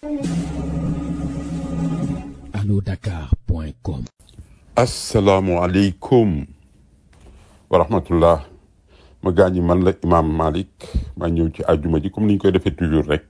allodakar.com asalaamualeykum wa rahmatullah ma gaañi man la imam Malick maa ñëw ci àjjuma ji comme ni ñu koy defee toujours rek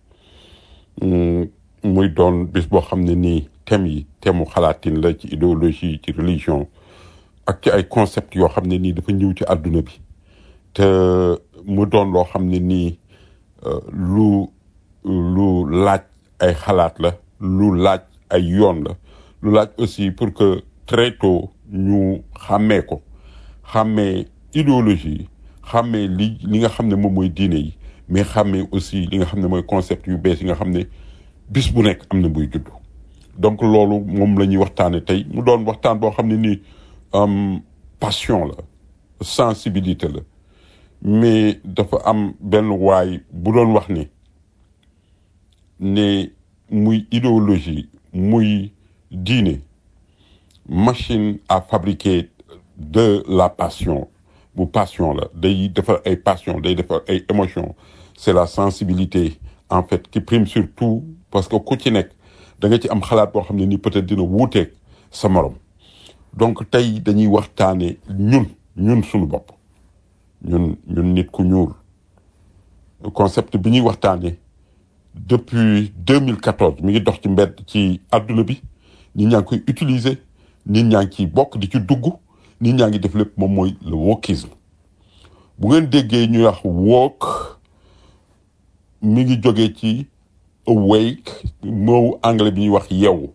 muy doon bis boo xam ne nii thème yi thème mu xalaatin la ci idéologie ci religion ak ci ay concept yoo xam ne nii dafa ñëw ci àdduna bi te mu doon loo xam ne nii lu lu laaj ay xalaat la lu laaj ay yoon la lu laaj aussi pour que très tôt ñu xàmmee ko xàmmee idéologie xàmmee li li nga xam ne moom mooy diine yi mais xàmmee aussi li nga xam ne mooy concept yu bees yi nga xam ne bis bu nekk am na buy judd donc loolu moom la ñuy waxtaane tey mu doon waxtaan boo xam ne nii passion la sensibilité la mais dafa am benn waay bu doon wax ne ne muy idéologie muy diine machine à fabriquer de la passion bu passion la day defar ay passion day defar ay émotion c'est la sensibilité en fait qui prime sur tout parce que ku ci nekk da nga ci am xalaat boo xam ne nii peut-être dina wuuteeg sa morom donc tey dañuy waxtaane ñun ñun suñu bopp ñun ñun nit ku ñuul concept bi ñuy waxtaane depuis 2014 mi ngi dox ci mbedd ci adduna bi nit ñaa ngi koy utiliser nit ñaa ngi ciy bokk di ci dugg nit ñaa ngi def lépp moom mooy le wokisme bu ngeen déggee ñuy wax woke mi ngi jógee ci awake moo anglais bi ñuy wax yeewu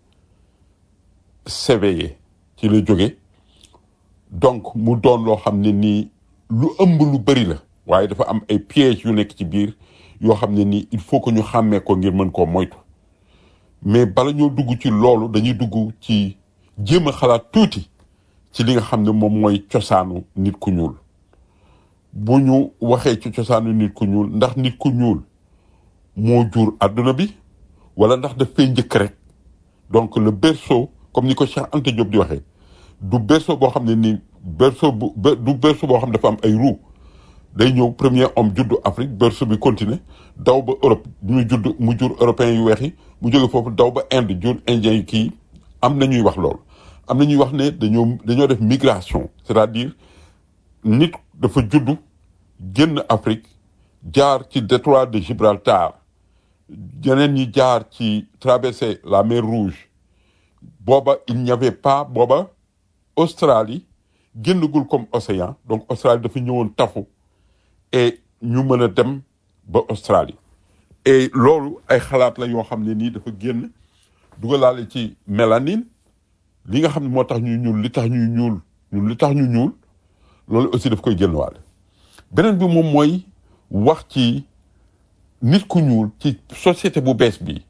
s'éveiller ci la jóge donc mu doon loo xam ne nii lu ëmb lu bëri la waaye dafa am ay pièges yu nekk ci biir yoo xam ne nii il faut que ñu xàmmee ko ngir mën koo moytu mais bala ñoo dugg ci loolu dañuy dugg ci jéem a xalaat tuuti ci li nga xam ne moom mooy cosaanu nit ku ñuul bu ñu waxee ci cosaanu nit ku ñuul ndax nit ku ñuul moo jur àdduna bi wala ndax daf fay njëkk rek donc le berceau comme ni ko Cheikh Anta Diop di waxee du berceau boo xam ne ni berceau bu du berceau boo xam ne dafa am ay roue day ñëw premier homme juddu Afrique berceau bi continuer daw ba Europe ñu judd mu jur européens yu weex yi mu jóge foofu daw ba Inde jur indien yi kii am na ñuy wax loolu am na ñuy wax ne dañoo dañoo def migration c'est-à-dire nit dafa juddu génn Afrique jaar ci détroit de Gibraltar yeneen ñi jaar ci traverser la mer Rouge booba il n'y avait pas booba Australie génnagul comme océan donc Australie dafa ñëwoon tafu et ñu mën a dem ba Australie et loolu ay xalaat la yoo xam ne nii dafa génn dugalaale ci mélanine li nga xam ne moo tax ñuy ñuul li tax ñuy ñuul ñun li tax ñu ñuul loolu aussi daf koy génn waale beneen bi moom mooy wax ci nit ku ñuul ci société bu bees bi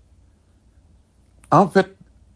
en fait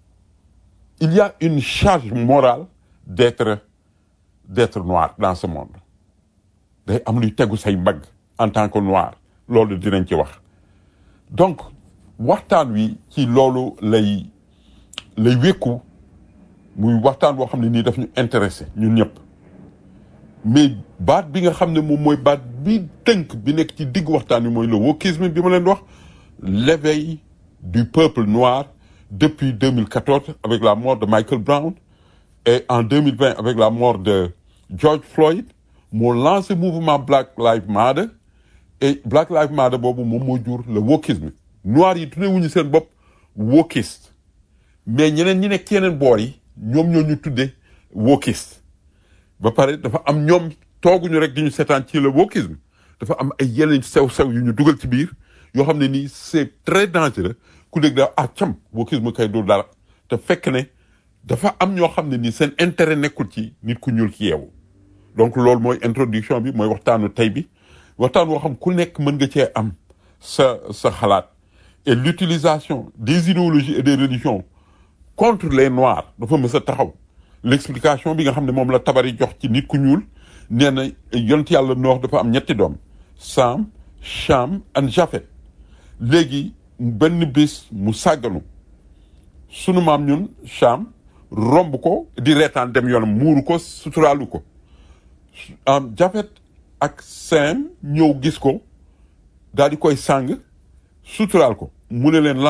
il y a une charge morale d'être d'être noir dans ce monde day am luy tegu say mbagg en tant que noir loolu dinañ ci wax donc waxtaan wi ci loolu lay lay wékku muy waxtaan boo xam ne nii daf ñu intéressé ñun ñëpp mais baat bi nga xam ne moom mooy baat bi tënk bi nekk ci digg waxtaan wi mooy le wokisme bi ma leen wax l'éveil du peuple noir depuis 2014 avec la mort de Michael Brown et en 2020 avec la mort de George Floyd moo lancé mouvement Black Lives Matter et Black Lives Matter boobu moom moo jur le wokisme noir yi tuddee wuñu seen bopp wokiste mais ñeneen ñi nekk ci yeneen boor yi ñoom ñoo ñu tuddee wokiste ba pare dafa am ñoom tooguñu rek di ñu seetaan ci le wokisme dafa am ay yeneen sew-sew yu ñu dugal ci biir yoo xam ne nii c'est très dangereux ku dégg daa ah cam wokisme kay du dara te fekk ne dafa am ñoo xam ne nii seen intérêt nekkul ci nit ku ñuul ki yeewu donc loolu mooy introduction bi mooy waxtaanu tey bi waxtaan woo xam ku nekk mën nga cee am sa sa xalaat et l'utilisation des idéologies et des religions contre les noirs dafa mës a taxaw l'explication bi nga xam ne moom la tabari jox ci nit ku ñuul nee na yont yàlla noox dafa am ñetti doom Sam Cham and Japhet léegi benn bis mu sàgganu sunu maam ñun Cham romb ko di reetaan dem yoonam muuru ko suturaalu ko am Japhet ak Sam ñëw gis ko daal di koy sàng suturaal ko mu ne leen lan la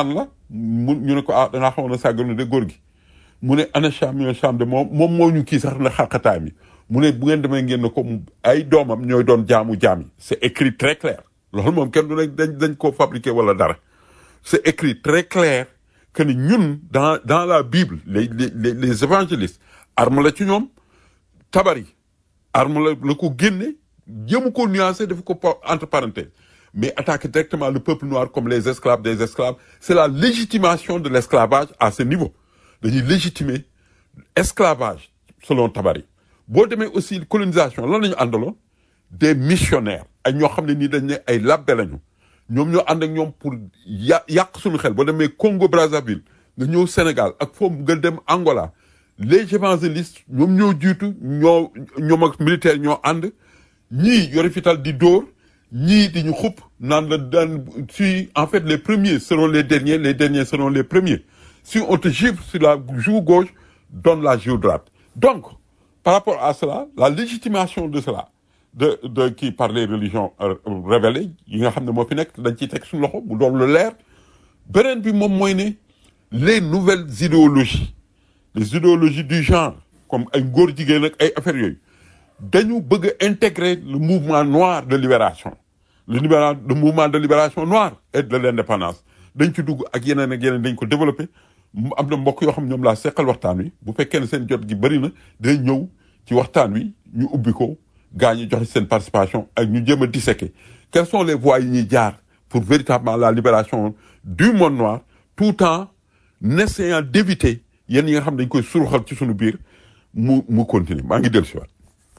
mu ñu ne ko ah danaa xamoon na sàgganu de góor gi mu ne ana Cham yo Cham de moom moom moo ñu kii sax na xaqataay mi mu ne bu ngeen demee ngeen ne ko ay doomam ñooy doon jaamu jaam yi c'est écrit très clair loolu moom kenn du ne dañ dañ koo fabriqué wala dara c'est écrit très clair que ni ñun dans dans la Bible les les les, les évangélistes arme la ci ñoom tabari arme la la ko génne jéemu ko nuancé dafa ko po- entre parenthèses mais attaquer directement le peuple noir comme les esclaves des esclaves c'est la légitimation de l'esclavage à ce niveau dañuy légitimer esclavage selon tabari boo demee aussi colonisation lan la ñu àndaloon des missionnaires ay ñoo xam ne nii dañ ne ay labbe lañu ñoom ñoo ànd ak ñoom pour ya yàq suñu xel boo demee Congo Brazzaville nga ñëw Sénégal ak foofu nga dem Angola les évangélistes ñoom ñoo jiitu ñoo ñoom ak militaire ñoo ànd ñii yore fital di dóor ñii di ñu xupp naan la daan si en fait les premiers seront les derniers les derniers seront les premiers si on te gifle sur la joue gauche donne la joue droite donc par rapport à cela la légitimation de cela de de qui par les religions euh, révélées yi nga xam ne moo fi nekk dañ ciy teg suñu loxo mu doon lu leer beneen bi moom mooy ne les nouvelles idéologies les idéologies du genre comme ay góor jigéen ak ay affaires yooyu dañu bëgg a intégrer le mouvement noir de libération le libéra le mouvement de libération noire et de l'indépendance dañ ci dugg ak yeneen ak yeneen dañ ko développé mu am na mbokk yoo xam ñoom laa seqal waxtaan wi bu fekkee ne seen jot gi bëri na day ñëw ci waxtaan wi ñu ubbi ko gaa ñu joxe seen participation ak ñu jéem a disséquer quelles sont les voies yi ñuy jaar pour véritablement la libération du monde noir tout en essayant d'éviter yenn yi nga xam dañ koy suruxal ci suñu biir mu mu continuer maa ngi dellu si waat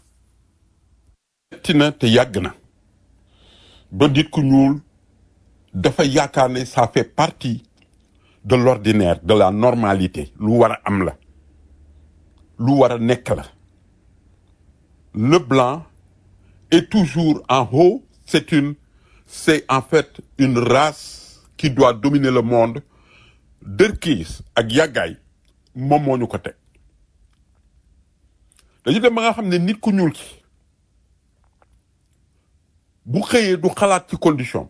metti na te yàgg na ba nit ku ñuul dafa yaakaar ne ça fait partie de l'ordinaire de la normalité lu war a am la lu war a nekk la le blanc est toujours en haut c'est une c'est en fait une race qui doit dominer le monde dërkiis ak yàggaay moom moo ñu ko teg dañu dem ba nga xam ne nit ku ñuul ki bu xëyee du xalaat ci condition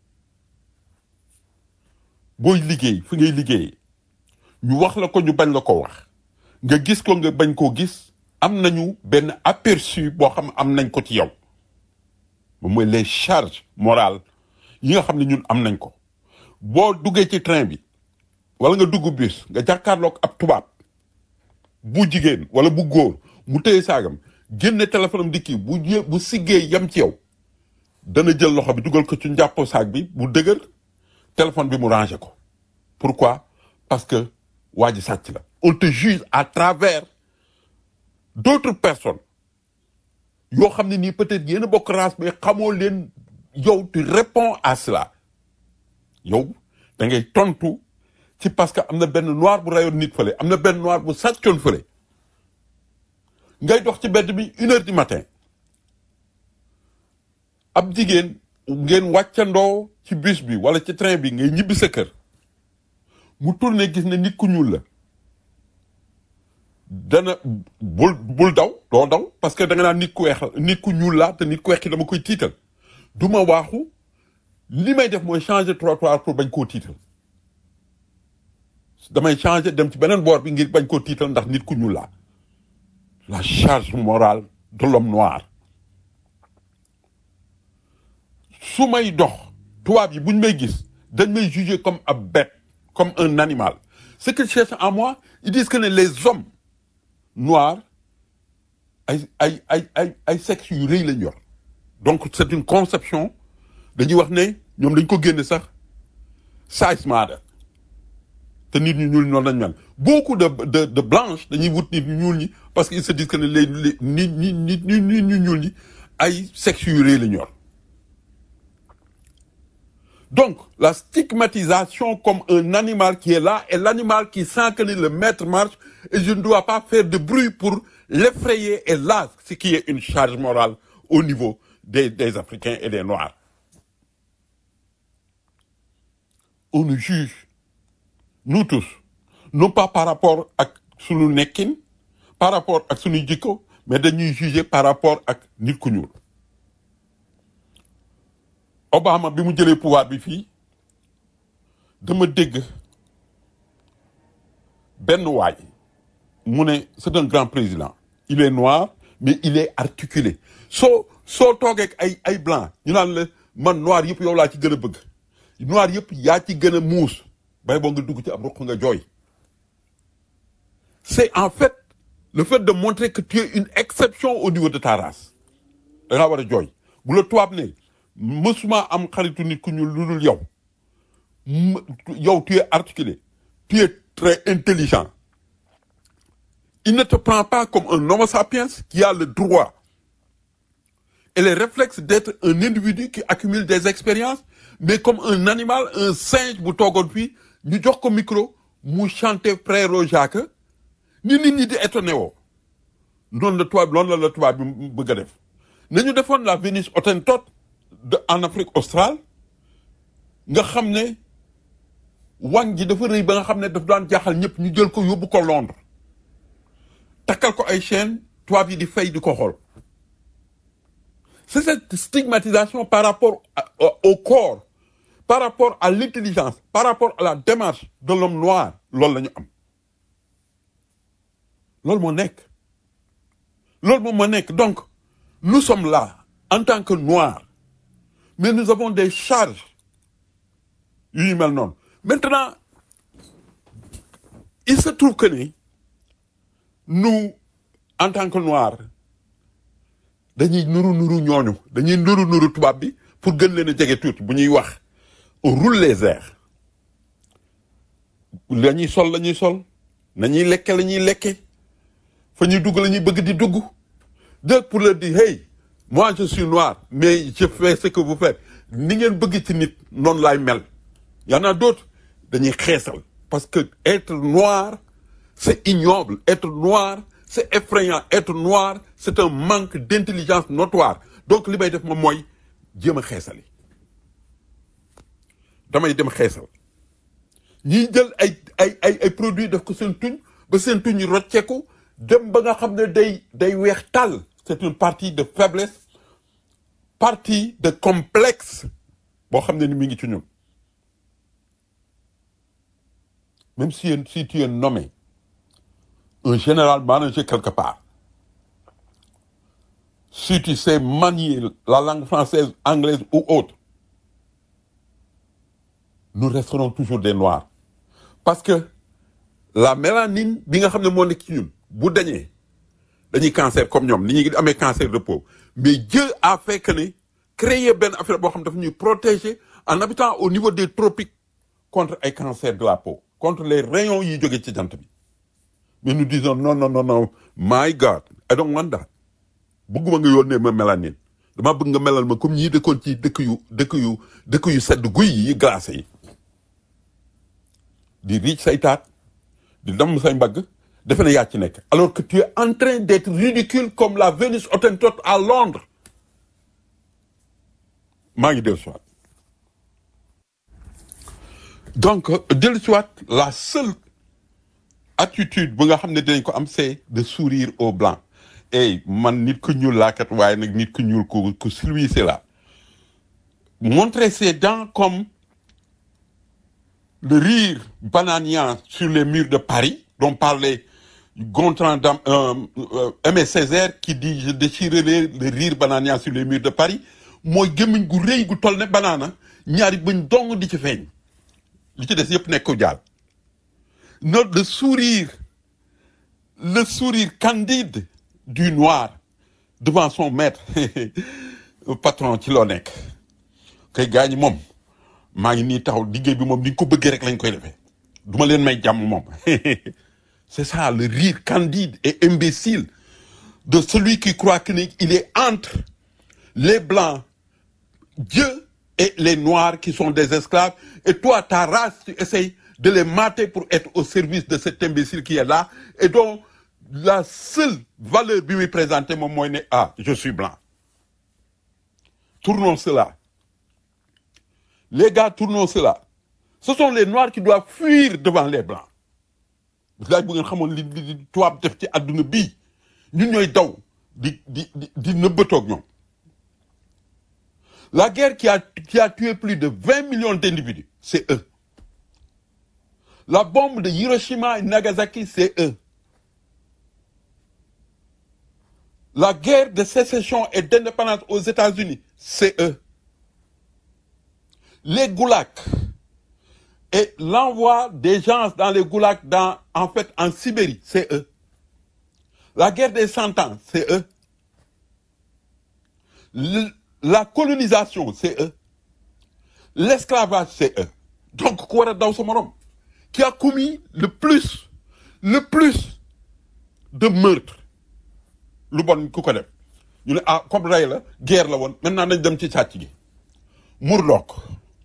booy liggéey fi ngay liggéeyee ñu wax la ko ñu bañ la ko wax nga gis ko nga bañ koo gis am nañu benn aperçu boo xam am nañ ko ci yow moom mooy les charges morales yi nga xam ne ñun am nañ ko boo duggee ci train bi wala nga dugg bus nga jàkkaarloog ab tubaab bu jigéen wala bu góor mu téye saagam génne téléphone am di kii bu jé bu siggee yem ci yow dana jël loxo bi dugal ko ci njàppo saag bi bu dëgër téléphone bi mu rangé ko pourquoi parce que waa ji sàcc la on te juge à travers d'autres personnes yoo xam ne nii peut-être yéen a bokk race mais xamoo leen yow tu réponds à cela yow da ngay tontu ci parce que am na benn noir bu rayoon nit fële am na benn noir bu sàccoon fële ngay dox ci mbedd bi une heure du matin ab jigéen ngeen wàccandoo ci bus bi wala ci train bi ngay ñibbi sa kër mu tourné gis ne nit ku ñuul la dana bul bul daw doo daw parce que da nga naan nit ku weex la nit ku ñuul laa te nit ku weex ki dama koy tiital du ma waaxu li may def mooy changer trottoir pour bañ koo tiital damay changer dem ci beneen boor bi ngir bañ koo tiital ndax nit ku ñuul laa la charge morale de l'homme noir su may dox tubaab yi buñ may gis dañ may juger comme ab bête comme un animal ce qu'ils cherchent en moi ils disent que ne les hommes noirs ay ay ay ay ay sexe yu rëy lañ yor donc c'est une conception dañuy wax ne ñoom dañ ko génne sax size matter te nit ñu ñuul noonu lañ mel beaucoup de de de blanches dañuy wut nit ñu ñuul ñi parce que ils se disent que ne les les nit ñi nit ñi nit ñu ñuul ñi ay sexe yu rëy lañ yor donc la stigmatisation comme un animal qui est là et l'animal qui sent que le maître marche et je ne dois pas faire de bruit pour l'effrayer et là ce qui est une charge morale au niveau des des Africains et des Noirs on nous juge nous tous non pas par rapport ak sunu nekkin par rapport ak sunu jikko mais dañuy juger par rapport ak nit ku ñuul Obama bi mu jëlee pouvoir bi fii dama dégg benn waay mu ne c'est un grand président il est noir mais il est articulé soo soo toogee ak ay ay blanc ñu naan la man noir yëpp yow laa ci gën a bëgg noir yëpp yaa ci gën a muus bay boo nga dugg ci ab ruq nga jooy c'est en fait le fait de montrer que tu es une exception au niveau de ta race da ngaa war a jooy bu la tubaab ne mësuma am xaritu nit ku ñu lu dul yow m- yow tu es articulé tu es très intelligent il ne te prend pas comme un homo sapiens qui a le droit et les réflexes d'être un individu qui accumule des expériences mais comme un animal un singe bu toogoon fii ñu jox ko micro mu chanter frère Jacques ni nit ñi di étonné woo noonu la tubaab loolu la la tubaab bi bëgg a def nañu defoon la Vénus hottentote de en Afrique australe nga xam ne wàññ ji dafa rëy ba nga xam ne daf daan jaaxal ñëpp ñu jël ko yóbbu ko Londres takkal ko ay chaîne tubaab yi di fay di ko xool c'est cette stigmatisation par rapport à- au au corps par rapport à l'intelligence par rapport à la démarche de l'homme noir loolu la ñu am loolu moo nekk loolu moom moo nekk donc nous sommes là en tant que noirs mais nous avons des charges yu ñu mel noonu maintenant il se trouve que ni nous en tant que noirs dañuy nuru nuru ñooñu dañuy nuru nuru tubaab bi pour gën leen a jege tuuti bu ñuy wax on roule les airs la ñuy sol la ñuy sol nañuy lekke la ñuy lekke fa ñuy dugg la ñuy bëgg di dugg donc pour leur dire hey moi je suis noir mais je fais ce que vous faites ni ngeen bëgg ci nit noonu laay mel y en a d'autres dañuy xeesal parce que être noir c'est ignoble être noir c'est effrayant être noir c'est un manque d'intelligence notoire donc li may def moom mooy jéem a xeesali damay dem xeesal ñiy jël ay ay ay ay produits def ko seen tuñ ba seen tuñ yi rocceeku dem ba nga xam ne day day weex tàll c'est une partie de faiblesse partie de complexe boo xam ne ni mi ngi ci ñun même si si tu es nommé un général manager quelque part si tu sais manier la langue française anglaise ou autre nous resterons toujours des noirs parce que la mélanine bi nga xam ne moo nekk ci ñun bu dañee dañuy cancer comme ñoom ni ñuy amee cancer de peau mais Dieu a fait que ne créer benn affaire boo xam ne dafa ñuy protéger en habitant au niveau des tropiques contre ay cancer de la peau contre les rayons yi jóge ci jant bi mais nous disons non non non non my God I don't want that bëgguma nga yónnee ma mélanine dama bëgg nga melal ma comme ñii dëkkoon ci dëkk yu dëkk yu dëkk yu sedd guy yi glacé yi di riic say taat di damm say mbagg defe ne yaa ci nekk alors que tu es en train d'être ridicule comme la Vénus hottentote à Londres maa ngi dellu siwaat donc dellu siwaat la seule attitude bu nga xam ne dinañ ko am c'est de sourire aux blancs et man nit ku ñuul laakat waaye nag nit ku ñuul ku ku civilisé la montrer ses dents comme le rire bananian sur les murs de Paris dont parlait Gontran Dam, euh, euh, Aimé Césaire qui dit je déchirerai le rire bananian sur les murs de Paris mooy gémmiñ gu rëy gu toll ne banaana ñaari bëñ dong di ci feeñ li ci des yëpp nekk ko jaal no le sourire le sourire candide du noir devant son maître patron ci loo nekk kay gaa ñi moom maa ngi nii taxaw liggéey bi moom ni nga ko bëggee rek lañ koy defee duma leen may jàmm moom c'est ça le rire candide et imbécile de celui qui croit qu'il est entre les blancs Dieu et les noirs qui sont des esclaves et toi ta race tu essayes de les mater pour être au service de cet imbécile qui est là et dont la seule valeur bi muy présenter moom mooy ne ah je suis blanc tournons cela les gars tournons cela ce sont les noirs qui doivent fuir devant les blancs laaj bu ngeen xamoon li li tubaab def ci àdduna bii ñun ñooy daw di di di di nëbbatoog ñoom la guerre qui a qui a tué plus de vingt millions d'individus c'est eux La bombe de Hiroshima et Nagasaki, c'est eux. La guerre de sécession et d'indépendance aux États-Unis, c'est eux. Les goulags et l'envoi des gens dans les goulags dans, en fait, en Sibérie, c'est eux. La guerre des cent ans, c'est eux. Le- la colonisation, c'est eux. L'esclavage, c'est eux. Donc, ku war a daw sa morom qui a commis le plus, le plus de meurtres lu bon ku ko def ñu ne ah comme rey la guerre la woon maintenant nañ dem ci sàcc gi Murdoch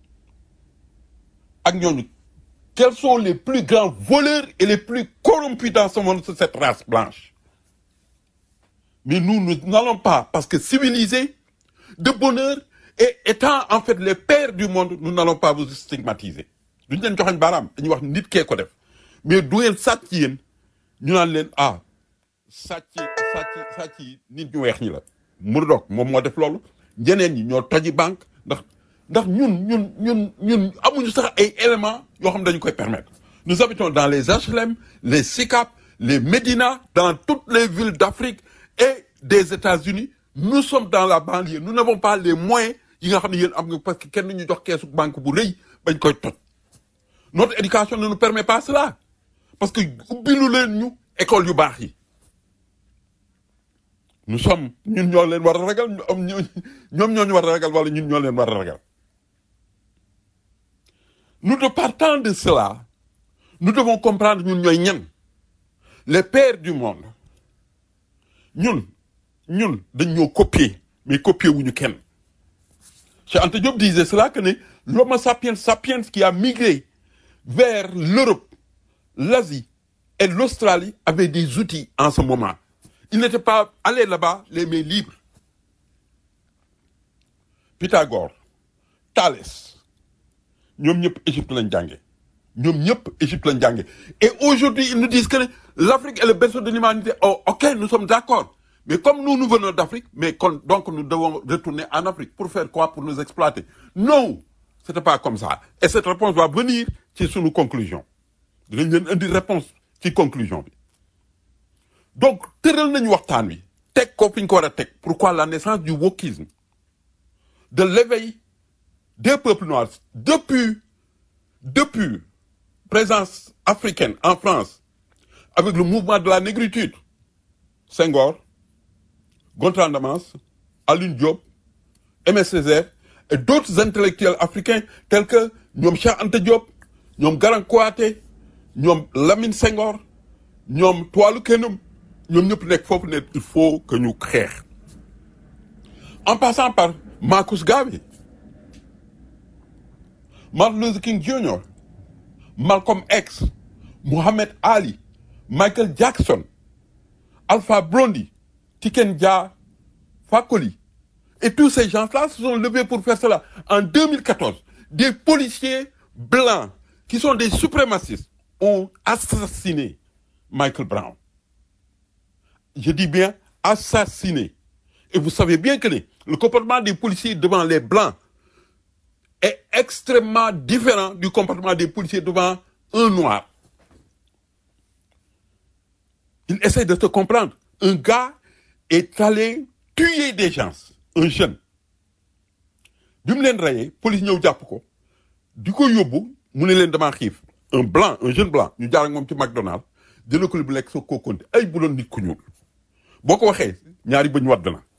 ak ñooñu quels sont les plus grands voleurs et les plus corrompus dans ce monde c'est cette race blanche mais nous nous n'allons pas parce que civilisés de bonheur et étant en fait les pères du monde nous n'allons pas vous stigmatiser duñ leen joxañ baaraam dañuy wax nit kee ko def mais du ngeen sàcc yéen ñu naan leen ah sàcc sàcc sàcc yi nit ñu weex ñi la Murdoch moom moo def loolu ñeneen ñi ñoo toji banque ndax ndax ñun ñun ñun ñun amuñu sax ay éléments yoo xam dañu koy permettre nous habitons dans les HLM les SICAP les Médina dans toutes les villes d'Afrique et des États-Unis nous sommes dans la banlieue nous n'avons pas les moyens yi nga xam ne yéen am nga parce que kenn ñu jox keesu banque bu rëy bañ koy toj notre éducation ne nous permet pas cela parce que ubbilu leen ñu école yu baax yi nous sommes ñun ñoo leen war a ragal ñu am ñu- ñoom ñoo ñu war a ragal wala ñun ñoo leen war a ragal nous de partant de cela nous devons comprendre ñun ñooy ñan les pères du monde ñun ñun dañ ñoo copier mais copier wuñu kenn Cheikh Anta Diop disait cela que ne l'homo sapiens sapiens qui a migré vers l'Europe l'Asie et l'Australie avait des outils en ce moment. Il n'était pas allé là-bas les mains libres. Pythagore, Thalès, ñoom ñëpp Égypte lañ jànge ñoom ñëpp Égypte lañ jànge et aujourd'hui ils nous disent que l'Afrique est le berceau de l'humanité oh ok nous sommes d'accord mais comme nous nous venons d'Afrique mais kon- donc nous devons retourner en Afrique pour faire quoi pour nous exploiter non c'était pas comme ça et cette réponse va venir ci sunu conclusion dinañ leen indi réponse ci conclusion bi donc tëral nañu waxtaan wi teg ko fi ñu ko war a teg pourquoi la naissance du wokisme de l'éveil des peuples noirs depuis depuis présence africaine en France avec le mouvement de la négritude Senghor Gontran Damas Alioune Diop Aimé Césaire et d'autres intellectuels africains tels que ñoom Cheikh Anta Diop ñoom Garan Kouaté ñoom Lamine Senghor ñoom Tuwalu Kenum ñoom ñëpp nekk foofu ne il faut que ñu xeex en passant par Marcus Garvey Martin Luther King Jr Malcolm X Muhammad Ali Michael Jackson Alpha Blondy Tiken Jah Fakoly et tous ces gens-là se sont levés pour faire cela en 2014 des policiers blancs qui sont des suprémacistes ont assassiné Michael Brown je dis bien assassiné et vous savez bien que le le comportement des policiers devant les blancs est extrêmement différent du comportement des policiers devant un noir. Il essaie de te comprendre. Un gars est allé tuer des gens, un jeune. bi mu leen rayee police ñëw jàpp ko di ko yóbbu mu ne leen damaa xiif un blanc un jeune blanc ñu jaar ak moom ci McDonald jëlee ko li bu lekk soo koo konte ay bu doon nit ku ñuul boo ko waxee ñaari bëñ wadd na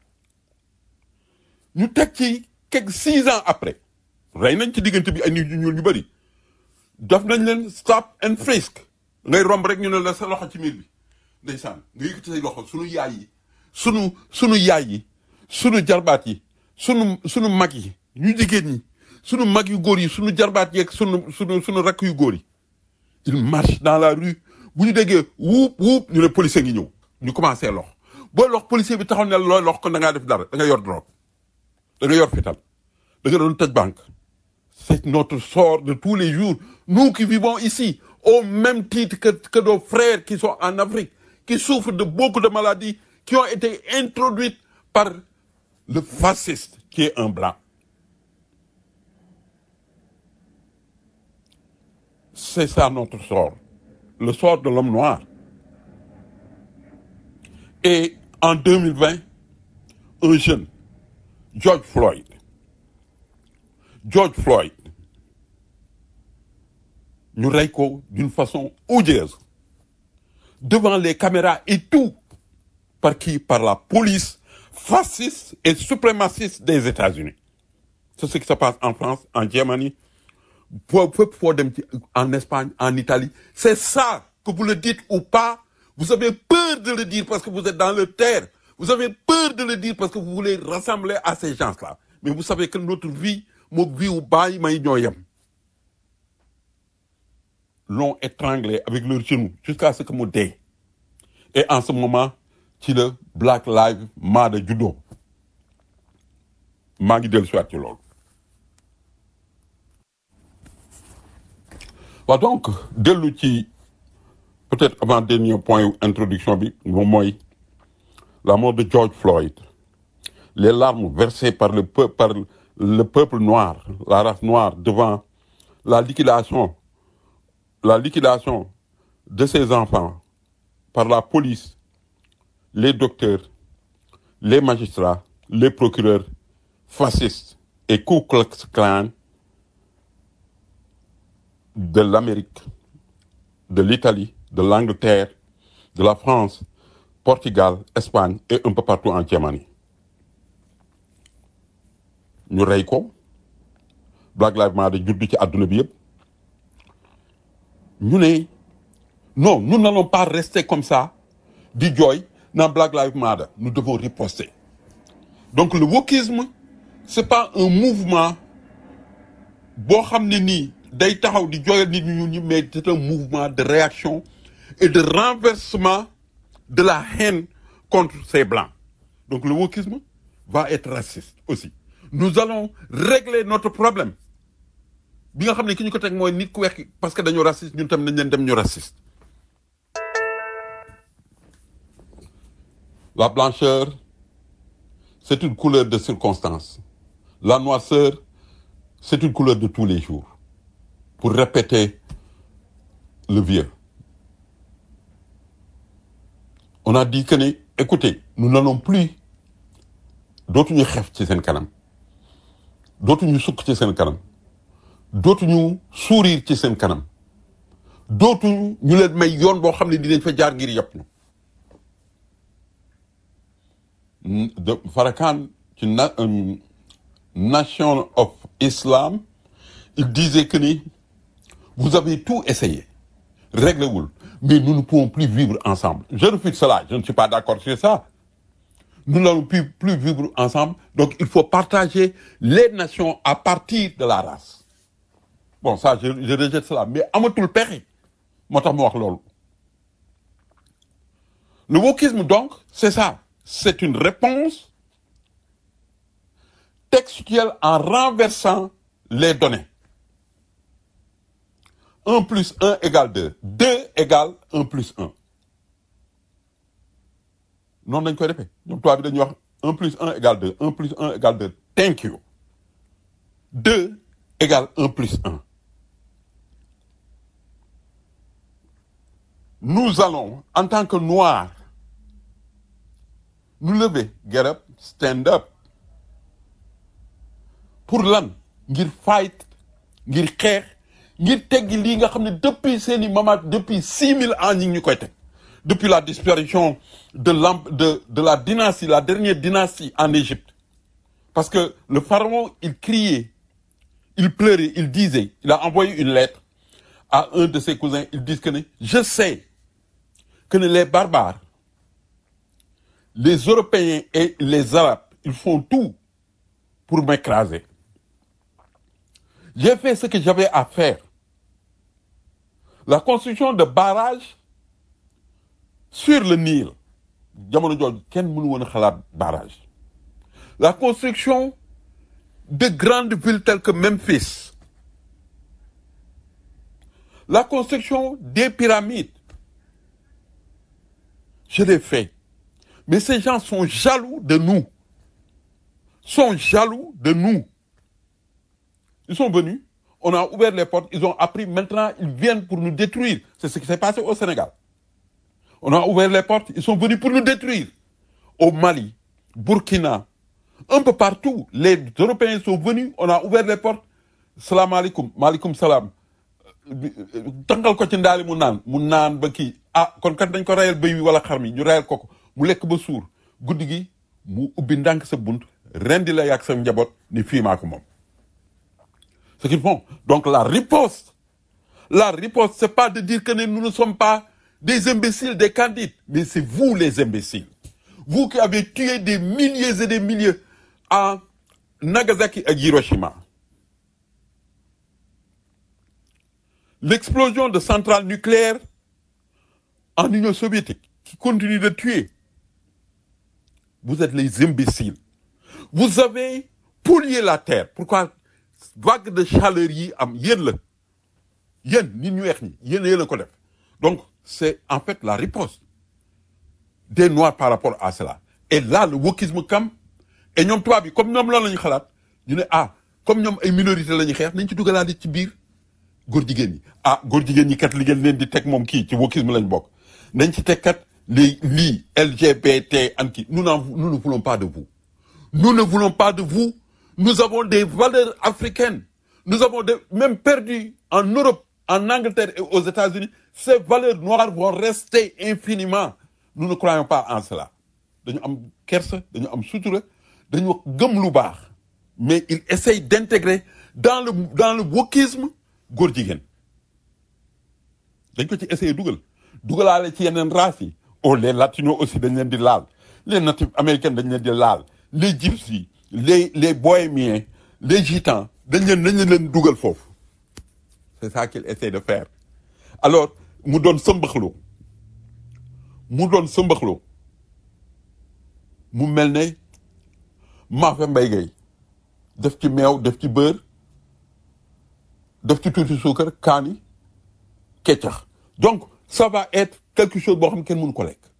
ñu teg ci quelque six ans après rey nañ ci diggante bi ay nit ñu ñuul ñu bëri def nañ leen stop and frisk ngay romb rek ñu ne la sa loxo ci miir bi ndeysaan nga yëkkati say loxo sunu yaay yi sunu sunu yaay yi sunu jarbaat yi sunu sunu mag yi ñu jigéen ñi sunu mag yu góor yi sunu jarbaat yeeg sunu sunu sunu rakk yu góor yi il marche dans la rue bu ñu déggee wuup wuup ñu ne policier ngi ñëw ñu commencé lox boo lox policier bi taxaw ne la looy lox kon da ngaa def dara da nga yor drogue da nga yor fital da nga doon tëj banque c'est notre sort de tous les jours nous qui vivons ici au même titre que que nos frères qui sont en Afrique qui souffrent de beaucoup de maladies qui ont été introduites par le fasciste qui est un blanc c'est ça notre sort, le sort de l'homme noir. Et en 2020, un jeune, George Floyd, George Floyd, ñu rey ko d'une façon odieuse, devant les caméras et tout, par qui Par la police fasciste et suprémaciste des États-Unis. C'est ce qui se passe en France, en Germanie, pour- pour- pour dem ci- en Espagne, en Italie. C'est ça, que vous le dites ou pas, vous avez peur de le dire parce que vous êtes dans le terre. Vous avez peur de le dire parce que vous voulez rassembler à ces gens-là. Mais vous savez que notre vie, mon vie ou bail, may ñoo yem. L'ont étranglé avec leurs genoux jusqu'à ce que mu dee. Et en ce moment, ci le Black Lives Matter juddoo. maa ngi dellu siwaat ci loolu. waaw donc dellu ci peut-être avant dernier point wu introduction bi moom mooy la mort de George Floyd les larmes versées par le peuple par le peuple noir la race noire devant la liquidation la liquidation de ses enfants par la police les docteurs les magistrats les procureurs fascistes et Ku Klux Klan de l'Amérique, de l'Italie, de l'Angleterre, de la France, Portugal, Espagne et un peu partout en Germanie. ñu rey ko Black Lives Matter juddu ci àdduna bi yëpp ñu ne non nous n'allons pas rester comme ça di jooy naan Black Lives Matter nous devons riposter donc le wokisme c'est pas un mouvement boo xam ne nii day taxaw di jooyal nit ñu ñi mais c'est un mouvement de réaction et de renversement de la haine contre ces blancs donc le wokisme va être raciste aussi nous allons régler notre problème bi nga xam ne ki ñu ko teg mooy nit ku weex ki parce que dañoo raciste ñun tam nañ leen dem ñu raciste la blancheur c'est une couleur de circonstance la noirceur c'est une couleur de tous les jours pour répéter le vieux. On a dit que ne écoutez nous n'allons plus dootuñu xef ci seen kanam dootuñu sukk ci seen kanam dootuñu sourire ci seen kanam dootuñu ñu leen may yoon boo xam ne dinañ fa jaar ngir yëpp ñu de Farrakhan ci na euh, Nation of Islam il disait que ni vous avez tout essayé réglez-vous mais nous ne pouvons plus vivre ensemble je refuse cela je ne suis pas d'accord sur ça nous n'allons plus plus vivre ensemble donc il faut partager les nations à partir de la race bon ça je, je rejette cela mais amatul pexe moo tax ma wax loolu le wokisme donc c'est ça c'est une réponse textuelle en renversant les données 1 plus 1 égale 2 2 égale 1 plus 1 noonu lañ koy defee ñoom tubaab bi dañuy wax 1 plus 1 égale 2 1 plus 1 égale 2 thank you 2 égale 1 plus 1 nous allons en tant que noirs nous lever get up stand up pour lan ngir fight ngir xeex ngir teggi lii nga xam ne depuis seeni mamat depuis six mille ans ñi ngi ñu koy teg depuis la disparition de l'em- de de la dynastie la dernière dynastie en Égypte parce que le pharaon il criait il pleurait il disait il a envoyé une lettre à un de ses cousins ils disent que ne je sais que ne les barbares les Européens et les Arabes ils font tout pour m'écraser j'ai fait ce que j'avais à faire la construction de barrages sur le Nil jamono jooju kenn mënu woon a xalaat barrage la construction de grandes villes telles que Memphis la construction des pyramides je l'ai fait mais ces gens sont jaloux de nous sont jaloux de nous ils sont venus on a ouvert les portes, ils ont appris, maintenant ils viennent pour nous détruire. C'est ce qui s'est passé au Sénégal. On a ouvert les portes, ils sont venus pour nous détruire. Au Mali, Burkina, un peu partout, les Européens sont venus, on a ouvert les portes. Salam alaikum, malikum salam. tangal ko ci ndaali mu naan mu naan ba kii ah kon kat dañ ko rayal bëy wi wala xar mi ñu rayal ko ko mu lekk ba suur guddi gi mu ubbi ndànk sa bunt rendi la yàgg sa njaboot ni fii maa ko moom ce qu'ils font donc la riposte la riposte c'est pas de dire que ne nous ne sommes pas des imbéciles des candides mais c'est vous les imbéciles vous qui avez tué des milliers et des milliers à Nagasaki et Hiroshima l'explosion de centrales nucléaires en Union soviétique qui continue de tuer. Vous êtes les imbéciles. Vous avez pollué la terre. Pourquoi vague de chaleur yi am yéen la yéen nit ñu weex ñi yéen yéen a ko def donc c'est en fait la riposte des noirs par rapport à cela et là le wokisme kam et ñoom tubaab bi comme ñoom lan la ñu xalaat ñu ne ah comme ñoom ay minorité la ñuy xeex nañ ci dugalaale ci biir góor jigéen ñi ah góor jigéen ñi kat li ngeen leen di teg moom kii ci wokisme lañ bokk nañ ci teg kat les lii LGBT an kii nous n'en nous ne voulons pas de vous nous ne voulons pas de vous nous avons des valeurs africaines nous avons des, même perdu en Europe en Angleterre et aux États-Unis ces valeurs noires vont rester infiniment nous ne croyons pas en cela dañu am kersa dañu am sutura dañu gëm lu baax mais il essaye d'intégrer dans le dans le wokisme góor jigéen dañ ko ci essayer dugal dugalaale ci yeneen races yi oh les latinos aussi dañ leen di laal les natifs américains dañ leen di laal les gypsies les les bohémiens les gitans dañ leen dañ leen dugal foofu c'est ça qu'il essaie de faire alors mu doon sëmbaxloo mu doon sëmbaxloo mu mel ne maafe mbay gay def ci meew def ci beurre def ci tuuti suukar kaani keccax donc ça va être quelque chose boo xam ne kenn mënu ko lekk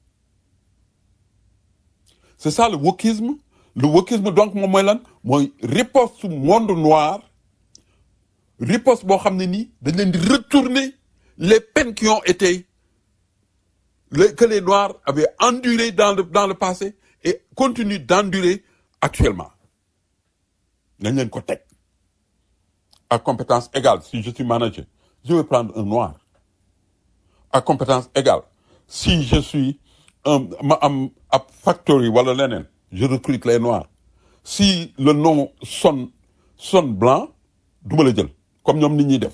c'est ça le wokisme le wokisme donc moom mooy lan mooy riposte monde noir riposte boo xam ne nii dañ leen di retourner les peines qui ont été les, que les noirs avaient enduré dans le dans le passé et continuent d'endurer actuellement nañ leen ko teg à compétence égale si je suis manager je vais prendre un noir à compétence égale si je suis un ma am ab factory wala leneen je recrute les noirs si le nom sonne sonne blanc du ma la jël comme ñoom nit ñuy def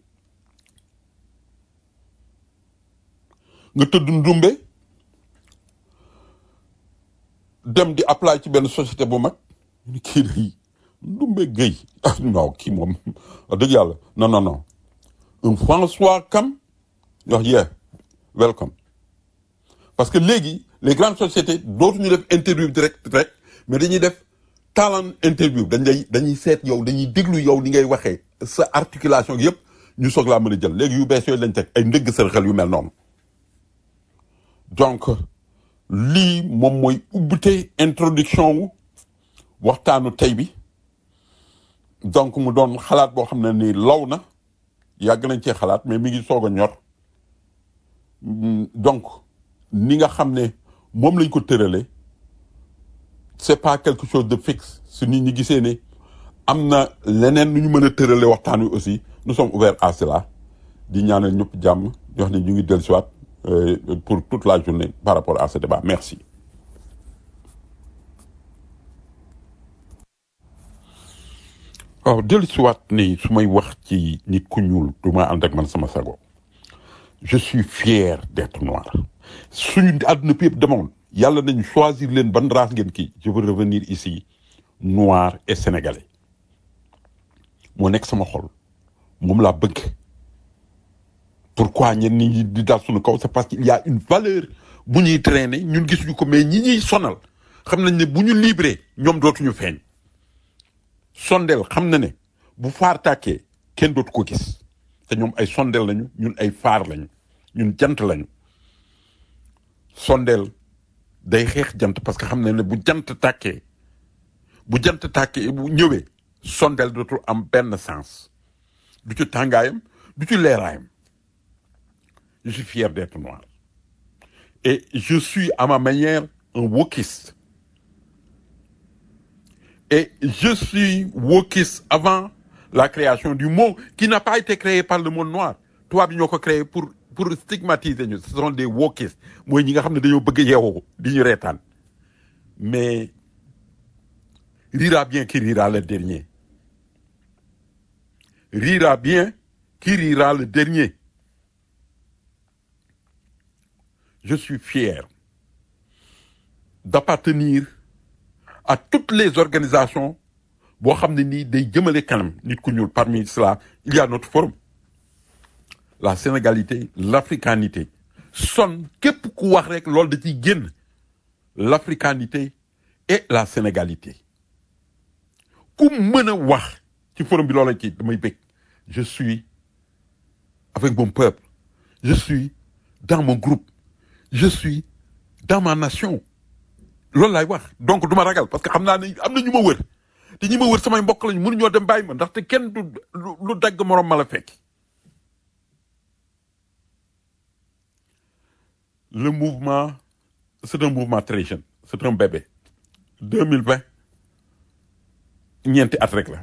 nga tëdd ndumbe dem di apply ci benn société bu mag ñu kii day ndumbe Guèye ah non kii moom wax dëgg yàlla non non non un François Kam wax yeah welcome parce que léegi les grandes sociétés dootuñu def interview direct direct mais dañuy def talent interview dañ lay dañuy seet yow dañuy déglu yow ni ngay waxee sa articulation yëpp ñu soog laa mën a jël léegi yu bees yooyu lañ teg ay ndëgg sërxel yu mel noonu donc lii moom mooy ubbite introduction wu waxtaanu tey bi donc mu doon xalaat boo xam ne ni law na yàgg nañ cee xalaat mais mi ngi soog a ñor Mm, donc ni nga xam ne moom lañ ko tërale c'est pas quelque chose de fixe su nit ñi gisee ne am na leneen nu ñu mën a tërale waxtaan wi aussi nous sommes ouverts à cela di ñaanal ñëpp jàmm di wax ne ñu ngi dellusiwaat euh, pour toute la journée par rapport à ce débat merci waaw dellusiwaat ni su may wax ci nit ku ñuul du ma ànd ak man sama sago je suis fier d'être noir suñu àdduna bi yëpp demoon yàlla nañu choisir leen ban race ngeen kii je veux revenir ici noir et sénégalais moo nekk sama xol moom laa bëgg pourquoi ñenn ñi di dal suñu kaw c'est parce qu'il y a une valeur bu ñuy traîner ñun gisuñu ko mais ñi ñuy sonal xam nañ ne bu ñu libéré ñoom dootuñu feeñ sondeel xam na ne bu faar tàkkee kenn dootu ko gis te ñoom ay sondeel lañu ñun ay faar lañu ñun jant lañu sondeel day xeex jant parce que xam na ne bu jant tàkkee bu jant tàkkee bu ñëwee sondeel dootul am benn sens du ci tàngaayam du ci leeraayam je suis fier d'être noir et je suis à ma manière un wokiste et je suis wokiste avant la création du mot qui n'a pas été créé par le monde noir tubaab bi ñoo ko créé pour pour stigmatiser ñu ce sont des wokistes mooy ñi nga xam ne dañoo bëgg yeewoo di ñu reetaan mais rira bien qui rira le dernier rira bien qui rira le dernier je suis fier d'appartenir à toutes les organisations boo xam ne nii day jëmale kanam nit ku ñuul parmi cela il y a notre forum la sénégalité l'africanité son képp ku wax rek loolu da ciy génn l'africanité et la sénégalité ku mën a wax ci forum bi loola ci damay bëgg je suis avec mon peuple je suis dans mon groupe je suis dans ma nation loolu laay wax donc du ma ragal parce que xam naa ne am na ñu ma wër te ñi ma wër samay mbokk lañu mënuñoo dem bàyyi ma ndaxte kenn du lu dagg moroom ma la fekk le mouvement c'est un mouvement très jeune c'est un bébé 2020 ñeenti at rek la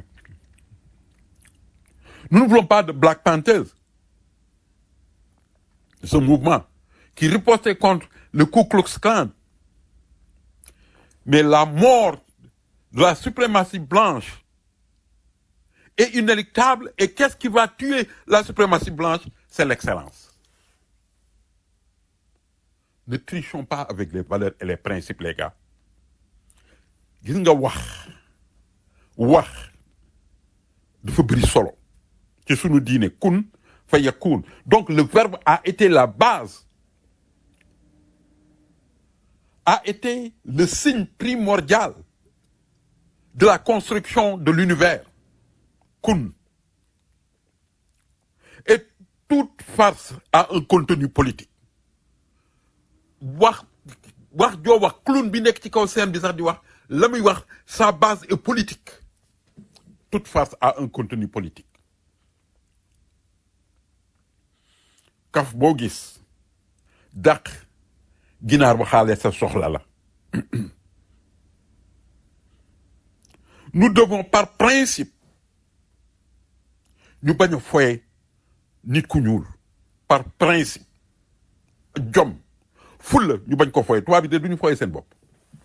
nous ne voulons pas de Black Panthers ce mouvement qui ripostait contre le Ku Klux Klan mais la mort de la suprématie blanche est inéluctable et qu'est-ce qui va tuer la suprématie blanche c'est l'excellence ne trichons pas avec les valeurs et les principes les gars gis nga wax wax dafa bëri solo ci sunu diine kun fa yakun donc le verbe a été la base a été le signe primordial de la construction de l'univers kun et toute farce a un contenu politique wax wax joo wax clown bi nekk ci kaw scène bi sax di wax la muy wax sa base est politique toute farce a un contenu politique kaf boo gis dàq ginaar ba xaale sa soxla la nous devons par principe ñu bañ a foye nit ku ñuul par principe jom fulla ñu bañ ko foye tubaab bi de du ñu foye seen bopp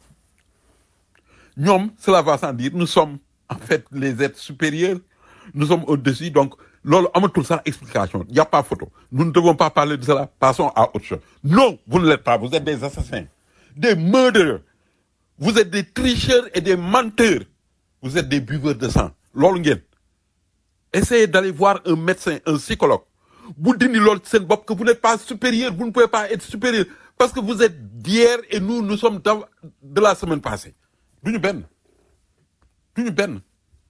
ñoom cela va sans dire nous sommes en fait les êtres supérieurs nous sommes au-dessus donc loolu amatul sax explication y a pas photo nous ne devons pas parler de cela passons à autre chose non vous ne l'êtes pas vous êtes des assassins des meurtriers vous êtes des tricheurs et des menteurs vous êtes des buveurs de sang loolu ngeen essayez d'aller voir un médecin un psychologue bu dindi loolu seen bopp que vous n'êtes pas supérieur vous ne pouvez pas être supérieur parce que vous êtes d'hier et nous nous sommes de la semaine passée duñu benn duñu benn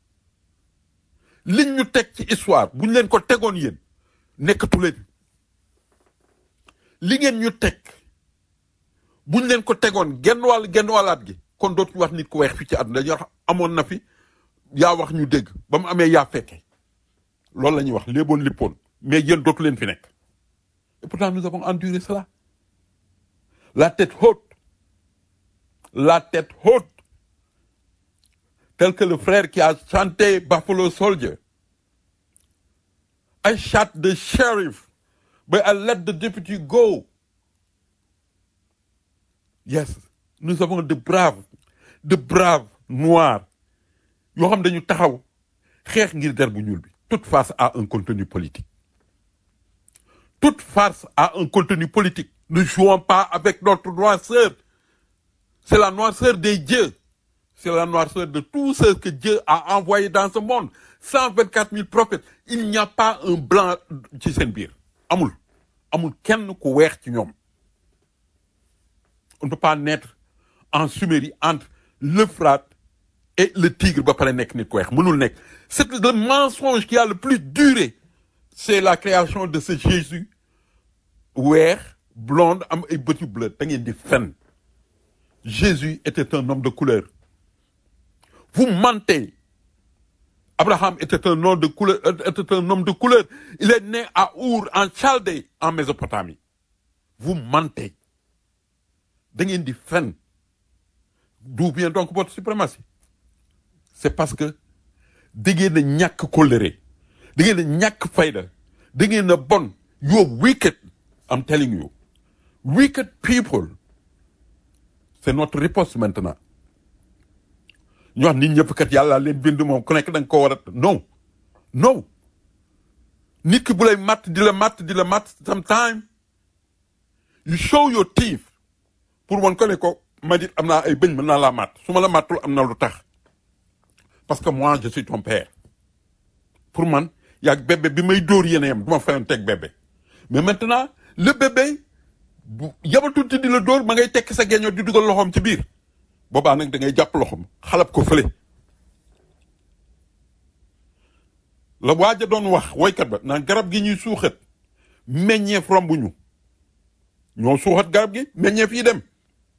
liñ ñu teg ci histoire bu ñu leen ko tegoon yéen nekkatu leen li ngeen ñu teg bu ñu leen ko tegoon genn wàll genn wàllaat gi kon dootuñu wax nit ku weex fii ci àdduna dañuy wax amoon na fi yaa wax ñu dégg ba mu amee yaa fekke loolu la ñuy wax léeboon lippoon mais yéen dootu leen fi nekk et pourtant nous avons enduré cela la tête haute la tête haute tel que le frère qui a chanté Buffalo Soldier. I shot the sheriff, but I let the deputy go. Yes, nous avons de braves, de braves noirs. yoo xam dañu taxaw xeex ngir der bu ñuul bi. Toute farce a un contenu politique. Toute farce a un contenu politique. Ne jouons pas avec notre noirceur. C'est la noirceur des dieux. c'est la noirceur de tout ce que Dieu a envoyé dans ce monde. 124 000 prophètes. Il n'y a pas un blanc ci seen biir. amul amul kenn ku weex ci ñoom. on ne peut pas naître en Sumérie entre l'Euphrate et le Tigre ba pare nekk nit ku weex mënul nekk. c'est le mensonge qui a le plus duré. c'est la création de ce Jésus weex blonde am ay bët yu bleu da ngeen di fen. Jésus était un homme de couleur. Vous mentez Abraham était un nom de couleur, était un homme de couleur. Il est né à Our, en Chaldée, en Mésopotamie. Vous mentez. Da ngeen di fen. D'où vient donc votre suprématie? C'est parce que da ngeen a ñàkk kóllëre. Da ngeen a ñàkk fayda. Da ngeen a bon. You're wicked. I'm telling you. Wicked people. C'est notre riposte maintenant. ñu wax nit ñëpp kat yàlla leen bind moom ku nekk da nga ko war a non non nit ki bu lay matt di la matt di la matt sometime you show your teeth pour wan ko ne ko ma dit am naa ay bëñ mën naa laa matt su ma la mattul am na lu tax parce que moi je suis ton père pour man yaag bébé bi may dóor yéen a yem du ma fayoon teg bébé mais maintenant le bébé bu yabatul ti di la dóor ma ngay tekki sa geñoo di dugal loxoom ci biir boobaa nag da ngay jàpp loxoom xalab ko fële la waaja doon wax woykat ba naan garab gi ñuy suuxat meññeef rombuñu ñoo suuxat garab gi meññeef yi dem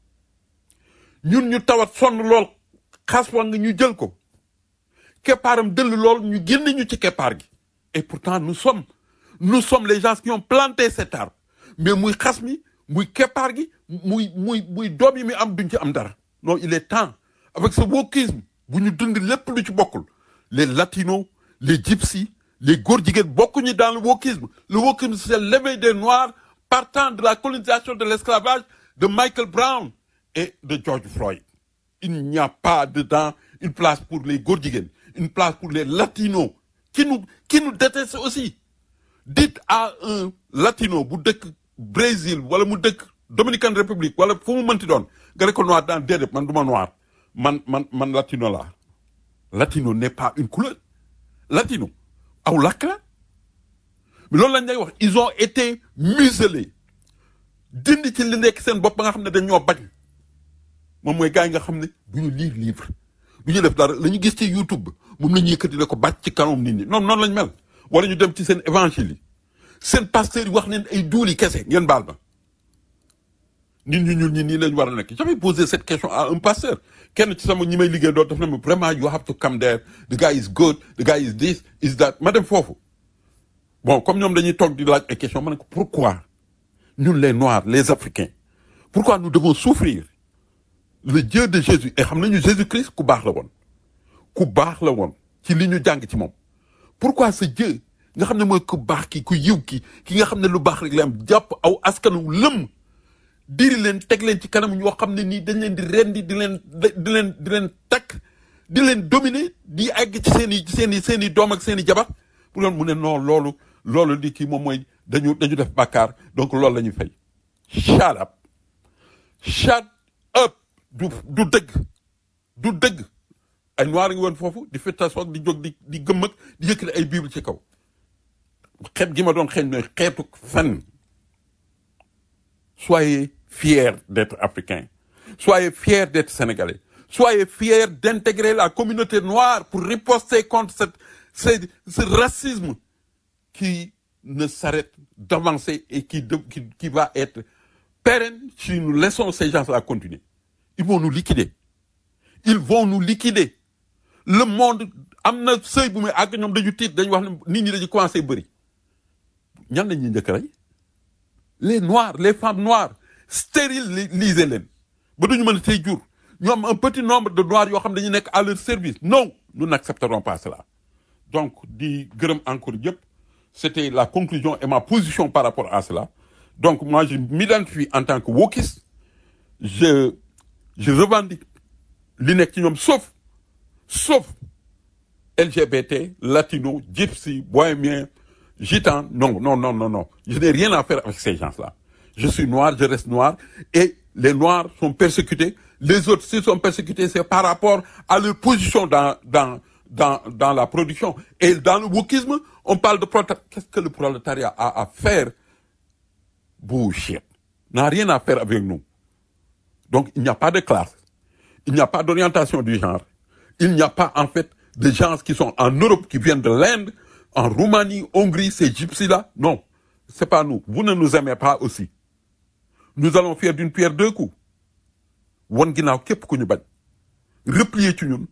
ñun ñu tawat sonn lool xas wa nga ñu jël ko keppaaram dëll lool ñu génne ñu ci keppaar gi et pourtant nous sommes nous sommes les gens qui ont planté cet arbre mais muy xas mi muy keppaar gi muy muy muy doom yi mi am duñ ci am dara non il est temps avec ce wokisme bu ñu dund lépp lu ci bokkul les latinos les gypsies les góor jigéen bokkuñu dans le wokisme le wokisme c'est l'éveil des noirs partant de la colonisation de l'esclavage de Michael Brown et de George Floyd il n'y a pas dedans une place pour les góor jigéen une place pour les latinos qui nous qui nous détestent aussi dites à un latino bu dëkk Brésil wala mu dëkk Dominican Republic wala fu mu mënti doon nga ne ko noir dans déedéet man du ma noir man man man latino la latino n'est pas une couleur latino aw lakk la mais loolu lañ lay wax ils ont été muselés dindi ci li nekk seen bopp ba nga xam ne dañ ñoo bañ moom mooy gars yi nga xam ne du ñu lire livre du ñu def dara la ñu gis ci YouTube moom la ñu yëkkati ne ko bàcc ci kanam nit ñi noonu noonu lañ mel wala ñu dem ci seen évangile yi seen pasteur yi wax neen ay duuli kese ngeen baal ma nit ñu ñuul ñi nii lañ war a nekk j'avais posé cette question à un pasteur kenn ci sama ñi may liggéey doon daf na ma vraiment you have to come there the guy is good the guy is this is that ma dem foofu bon comme ñoom dañuy toog di laaj ay question ma ne ko pourquoi ñun les noirs les africains pourquoi nous devons souffrir le Dieu de Jésus et xam nañu Jésus Christ ku baax la woon ku baax la woon ci li ñu jàng ci moom pourquoi ce Dieu nga xam ne mooy ku baax ki ku yiw ki ki nga xam ne lu baax rek la am jàpp aw askanu lëm diri leen teg leen ci kanam ñoo xam ne nii dañ leen di rendi di leen di leen di leen takk di leen dominer di egg ci seen i seen i seen i doom ak seen i jabar pour loolu mu ne non loolu loolu di kii moom mooy dañu dañu def bàkkaar donc loolu la ñuy fay shut up shut up du du dëgg du dëgg ay noir ngi woon foofu di fittasoog di jóg di di gëm ak di yëkkati ay bible ci kaw xeet gi ma doon xeeñ mooy xeetu fen soyez fiers d'être africains soyez fiers d'être sénégalais soyez fiers d'intégrer la communauté noire pour riposter contre cette, ce, ce racisme qui ne s'arrête d'avancer et qui, de- qui, qui va être pérenne si nous laissons ces gens-là continuer. Ils vont nous liquider. Ils vont nous liquider. Le monde am na sëy bu muy àgg ñoom dañu tiit dañu wax ne nit ñi dañu commencé bëri ñan lañ ñuy njëkk rey les noirs les femmes noires stérilisez leen ba duñu mën a tey jur ñu am un petit nombre de noirs yoo xam ne dañu nekk à leur service non nous n'accepterons pas cela donc di gërëm encore yëpp c'était la conclusion et ma position par rapport à cela donc moi je m'identifie en tant que wokiste je je revendique li nekk ci ñoom sauf sauf LGBT, latino, gypsy, bohémien, gitan. Non, non, non, non, non. Je n'ai rien à faire avec ces gens-là. Je suis noir, je reste noir. Et les noirs sont persécutés. Les autres, s'ils sont persécutés, c'est par rapport à leur position dans, dans, dans, dans la production. Et dans le wokisme, on parle de prolétariat. Qu'est-ce que le prolétariat a à faire? Bullshit. N'a rien à faire avec nous. Donc, il n'y a pas de classe. Il n'y a pas d'orientation du genre. Il n'y a pas, en fait, de gens qui sont en Europe, qui viennent de l'Inde, en Roumanie, Hongrie, ces gypsies-là. Non. C'est pas nous. Vous ne nous aimez pas aussi. Nous allons faire d'une pierre deux coups. Wan ginnaaw képp ku ñu bañ. Replier ci ñun.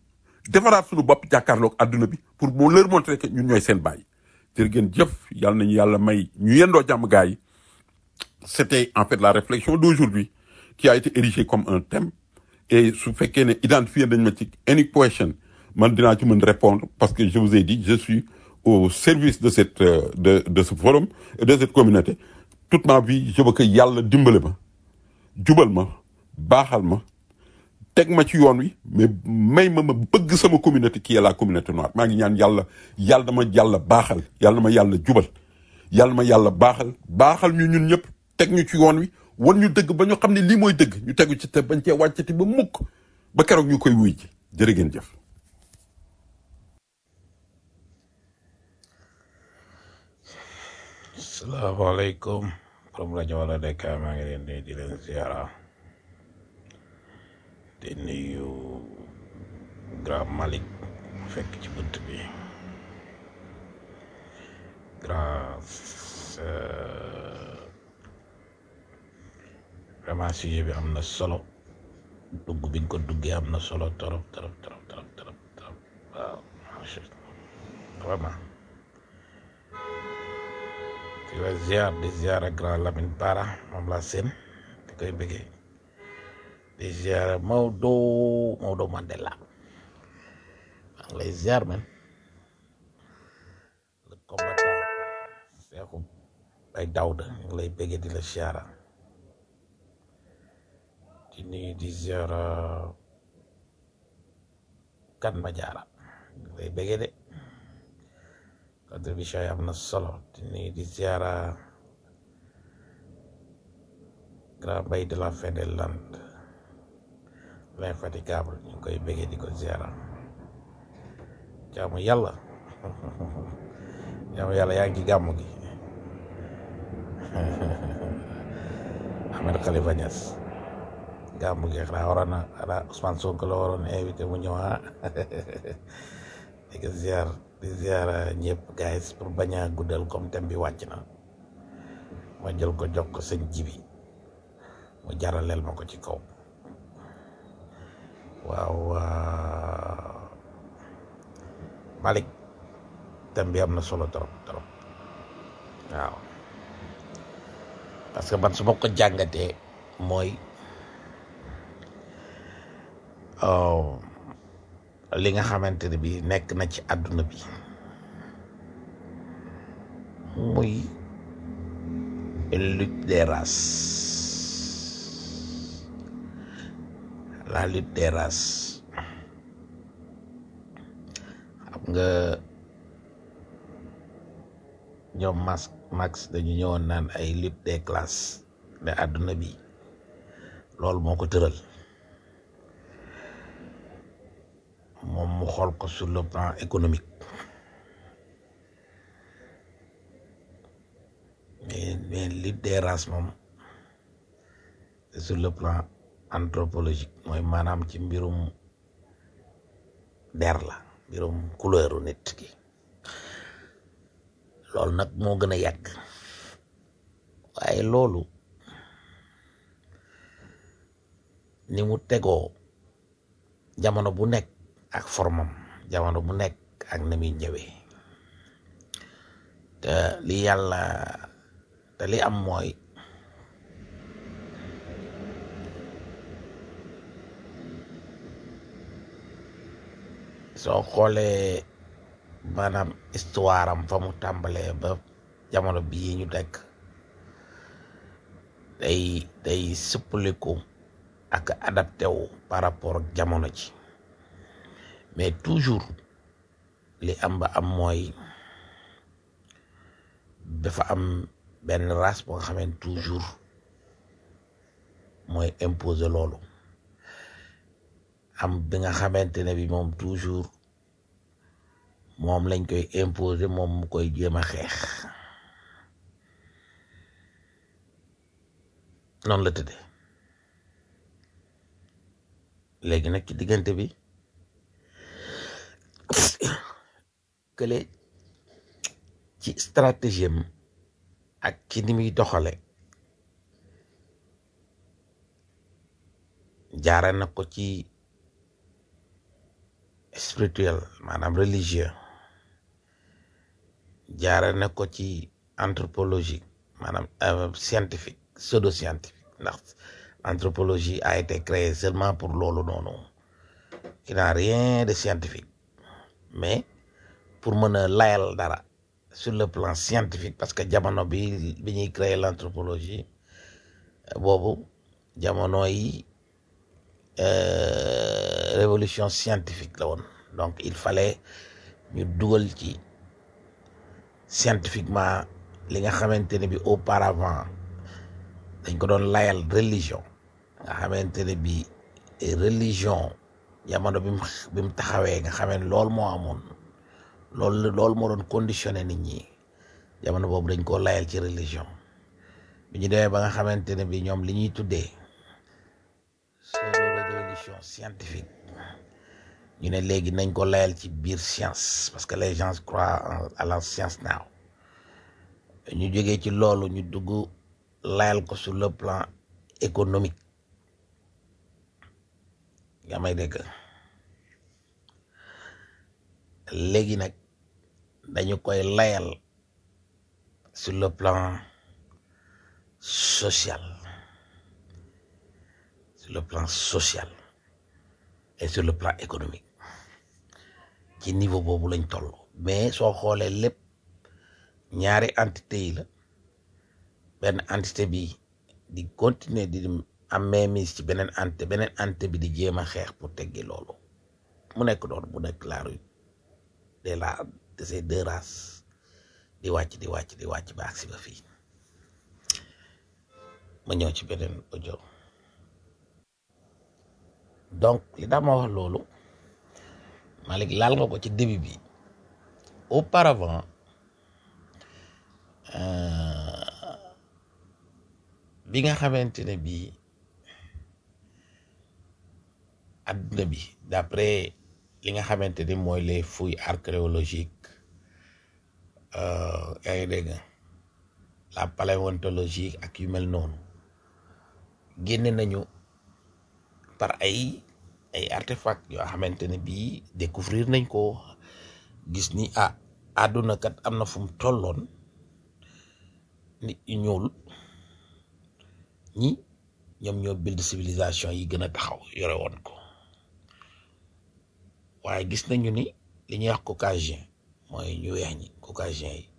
defaraat suñu bopp jàkkaarloog àdduna bi pour mu leur montrer que ñun ñooy seen bàyyi jërë ngeen jëf yàlla nañu yàlla may ñu yendoo jàmm gaa yi c'était en fait la réflexion d'aujourd'hui qui a été érigée comme un thème et su fekkee ne identifié nañ ma ci any question man dinaa ci mën répondre parce que je vous ai dit je suis au service de cette euh, de de ce forum et de cette communauté toute ma vie je veux que yàlla dimbale ma jubal ma baaxal ma teg ma ci yoon wi mais may ma ma bëgg sama communauté qui est la communauté noire maa ngi ñaan yàlla yàlla dama yàlla baaxal yàlla ma yàlla jubal yàlla ma yàlla baaxal baaxal ñu ñun ñëpp teg ñu ci yoon wi wan ñu dëgg ba ñu xam ne lii mooy dëgg ñu tegu ci te bañ cee wàccati ba mukk ba keroog ñu koy wuy ji jërë ngeen jëf salaamaaleykum borom rajo wala Dakar maa ngi leen di di leen ziara di nuyu grand Malick fekk ci bunt bi grand euh, vraiment sujet bi am na solo dugg bi nga ko duggee am na solo torop torop torop torop torop torop waaw macha Allah vraiment di la ziar di ziar ak grand Lamine Bara moom laa seen di koy bëggee di ziar Maodo Maodo Mandela maa ngi lay ziar man le combattant Seexu ay Dawda ñu ngi lay bëggee di la ziara di nuyu di ziar kan ma jaara ñu ngi lay bëggee de contribution yi am na solo di nuyu di ziara grand bay de la fin des landes l'infatigable ñu ngi koy bëggee di ko ziara jaamu yàlla jaamu yàlla yaa ngi ci gàmmu gi Ahmed Khalifa Niass gàmmu gi xanaa waroon na xanaa Ousmane Sonko la waroon invité mu ñëw ah di ko ziar di ziar ñëpp guys pour bañ a guddal comme thème bi wàcc na ma jël ko jox ko sëñ jibi mu jaraleel ma ko ci kaw waaw waa Malick thème bi am na solo trop trop waaw parce que man su ma ko jàngatee mooy oh, li nga xamante ne bi nekk na ci àdduna bi muy une lutte des races la lutte des races xam nga ñoom Max Max dañu ñëwoon naan ay lutte des classes ne àdduna bi loolu moo ko tëral moom mu xool ko sur le plan économique mais mais lutte des races moom c'est sur le plan anthropologique mooy maanaam ci mbirum der la mbirum couleuru nit ki loolu nag moo gën a yàgg waaye loolu ni mu tegoo jamono bu nekk ak formam jamono bu nekk ak na muy ñëwee te li yàlla te li am mooy soo xoolee maanaam histoire am fa mu tàmbalee ba jamono bii ñu nekk day day suppaliku ak adapté wu par rapport ak jamono ji mais toujours li am ba am mooy dafa am benn race boo nga xamante toujours mooy imposer loolu am bi nga xamante ne bi moom toujours moom lañ koy imposer moom mu koy jéem a xeex noonu la tëddee léegi nag ci diggante bi kële ci stratégie am ak ci ni muy doxale jaare na ko ci spirituel maanaam religieux jaare na ko ci anthropologie maanaam euh, scientifique pseudo scientifique ndax anthropologie a été créée seulement pour loolu noonu qui n'a rien de scientifique mais pour mën a layal dara sur le plan scientifique parce que jamono bi bi ñuy créer l'anthropologie boobu jamono yi euh, révolution scientifique la woon donc il fallait ñu dugal ci scientifiquement li nga xamante ne bi auparavant dañ ko doon layal religion nga xamante ne bi religion jamono bi mu bi mu taxawee nga xamee ne loolu moo amoon loolu loolu moo doon conditionné nit ñi jamono boobu dañ koo layal ci religion bi ñu demee ba nga xamante ne bi ñoom li ñuy tuddee pseudo révolution scientifique ñu ne léegi nañ ko layal ci biir science parce que les gens croient en- à la science now ñu jógee ci loolu ñu dugg layal ko sur le plan économique nga may dégg léegi nag dañu koy layal sur le plan social sur le plan social et sur le plan économique ci niveau boobu lañ toll mais soo xoolee lépp ñaari entité yi la benn entité bi di continuer di am mainmise ci beneen entité beneen entité bi di jéem a xeex pour teggi loolu mu nekk doon bu nekk la rue de la de ces deux races di wàcc di wàcc di wàcc ba agsi ba fii ma ñëw ci beneen audio donc li tax ma wax loolu Malick laal nga ko ci début bi auparavant euh, bi nga xamante ne bii adduna bi d'après li nga xamante ni mooy les fouilles archéologiques euh, yaa ngi dégg la paléontologie ak yu mel noonu génne nañu par ay ay artefacts yoo xamante ne bii découvrir nañ ko gis ni ah àdduna kat am na fu mu tolloon nit ñu ñuul ñi ñoom ñoo build civilisation yi gën a taxaw yore woon ko waaye gis nañu ni li ñuy wax caucasien mooy ñu weex ñi caucasien yi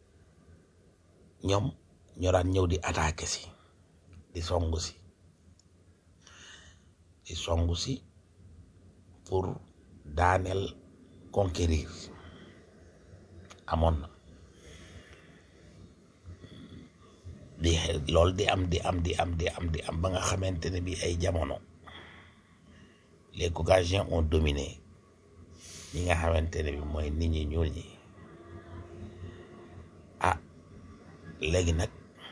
ñoom ñoo daan ñëw di attaquer si di songu si di songu si pour daaneel conquérir amoon na di loolu di am di am di am di am di am ba nga xamante ne bi ay jamono les caucasiens ont dominé ñi nga xamante ne bi mooy nit ñi ñuul ñi ah léegi nag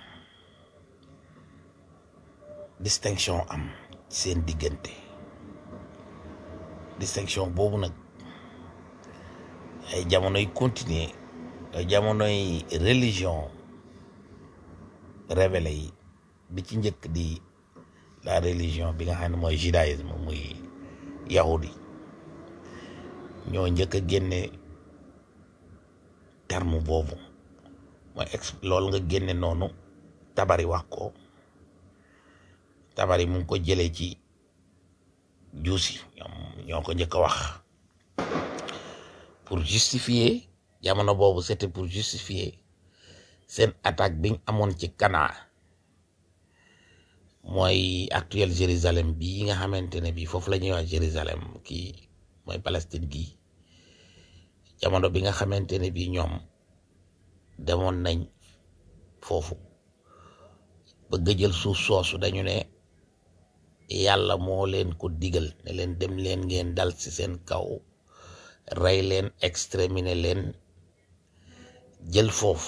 distinction am seen diggante distinction boobu nag ay jamonoy continuer ay jamonoy religion révélé yi bi ci njëkk di la religion bi nga xam ne mooy judaïsme muy yahudi ñoo njëkk a génne terme boobu mooy ex loolu nga génne noonu tabari wax ko tabari mu ngi ko jëlee ci juusi ñoom ñoo ko njëkk a wax pour justifier jamono boobu c'était pour justifier seen attaque biñ amoon ci Cana mooy actuel Jérusalem bii nga xamante ne bii foofu la ñuy wax Jérusalem kii mooy Palestine gii jamono bi nga xamante ne bii ñoom demoon nañ foofu bëgg a jël suuf soosu dañu ne yàlla moo leen ko digal ne leen dem leen ngeen dal ci seen kaw rey leen exterminer leen jël foofu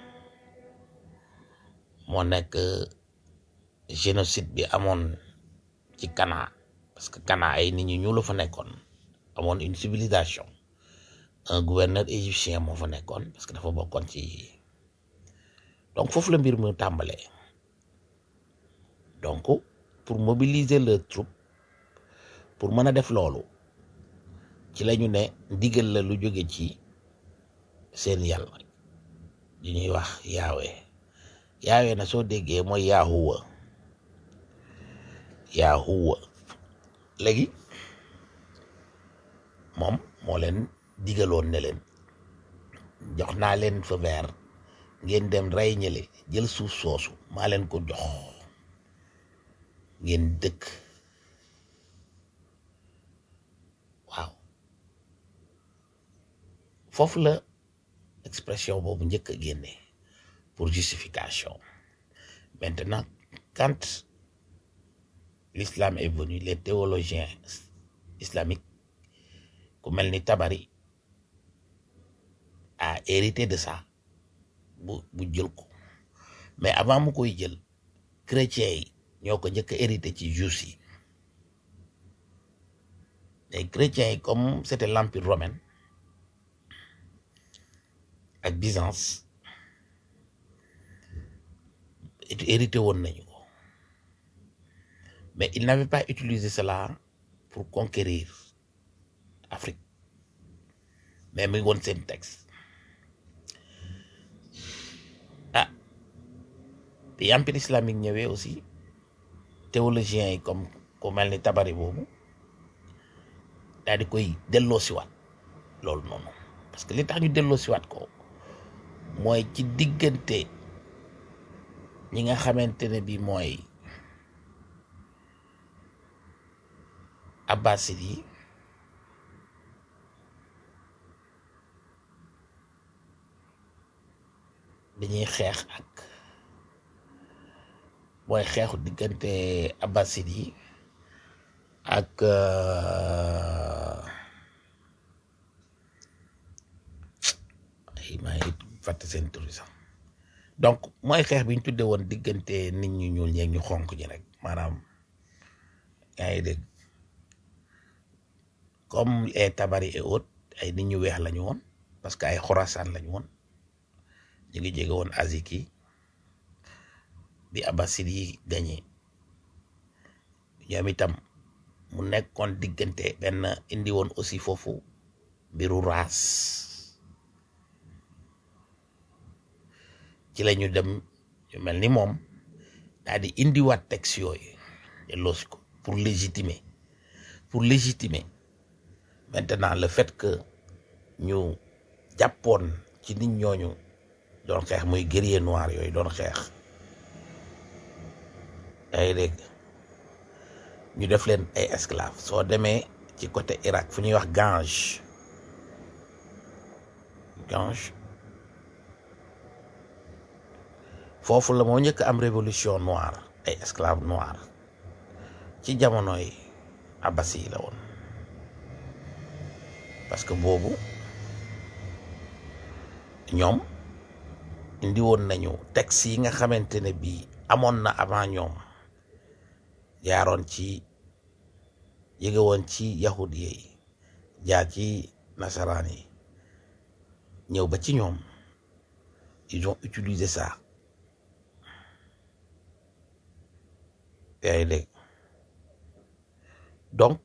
moo nekk génocide bi amoon ci Cana parce que Cana ay nit ñu ñuul la fa nekkoon amoon une civilisation un gouverneur égyptien moo fa nekkoon parce que dafa bokkoon ci donc foofu la mbir mu tàmbalee donc pour mobiliser le troupe pour mën a def loolu ci lañu ne ndigal la lu jóge ci seen yàlla di ñuy wax yaawe yaawe na soo déggee mooy yaahuwa yaahuwa léegi moom moo leen digaloon ne leen jox naa leen fa vert ngeen dem rey ñële jël suuf soosu maa leen ko jox ngeen dëkk waaw foofu la expression boobu njëkk a génne pour justification maintenant quand l'islam est venu les théologiens islamiques ku mel ni Tabari a hérité de ça bu bu jël ko mais avant mu koy jël chrétiens yi ñoo ko njëkk a hérité ci juifs yi les chrétiens yi comme c'était l'empire romain ak Byzance hérité woon nañu ko mais ils n'avaient pas utilisé cela pour conquérir Afrique mais muy woon seen texte ah bi empire islamique ñëwee aussi théologiens yi comme ku mel ni tabari boobu daal di koy delloo siwaat loolu noonu parce que li tax ñu delloo siwaat ko mooy ci diggante ñi nga xamante ne bi mooy abbasid yi dañuy xeex ak mooy xeexu diggante abbasid yi ak euh, ay maa ngi fàtte seen tur yi sax donc mooy xeex bi ñu tudde woon diggante nit ñu ñuul ñeeg ñu xonk ñi rek maanaam yaa ngi dégg comme les tabari et autres ay nit ñu weex lañu woon parce que ay xorasaan lañu woon ñu ngi jege woon aziki bi abbasid yi gañe ñoom itam mu nekkoon diggante benn indi woon aussi foofu mbiru raas ci la ñu dem ñu mel ni moom daal di indiwaat texte yooyu delloosi ko pour légitimer pour légitimer maintenant le fait que ñu jàppoon ci nit ñooñu doon xeex muy guerrier noir yooyu doon xeex yaa ngi dégg ñu def leen ay esclave soo demee ci côté Irak fu ñuy wax Gange Gange foofu la moo njëkk am révolution noire ay esclave noir ci jamonoy abbasi yi la woon parce que boobu ñoom indi woon nañu texte yi nga xamante ne bii amoon na avant ñoom jaaroon ci yëge woon ci yahud yi jaar ci nasaraan yi ñëw ba ci ñoom ils ont utilisé ça yaa ngi dégg donc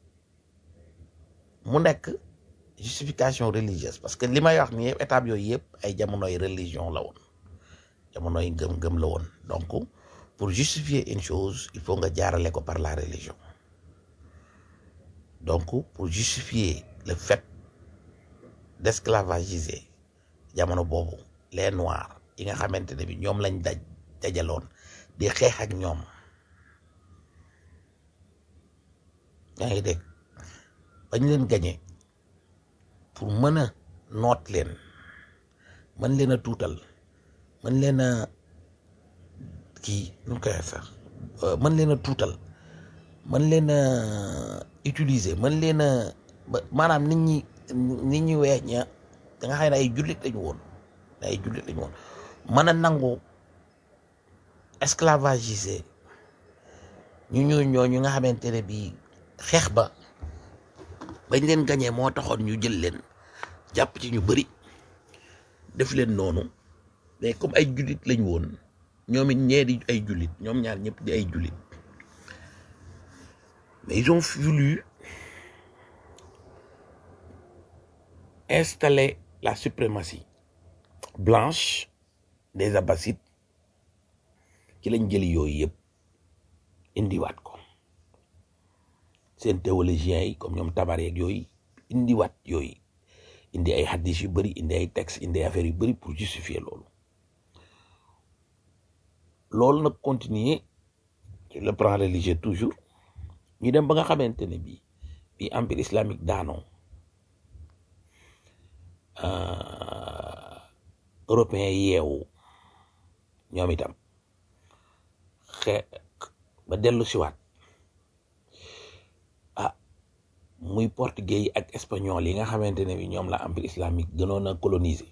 mu nekk justification religieuse parce que li may wax ni yëpp étape yooyu yëpp ay jamonoy religion la woon jamonoy ngëm-ngëm la woon donc pour justifier une chose il faut nga jaarale ko par la religion donc pour justifier le fait d'esclavagiser jamono boobu les noirs yi nga xamante ne bi ñoom lañ daj dajaloon di xeex ak ñoom yaa ngi dégg bañ leen gañe pour mën a noot leen mën leen a tuutal mën leen a kii nu koy sax mën leen a tuutal mën leen a utiliser mën leen a maanaam nit ñi nit ñi weex ña da nga xam ne ay jullit lañu woon ay jullit lañu woon mën a nangu esclavagiser ñu ñu ñooñu nga xamante ne bii xeex ba bañ leen gañee moo taxoon ñu jël leen jàpp ci ñu bari def leen noonu mais comme ay jullit lañu woon ñoom it ñee di ay jullit ñoom ñaar ñëpp di ay jullit mais ils ont voulu installer la suprématie blanche des abbassides ci lañ jëli yooyu yëpp indiwaat ko seen théologiens yi comme ñoom tabar yeeg yooyu indiwaat yooyu indi ay hadis yu bëri indi ay textes indi ay affaires yu bëri pour justifier loolu loolu nag continuer sur le plan religieux toujours ñu dem ba nga xamante ne bii bi empire islamique daanoo européens yeewu ñoom itam xe ba dellu siwaat ah muy portugais yi ak espagnol yi nga xamante ne bi ñoom la empire islamique gënoon a coloniser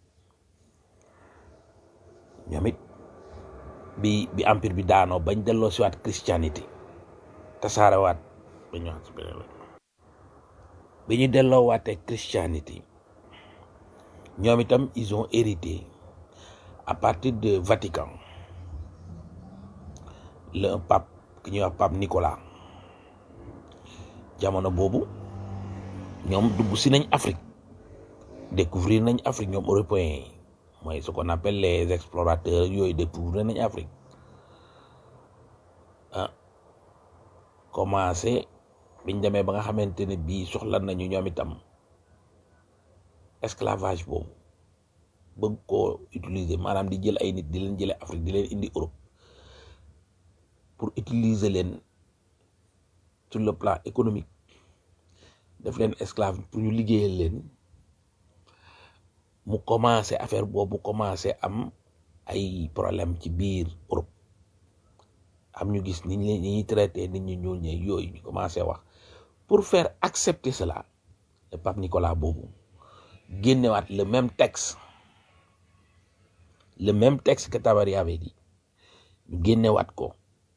ñoom it bi bi empire bi daanoo bañ delloo siwaat christianité tasaarewaat ba ñu wax ci beneen bi ñu delloo waatee christianité ñoom itam ils ont hérité à partir de Vatican le un pape ki ñuy wax pape Nicolas jamono boobu ñoom dugg si nañ Afrique découvrir nañ Afrique ñoom européens yi mooy ce qu'on appelle les explorateurs yooyu découvrir nañ Afrique ah commencé biñ demee ba nga xamante ne bii soxla nañu ñoom itam esclavage boobu bëgg koo utiliser maanaam di jël ay nit di leen jële Afrique di leen indi Europe pour utiliser leen sur le plan économique def leen esclave pour ñu liggéeyal leen mu commencé affaire boobu commencé am ay problème ci biir Europe am ñu gis ni ñu ñuy traité nit ñu ñuul ñe yooyu ñu commencé wax pour faire accepter cela le pape Nicolas boobu génnewaat le même texte le même texte que Tabari avait dit ñu génnewaat ko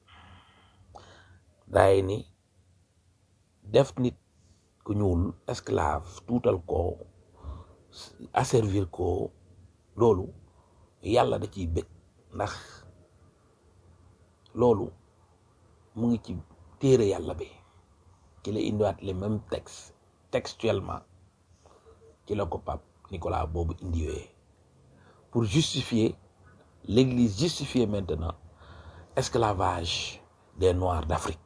daay ni def nit ku ñuul esclave tuutal ko asservir ko loolu yàlla da ciy bëgg ndax loolu mu ngi ci téere yàlla bi ci la indiwaat les mêmes textes textuellement ci la ko pape Nicolas boobu indiwee pour justifier l'église justifier maintenant esclavage des noirs d'Afrique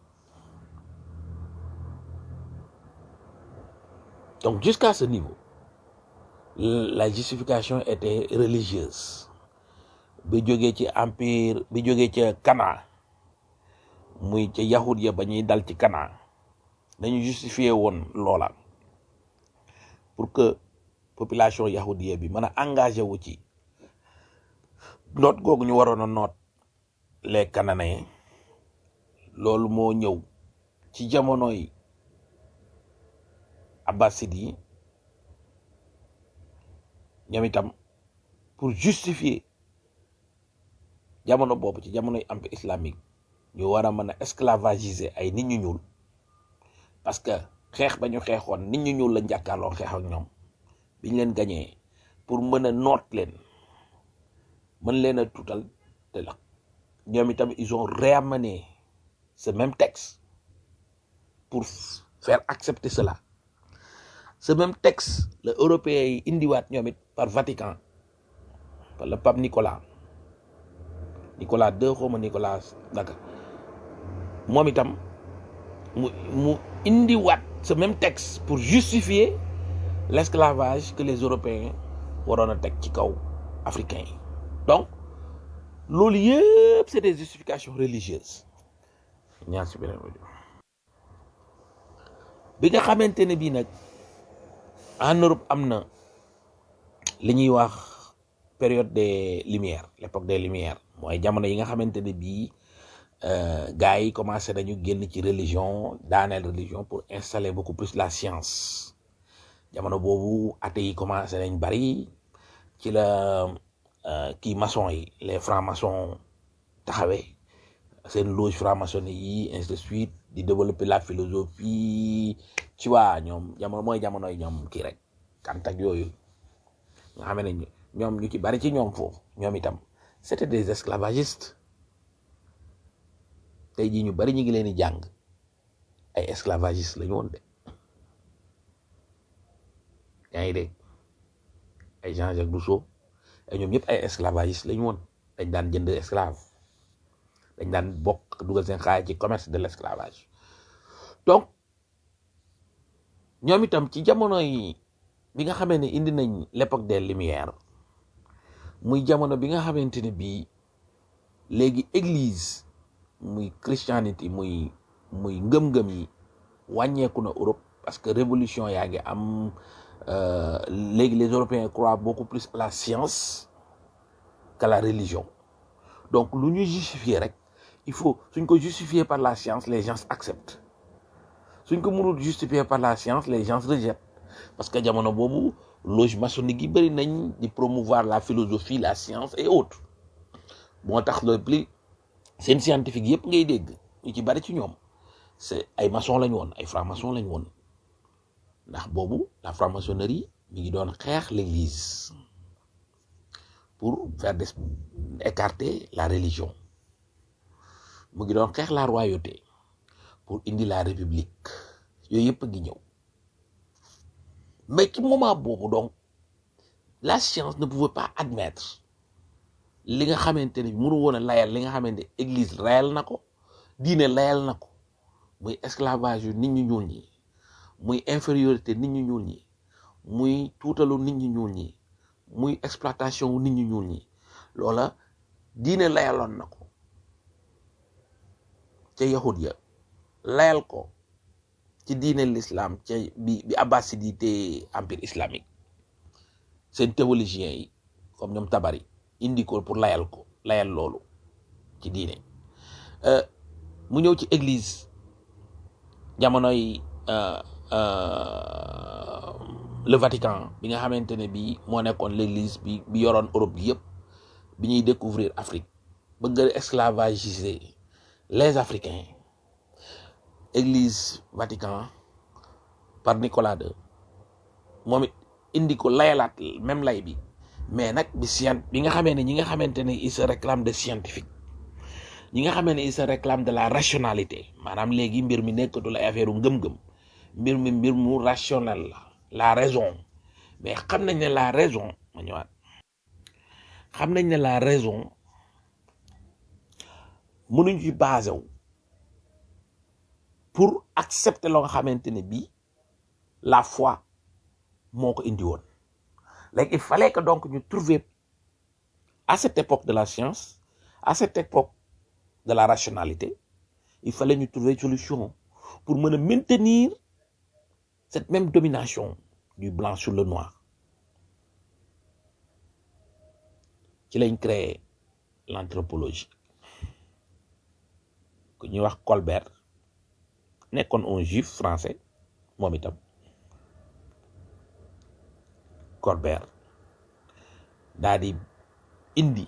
donc jusqu'à ce niveau la justification était religieuse bi jógee ci empire bi jógee ca Cana muy ca yahud ya ba ñuy dal ci Cana dañu justifier woon loola pour que population yahudiya bi mën a engagé wu ci noot googu ñu waroon a noot les Cananéens loolu moo ñëw ci jamonoy abbasid yi ñoom itam pour justifier jamono boobu ci jamonoy empire islamique ñu war a mën a esclavagiser ay nit ñu ñuul parce que xeex ba ñu xeexoon nit ñu ñuul la njàkkaarloo xeex ak ñoom biñ leen gañee pour mën a noot leen mën leen a tuutal te la ñoom itam ils ont réamené ce même texte pour faire accepter cela ce même texte le européen yi indiwaat ñoom it par Vatican par le pape Nicolas Nicolas II xawma Nicolas naka moom itam mu mu indiwaat ce même texte pour justifier l'esclavage que les Européens waroon a teg ci kaw africains yi donc loolu yëpp c'est des justifications religieuses ñaar si beneen audio bi nga xamante ne bii nag en Europe am na li ñuy wax période des lumières l'époque des lumières mooy jamono yi nga xamante ne bii gars yi commencé nañu génn ci religion daaneel religion pour installer beaucoup plus la science jamono boobu athées yi commencé nañ bari ci la kii maçon yi les francs-maçons taxawee seen loge franc-maçonnerie yi ainsi de suite di développer la philosophie ci waa ñoom jamono mooy jamonoy ñoom kii rek Kant ak yooyu nga xam ne ñoom ñu ci bari ci ñoom foofu ñoom itam c'était des esclavagistes tey jii ñu bari ñu ngi leen di jàng ay esclavagistes la ñu woon de yaa ngi dégg ay Jean-Jacques Rousseau ay ñoom ñëpp ay esclavagistes lañu woon dañ daan jënd esclave dañ daan bokk dugal seen xaalis ci commerce de l'esclavage donc ñoom itam ci jamono yi bi nga xamee ne indi nañ l'époque des lumières muy jamono bi nga xamante ne bii léegi église muy christianité muy muy ngëm-ngëm yi wàññeeku na Europe parce que révolution yaa ngi am euh, léegi les Européens croient beaucoup plus à la science qu'à la religion donc lu ñu justifier rek il faut suñ ko justifier par la science les gens acceptent suñ ko mënul justifier par la science les gens rejettent parce que jamono boobu loge maçonnique yi bëri nañ di promouvoir la philosophie la science et autres moo tax le plus seen scientifique yëpp ngay dégg ñu ci bari ci ñoom c'est ay maçon lañ woon ay franc-maçon lañ woon ndax boobu la franc-maçonnerie mi ngi doon xeex l'église pour faire des écarter la religion mu ngi doon xeex la royauté pour indi la république yooyu yëpp a ngi ñëw mais ci moment boobu donc la science ne pouvait pas admettre li nga xamante ne mënu woon a layal li nga xamante ne église layal na ko diine layal na ko muy esclavage yu nit ñu ñuul ñi muy infériorité nit ñu ñuul ñi muy tuutalu nit ñu ñuul ñi muy exploitation wu nit ñu ñuul ñi loola diine layaloon na ko ca yahud ya layal ko ci diine l'islam ca bi bi abbasid yi te empire islamique seen théologiens yi comme ñoom tabari indi ko pour layal ko layal loolu ci diine Euh, mu ñëw ci église jamonoy euh, euh, le Vatican bi nga xamante ne bii moo nekkoon l'église bi bi yoroon Europe bi yëpp bi ñuy découvrir Afrique bëgg a esclavagiser les Africains église Vatican par Nicolas II moom it indi ko layalaat même lay bi mais nag bi scient bi nga xamee ne ñi nga xamante ne il se réclame de scientifique ñi nga xamee ne il se réclame de la rationalité maanaam léegi mbir mi nekkatul ay affaire ngëm-ngëm mbir mi mbir mu rationnel la la raison mais xam nañ ne la raison ma ñëwaat xam nañ ne la raison mënuñ ci basé wu pour accepter loo nga xamante ne bii la foi moo ko indi woon léegi il fallait que donc ñu trouver à cette époque de la science à cette époque de la rationalité il fallait ñu trouver une solution pour mën a maintenir cette même domination du blanc sur le noir ci lañ créé l'anthropologie ku ñuy wax Colbert nekkoon un juif français moom itam Colbert daa di indi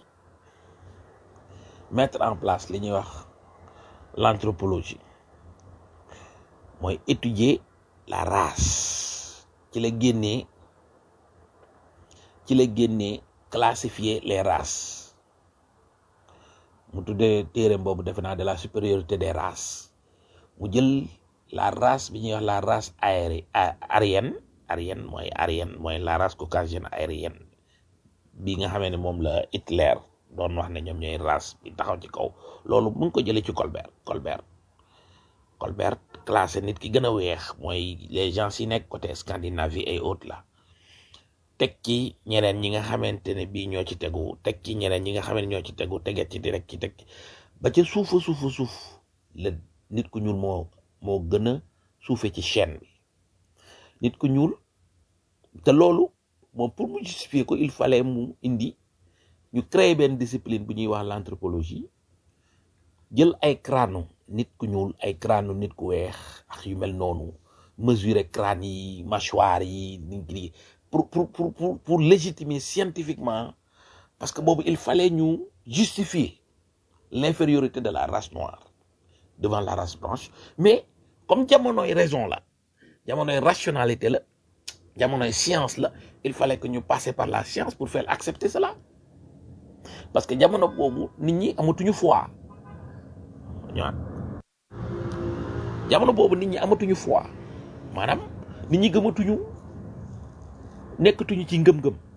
mettre en place li ñuy wax l'anthropologie mooy étudier la race ci la génnee ci la génnee classifier les races mu tuddee téereem boobu defe naa de la supériorité des races mu jël la race bi ñuy wax la race aéri aryenne aryenne mooy aryenne mooy la race caucasienne aérienne bi nga xamee ne moom la Hitler doon wax ne ñoom ñooy race bi taxaw ci kaw loolu mu ngi ko jëlee ci Colbert Colbert Colbert classé nit ki gën a weex mooy les gens yi nekk côté Scandinavie et autres là teg ci ñeneen ñi nga xamante ne bii ñoo ci tegu teg ci ñeneen ñi nga xam ne ñoo ci tegu teget ci direct ci teg ba ca suufa suufa suuf la nit ku ñuul moo moo gën a suufe ci chaîne bi nit ku ñuul te loolu moom pour mu justifier ko il fallait mu indi ñu créer benn discipline bu ñuy wax l'anthropologie jël ay crâne nit ku ñuul ay crâne nit ku weex ak yu mel noonu mesurer crâne yi mâchoire yi nit ki pour pour pour pour pour légitimer scientifiquement parce que boobu il fallait ñu justifier l'infériorité de la race noire devant la race blanche mais comme jamonoy raison la jamonoy rationalité la jamonoy science la il fallait que ñu passer par la science pour faire accepter cela parce que jamono boobu nit ñi amatuñu foi ñëwaat jamono boobu nit ñi amatuñu foi maanaam nit ñi gëmatuñu nekkatuñu ci ngëm-ngëm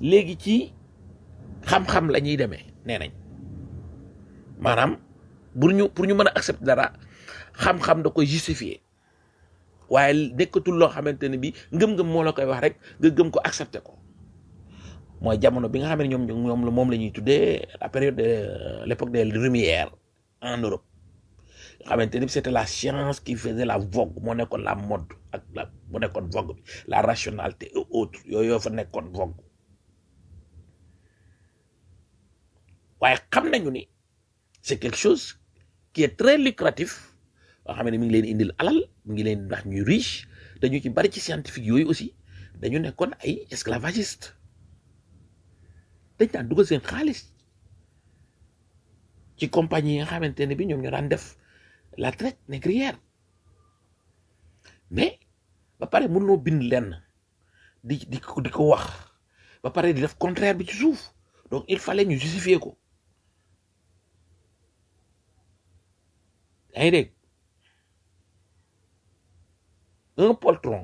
léegi ci xam-xam la ñuy demee nee nañ maanaam pour ñu pour ñu mën a accepter dara xam-xam da koy justifier waaye nekkatul loo xamante ne bi ngëm-ngëm moo la koy wax rek nga gëm ko accepter ko mooy jamono bi nga xam ne ñoom ñoom la moom la ñuy tuddee la période de l'époque des Lumières en Europe nga xamante ni c'était la science qui faisait la vogue moo nekkoon la mode ak la mu nekkoon vogue bi la rationalité et autres yooyu yoo fa nekkoon vogue waaye xam nañu ni c'est quelque chose qui est très lucratif nga xam ne mi ngi leen indil alal mi ngi leen ndax ñuy riche dañu ci bari ci scientifique yooyu aussi dañu nekkoon ay esclavagiste dañ daan dugal seen xaalis ci compagnie yi nga xamante ne bi ñoom ñoo daan def la traite négrière mais ba pare mënoo bind lenn di di ko di ko wax ba pare di def contraire bi ci suuf donc il fallait ñu justifier ko yaa ngi dégg un poltron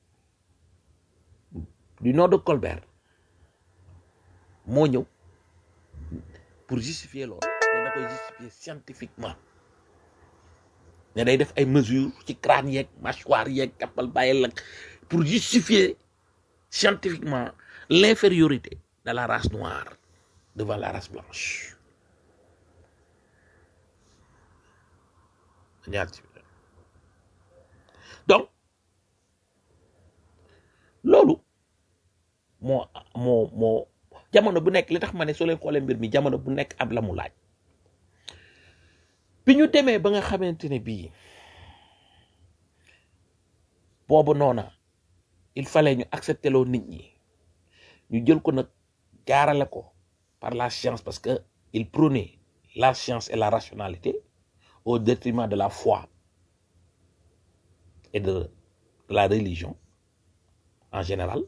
du nom de Colbert moo ñëw pour justifier loolu ne da koy justifier scientifiquement ne day def ay mesures ci crâne yeeg mâchoire yeeg kappal bàyyi lak pour justifier scientifiquement l'infériorité de la race noire devant la race blanche donc loolu moo moo moo jamono bu nekk li tax ma ne soo leen xoolee mbir mi jamono bu nekk ab la mu laaj bi ñu demee ba nga xamante ne bii boobu noona il fallait ñu accepter loo nit ñi ñu jël ko nag jaarale ko par la science parce que il prônait la science et la rationalité au détriment de la foi et de, de la religion en général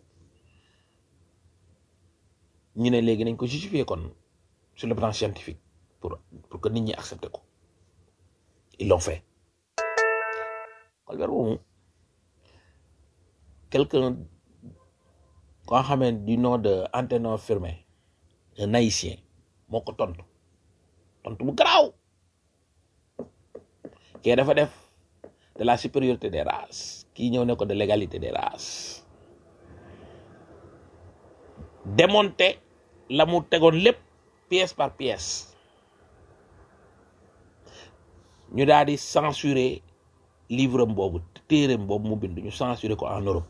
ñu ne léegi nañ ko justifier kon sur le plan scientifique pour pour que nit ñi accepter ko ils l'ont fait Colbert moomu quelqu'un koo xamee du nom de Anténon Firmin un haïtien moo ko tontu tontu bu garaaw kii dafa def de la supériorité des races kii ñëw ne ko de l'égalité des races démonter la mu tegoon lépp pièce par pièce ñu daal di censurer livre am boobu téereem boobu mu bind ñu censurer ko en Europe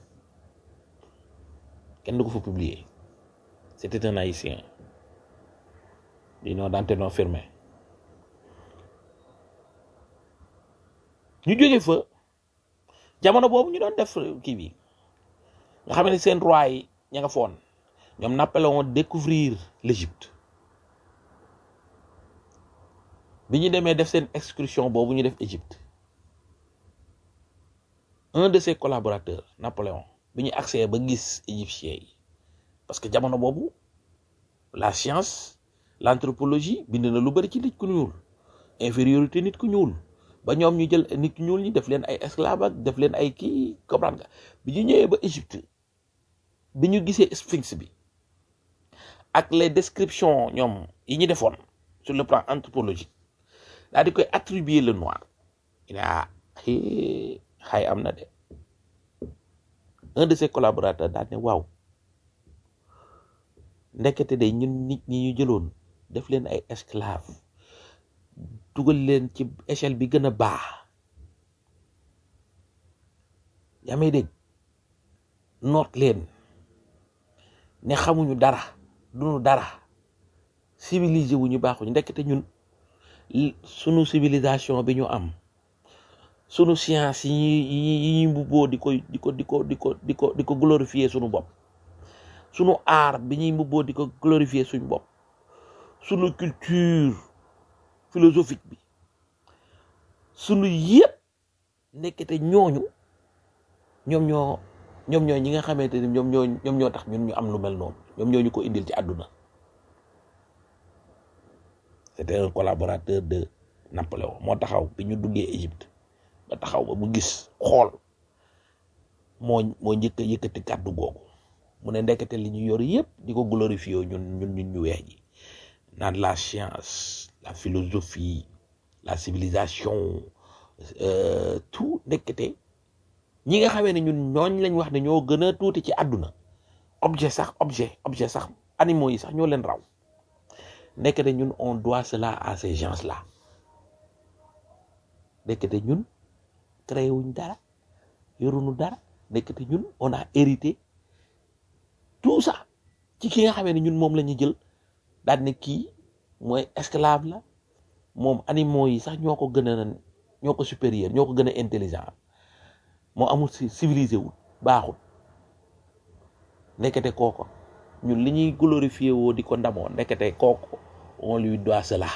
kenn du ko fa publier c'était un haïtien du nom d'Anténon Firmin ñu jóge fa jamono boobu ñu doon def kii bi nga xam ne seen roi yi ña nga foon ñoom Napoléon découvrir l'Égypte bi ñu demee def seen excursion boobu ñu def Égypte un de ses collaborateurs Napoléon bi ñu accès ba gis égyptiens yi parce que jamono boobu la science l'anthropologie bind na lu bari ci nit ku ñuul infériorité nit ku ñuul ba ñoom ñu jël nit ku ñuul ñi def leen ay esclave ak def leen ay kii comprendre nga bi ñu ñëwee ba Égypte bi ñu gisee sphinx bi ak les descriptions ñoom yi ñu defoon sur le plan anthropologique daal di koy attribuer le noir il ah xay am na de un de ses collaborateurs daal ne waaw ndekete de ñun nit ñi ñu jëloon def leen ay esclave dugal leen ci échelle bi gën a baax yaa may dégg noot leen ne xamuñu dara duñu dara civilisé wu ñu baaxuñu ndekete ñun sunu civilisation bi ñu am sunu science yi yi yi mbubboo di ko di ko di ko di ko di ko di ko glorifier sunu bopp sunu art bi ñuy mbubboo di ko glorifier suñu bopp sunu culture philosophique bi sunu yëpp nekkete ñooñu ñoom ñoo ñoom ñoo ñi nga xamante ni ñoom ñoo ñoom ñoo tax ñun ñu am lu mel noonu ñoom ñoo ñu ko indil ci àdduna c'était un collaborateur de Napoléon moo taxaw bi ñu duggee Égypte ba taxaw ba mu gis xool moo moo njëkk a yëkkati kàddu googu mu ne ndekete li ñu yor yëpp di ko glorifier ñun ñun ñun ñu weex ji naan la science la philosophie la civilisation euh, tout ndekete ñi nga xamee ne ñun ñooñ lañ wax ne ñoo gën a tuuti ci àdduna objet sax objet objet sax animaux yi sax ñoo leen raw ndekete ñun on doit cela à ces gens là ndekete ñun créé wuñ dara yoruñu dara ndekete ñun on a hérité tout ça ci ki nga xamee ne ñun moom la ñu jël daal ne kii mooy esclave la moom animaux yi sax ñoo ko gën a ñoo ko supérieur ñoo ko gën a intelligent moo amul ci civilisé wul baaxul ndekete kooko ñun li ñuy glorifié woo di ko ndamoo ndekete kooko on lui doit cela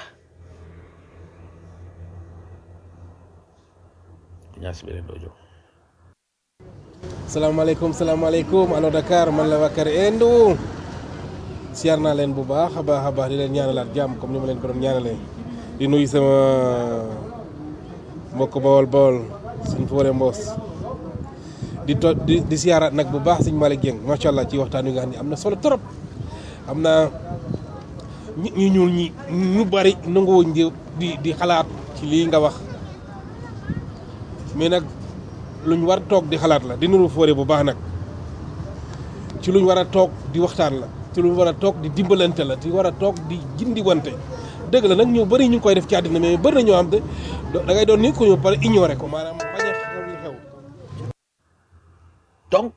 ñaas beneen dojo salaamaaleykum salaamaaleykum allo Dakar man la Bakar Endo siyaar naa leen bu baax a baax a baax di leen ñaanalaat jàmm comme ni ma leen ko doon ñaanalee di nuyu sama mbokk bawol bawol suñ foore mboos di to di di siyaaraat nag bu baax suñ Malick Dieng macha allah ci waxtaan wi nga xam ne am na solo trop am na ñu ñu ñuul ñi ñu bari nanguwuñ di di di xalaat ci lii nga wax mais nag luñ war a toog di xalaat la di nuru foore bu baax nag ci luñ war a toog di waxtaan la ci luñ war a toog di dimbalante la ci war a toog di jindi wante dëgg la nag ñu bëri ñu ngi koy def ci àddina mais bëri na ñoo xam te da ngay doon nit ku ñu pare ignoré ko maanaam bañ a xew li xew donc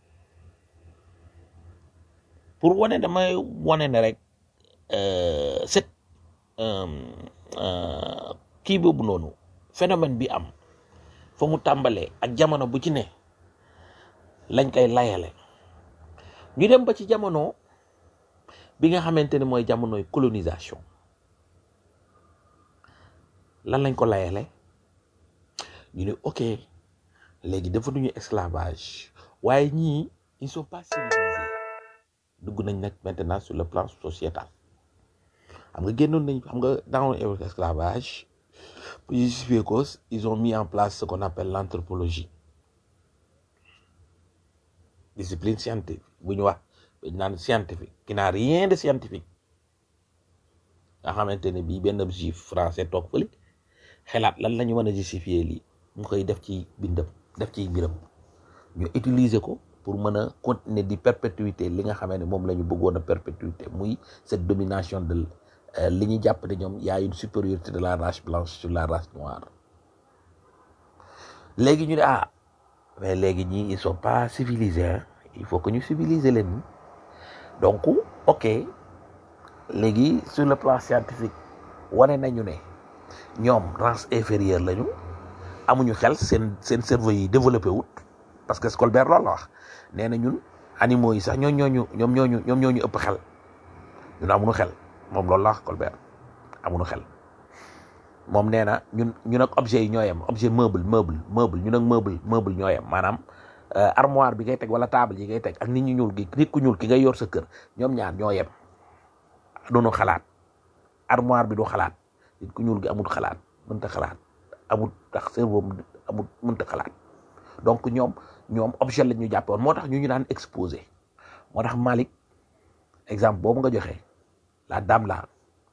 pour wane damay wane ne rek euh, cette euh, euh, kii boobu noonu phénomène bi am fa mu tàmbalee ak jamono bu ci ne lañ koy layale ñu dem ba ci jamono bi nga xamante ne mooy jamonoy colonisation lan lañ ko layale ñu ne ok léegi dafa duñu esclavage waaye ñii ils sont pas civilisés dugg nañ nag maintenant sur le plan sociétal xam nga génnoon nañ xam nga dans l'esclavage pour justifier ko ils ont mis en place ce qu'on appelle l'anthropologie discipline scientifique bu ñu wax dañ naan scientifique qui n'a rien de scientifique nga xamante ne bii benn juif français toog fële xelaat lan la ñu mën a justifier lii mu koy def ci bindam def ci mbiram ñu utiliser ko pour mën a continuer di perpétuité li nga xamee ne moom la ñu bëggoon a perpétuité muy cette domination de li ñu jàpp ne ñoom y a une supériorité de la race blanche sur la race noire léegi ñu ne ah mais léegi ñii ils sont pas civilisés hein. il faut que ñu civiliser leen donc ok léegi sur le plan scientifique wane nañu ne ñoom race inférieure lañu amuñu xel seen seen cerveau yi développé wut parce que Colbert loolu la wax nee na ñun animaux yi sax ñoo ñooñu ñoom ñooñu ñoom ñooñu ëpp xel ñun amuñu xel moom loolu la wax Colbert amuñu xel moom nee na ñun ñun ak objet yi ñoo yem objet meuble meuble meuble ñun ak meuble meuble ñoo yem maanaam armoire bi ngay teg wala table yi ngay teg ak nit ñu ñuul gi nit ku ñuul ki ngay yor sa kër ñoom ñaar ñoo yem duñu xalaat armoire bi du xalaat nit ku ñuul gi amul xalaat mënta xalaat amul tax cerveau amul mënta xalaat donc ñoom ñoom objet la ñu jàppoon moo tax ñu ñu daan exposé moo tax Malick exemple boobu nga joxe la dame la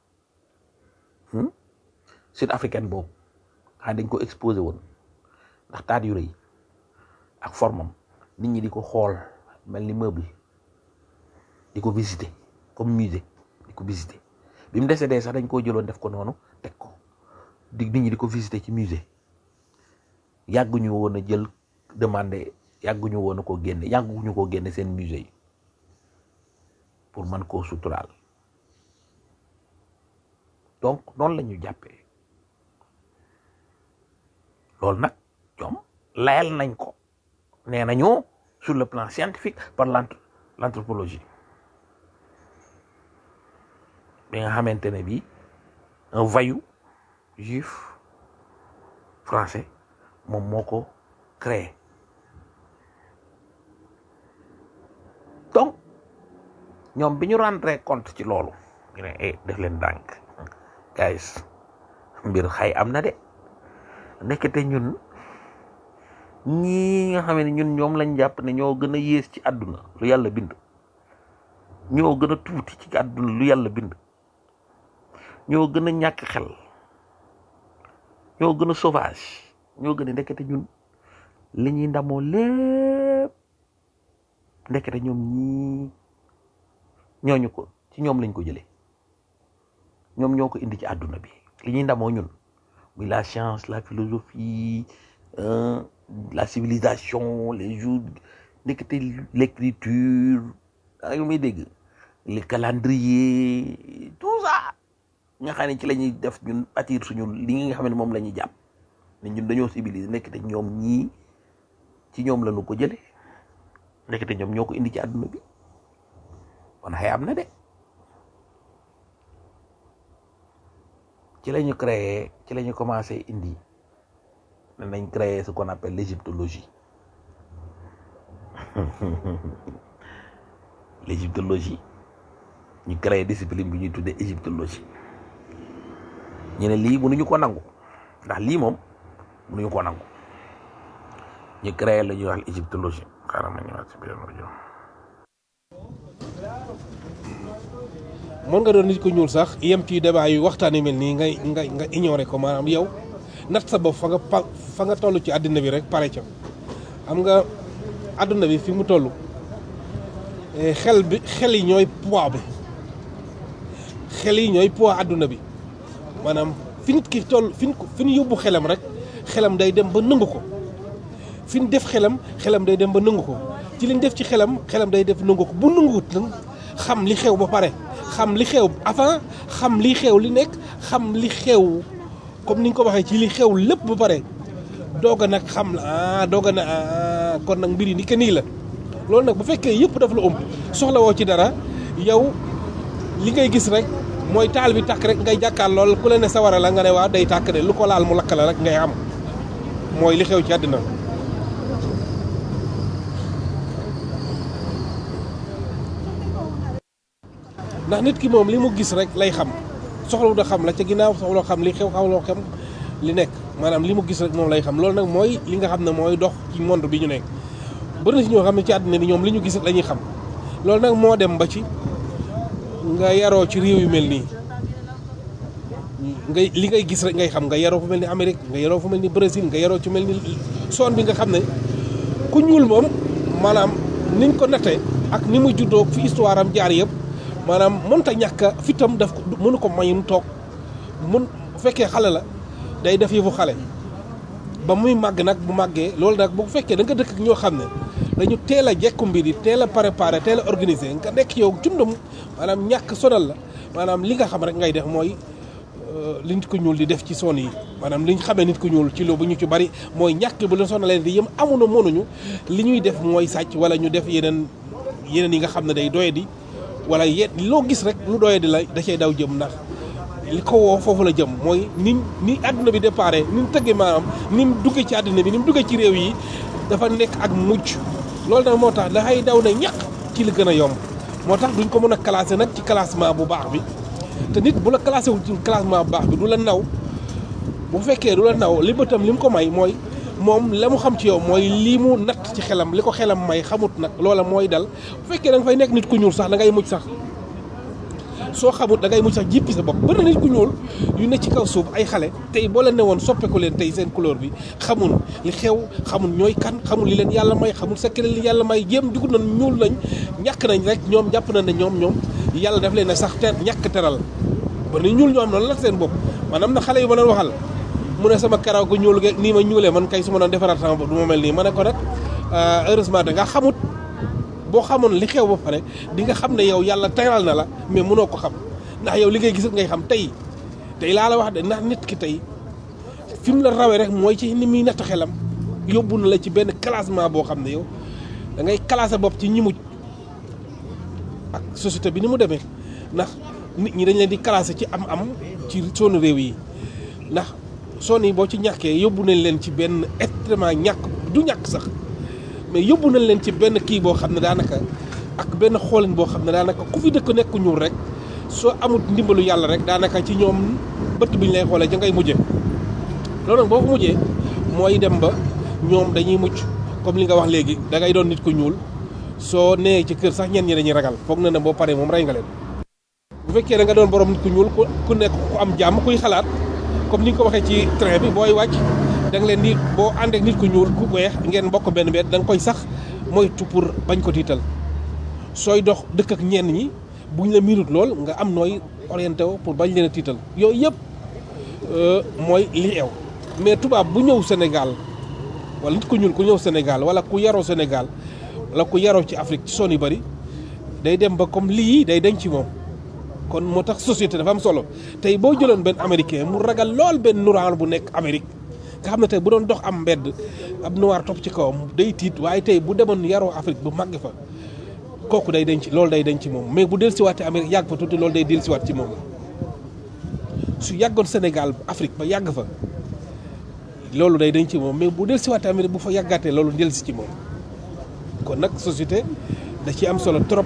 sud africaine boobu xanaa dañ ko exposé woon ndax taat yu rëy ak formam nit ñi di ko xool mel ni meuble di ko visiter comme musée di ko visiter bi mu décédé sax dañ koo jëloon def ko noonu teg ko di nit ñi di ko visiter ci musée yàgguñu woon a jël demandé yàgguñu woon a ko génne yàgguñu koo génne seen musée yi pour mën koo suturaal donc noonu la ñu jàppee loolu nag ñoom layal nañ ko nee nañu sur le plan scientifique par l'anthropologie bi nga xamante ne bii un voyou juif français moom moo ko créé donc ñoom bi ñu rendre compte ci loolu ñu ne eh def leen dànk guys mbir xay am na de nekkete ñun ñii nga xam ne ñun ñoom lañ jàpp ne ñoo gën a yées ci àdduna lu yàlla bind ñoo gën a tuuti ci àdduna lu yàlla bind ñoo gën a ñàkk xel ñoo gën a sauvage ñoo gën a ndekete ñun li ñuy ndamoo lépp ndekete ñoom ñii ñooñu ko ci ñoom lañ ko jëlee ñoom ñoo ko indi ci àdduna bi li ñuy ndamoo ñun muy la science la philosophie euh, la civilisation les jours ndekete l'écriture daa ngi may dégg le calendrier tout ça nga xam ne ci la ñuy def ñun attir suñu li nga xam ne moom la ñuy jàpp ne ñun dañoo civilisé ndekete ñoom ñii ci ñoom la ñu ko jële ndekete ñoom ñoo ko indi ci àdduna bi kon xëy am na de ci la ñu créé ci la ñu commencé indi ne nañ créé ce qu'on appelle l'égyptologie l'égyptologie ñu créé discipline bi ñuy tuddee égyptologie ñu ne lii mënuñu ko nangu ndax lii moom mënuñu ko nangu ñu créé la ñuy wax égyptologie xaaral ma ñëwaat si biir rajo mën nga doon nit ko ñuul sax yem ci débat yu waxtaan yu mel nii ngay nga nga ignorer ko maanaam yow nat sa bopp fa nga pa fa nga toll ci àddina bi rek pare ca xam nga àdduna bi fi mu toll eh, xel bi xel yi ñooy poids bi xel yi ñooy poids àdduna bi maanaam fi nit ki toll fi ñu ko fi ñu yóbbu xelam rek xelam day dem ba nëngu ko fi ñu def xelam xelam day dem ba nëngu ko ci liñ def ci xelam xelam day def nëngu ko bu nënguwut nag xam li xew ba pare xam li xew avant xam li xew li nekk xam li xew comme ni nga ko waxee ci li xew lépp ba pare doog a nag xam la ah doog a na ah kon nag mbir yi ni que nii la loolu nag bu fekkee yëpp daf la ëmb soxla woo ci dara yow li ngay gis rek mooy taal bi tàkk rek ngay jàkkaar lool ku la ne sawara la nga ne waa day tàkk de lu ko laal mu lakk la rek ngay am mooy li xew ci àddina ndax nit ki moom li mu gis rek lay xam soxlawu da xam la ca ginnaaw soxla xam li xew xawloo xam li nekk maanaam li mu gis rek moom lay xam loolu nag mooy li nga xam ne mooy dox ci monde bi ñu nekk bëri na si ñoo xam ne ci àddina bi ñoom li ñu gis rek la ñuy xam loolu nag moo dem ba ci nga yaroo ci réew yu mel nii ngay li ngay gis rek ngay xam nga yaroo fu mel ni Amérique nga yaroo fu mel ni Brésil nga yaroo ci mel ni zone bi nga xam ne ku ñuul moom maanaam niñ ko nattee ak ni mu juddoo fi histoire am jaar yëpp maanaam mënta ñàkk a fitam daf ko mënu ko may mu toog mun bu fekkee xale la day def yëfu xale ba muy màgg nag bu màggee loolu nag bu fekkee da nga dëkk ak ñoo xam ne dañu teel a jekku mbir yi teel a préparé teel a organisé nga nekk yow cundum maanaam ñàkk sonal la maanaam li nga xam rek ngay def mooy li nit ko ñuul di def ci son yi maanaam li ñu xamee nit ko ñuul ci loo bu ñu ci bari mooy ñàkk bu leen sonalee di yëm amuñu mënuñu li ñuy def mooy sàcc wala ñu def yeneen yeneen yi nga xam ne day doye di wala yet loo gis rek lu doye di la da cay daw jëm ndax li ko woo foofu la jëm mooy ni ni àdduna bi déparé ni mu tëggee maanaam ni mu duggee ci àdduna bi ni mu duggee ci réew yi dafa nekk ak mujj loolu nag moo tax dafay daw na ñàkk ci li gën a yomb moo tax duñ ko mën a classé nag ci classement bu baax bi te nit bu la classé wul ci classement bu baax bi du la naw bu fekkee du la naw li bëtam li mu ko may mooy moom la mu xam ci yow mooy lii mu natt ci xelam li ko xelam may xamut nag loola mooy dal bu fekkee da nga fay nekk nit ku ñuul sax da ngay mujj sax soo xamut da ngay mujj sax jippi sa bopp bëri na nit ku ñuul yu ne ci kaw suuf ay xale tey boo leen ne woon soppeeku leen tey seen couleur bi xamul li xew xamul ñooy kan xamul li leen yàlla may xamul secret li yàlla may jéem dugg nañ ñuul nañ ñàkk nañ rek ñoom jàpp nañ ne ñoom ñoom yàlla daf leen a sax te ñàkk teral bëri na ñuul ñoo am noonu la seen bopp maanaam na xale yu ma doon waxal mu ne sama karaw gu ñuul ge nii ma ñuulee man kay su ma doon defaraat sama bopp du ma mel nii ma ne ko nag heureusement da nga xamut boo xamoon li xew ba pare di nga xam ne yow yàlla teral na la mais mënoo ko xam ndax yow li ngay gis ngay xam tey tey laa la wax de ndax nit ki tey fi mu la rawee rek mooy ci ni muy natt xelam yóbbu na la ci benn classement boo xam ne yow da ngay classé bopp ci ñi mujj ak société bi ni mu demee ndax nit ñi dañ leen di classé ci am-am ci sonu réew yi ndax son yi boo ci ñàkkee yóbbu nañ leen ci benn extrêmement ñàkk du ñàkk sax mais yóbbu nañ leen ci benn kii boo xam ne daanaka ak benn xoolin boo xam ne daanaka ku fi dëkk nekk ñuul rek soo amut ndimbalu yàlla rek daanaka ci ñoom bët bi ñu lay xoolee ja ngay mujjee loolu nag boo ko mujjee mooy dem ba ñoom dañuy mucc comme li nga wax léegi da ngay doon nit ku ñuul soo nee ci kër sax ñenn ñi dañuy ragal foog na ne boo paree moom rey nga leen bu fekkee da nga doon borom nit ku ñuul ku ku nekk ku am jàmm kuy xalaat comme ni nga ko waxee ci train bi booy wàcc da nga leen di boo ànd ak nit ku ñuul ku weex ngeen bokk benn bet da nga koy sax moytu pour bañ ko tiital sooy dox dëkk ak ñenn ñi buñ la miinut lool nga am nooy orienté wo pour bañ leen a tiital yooyu yëpp euh, mooy li ew mais tubaab bu ñëw Sénégal wala nit ku ñuul ku ñëw Sénégal wala ku yaroo Sénégal wala ku yaroo ci Afrique ci zone yu bëri day dem ba comme lii day denc ci moom kon moo tax société dafa am solo tey boo jëloon benn américain mu ragal lool benn noir bu nekk Amérique nga xam ne tey bu doon dox am mbedd ab noir topp ci kawam day tiit waaye tey bu demoon yaroo Afrique bu màgg fa kooku day denc loolu day denc ci moom mais bu dellusiwaatee Amérique yàgg fa tuuti loolu day dellusiwaat ci moom su yàggoon Sénégal Afrique ba yàgg fa loolu day denc ci moom mais bu dellusiwaatee Amérique bu fa yàggaatee loolu dellusi ci moom kon nag société da ci am solo trop.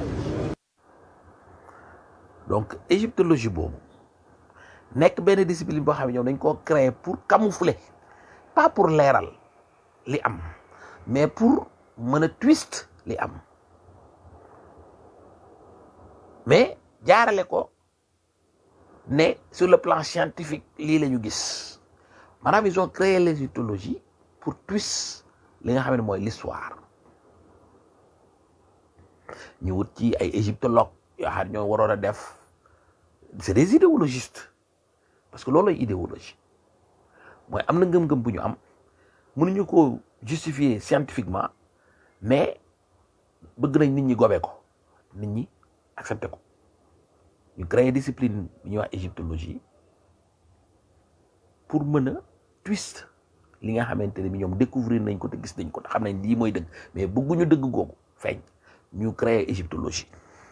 donc égyptologie boobu nekk benn discipline boo xam ne ñoom dañ koo créer pour camoufler pas pour leeral li am mais pour mën a twist li am mais jaarale ko ne sur le plan scientifique lii la ñu gis maanaam ils ont créé l'égyptologie pour twist li nga xam ne mooy l'histoire ñu wut ci ay égyptologues yoo xam ne ñoo waroon a def c'est des idéologistes parce que loolu lay idéologie mooy am na ngëm-ngëm bu ñu am mënuñu ko justifier scientifiquement mais bëgg nañ nit ñi gobe ko nit ñi accepté ko ñu créer discipline bi ñuy wax égyptologie pour mën a twist li nga xamante ne bi ñoom découvrir nañ ko te gis nañ ko te xam nañ lii mooy dëgg mais bëgguñu dëgg googu feeñ ñu créer égyptologie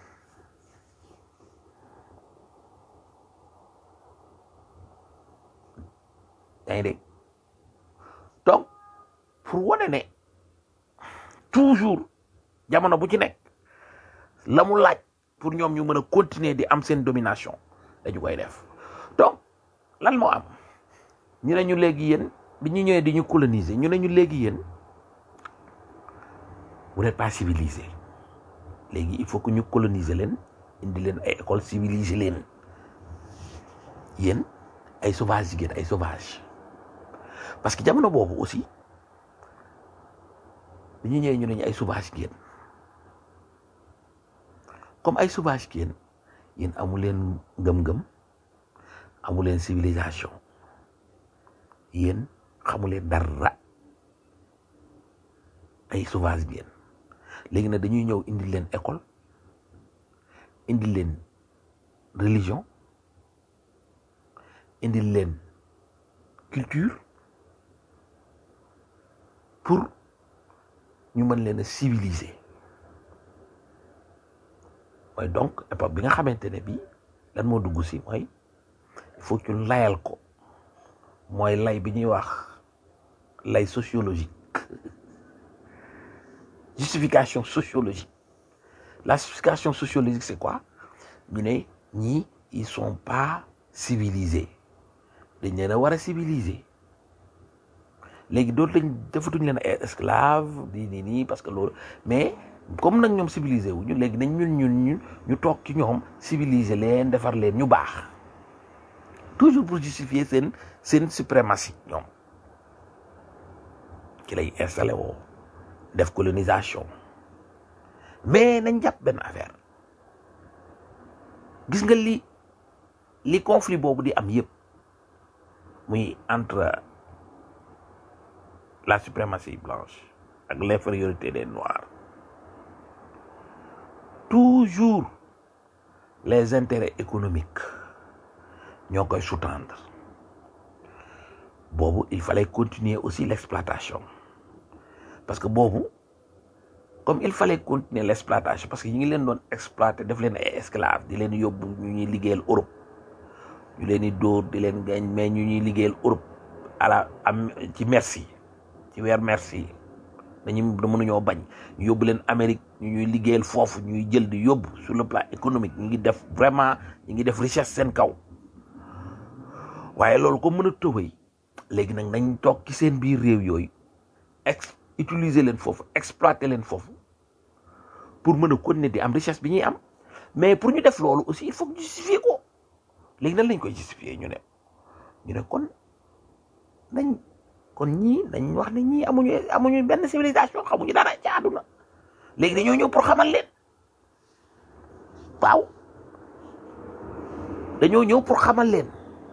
yaa ngi dégg donc pour wane ne toujours jamono bu ci nekk la mu laaj pour ñoom ñu mën a continuer di am seen domination dañu koy def donc lan moo am ñu ne ñu léegi yéen bi ñu ñëwee di ñu coloniser ñu ne ñu léegi yéen vous n'êtes pas civilisé léegi il faut que ñu coloniser leen indi leen ay école civiliser leen yéen ay sauvage yi ngeen ay sauvage parce que jamono boobu aussi bi ñu ñëwee ñu ne ñu ay sauvage ngeen comme ay sauvage ngeen yéen amu leen ngëm-ngëm amu leen civilisation yéen xamu leen dara ay sauvage ngeen léegi nag dañuy ñëw indi leen école indi leen religion indi leen culture pour ñu mën leen a civiliser mooy donc époque bi nga xamante ne bii lan moo dugg si mooy il faut que ñu layal ko mooy lay bi ñuy wax lay sociologique justification sociologique la justification sociologique c'est quoi ñu ne ñii ils sont pas civilisés dañ leen a war a civiliser léegi dootu lañ defatuñ leen ay esclave di nii nii parce que loolu mais comme nag ñoom civilisé wu ñu léegi nañ ñun ñun ñu ñu toog ci ñoom civiliser leen defar leen ñu baax toujours pour justifier seen seen suprématie ñoom ci lay installé woo def colonisation mais nañ jàpp benn affaire gis nga li li conflit boobu di am yëpp muy entre la suprématie blanche ak l'infériorité des noirs toujours les intérêts économiques ñoo koy sous-tendre boobu il fallait continuer aussi l'exploitation parce que boobu comme il fallait continuer l'exploitation parce que ñu ngi leen doon exploiter def leen ay esclaves di leen yóbbu ñu ñuy liggéeyal Europe ñu leen di dóor di leen gañ mais ñu ñuy liggéeyal Europe à la am ci merci ci weer merci dañu mënuñoo bañ ñu yóbbu leen Amérique ñu ñuy liggéeyal foofu ñuy jël di yóbbu sur le plan économique ñu ngi def vraiment ñu ngi def richesse seen kaw waaye loolu ko mën a tëbëy léegi nag nañ toog ci seen biir réew yooyu ex utiliser leen foofu exploiter leen foofu pour mën a continuer di am richesse bi ñuy am mais pour ñu def loolu aussi il faut que ñu justifier ko léegi nan lañ koy justifier ñu ne ñu ne kon nañ kon ñii nañ wax ne ñii amuñu amuñu benn civilisation xamuñu dara ci àdduna léegi dañoo ñëw pour xamal leen waaw dañoo ñëw pour xamal leen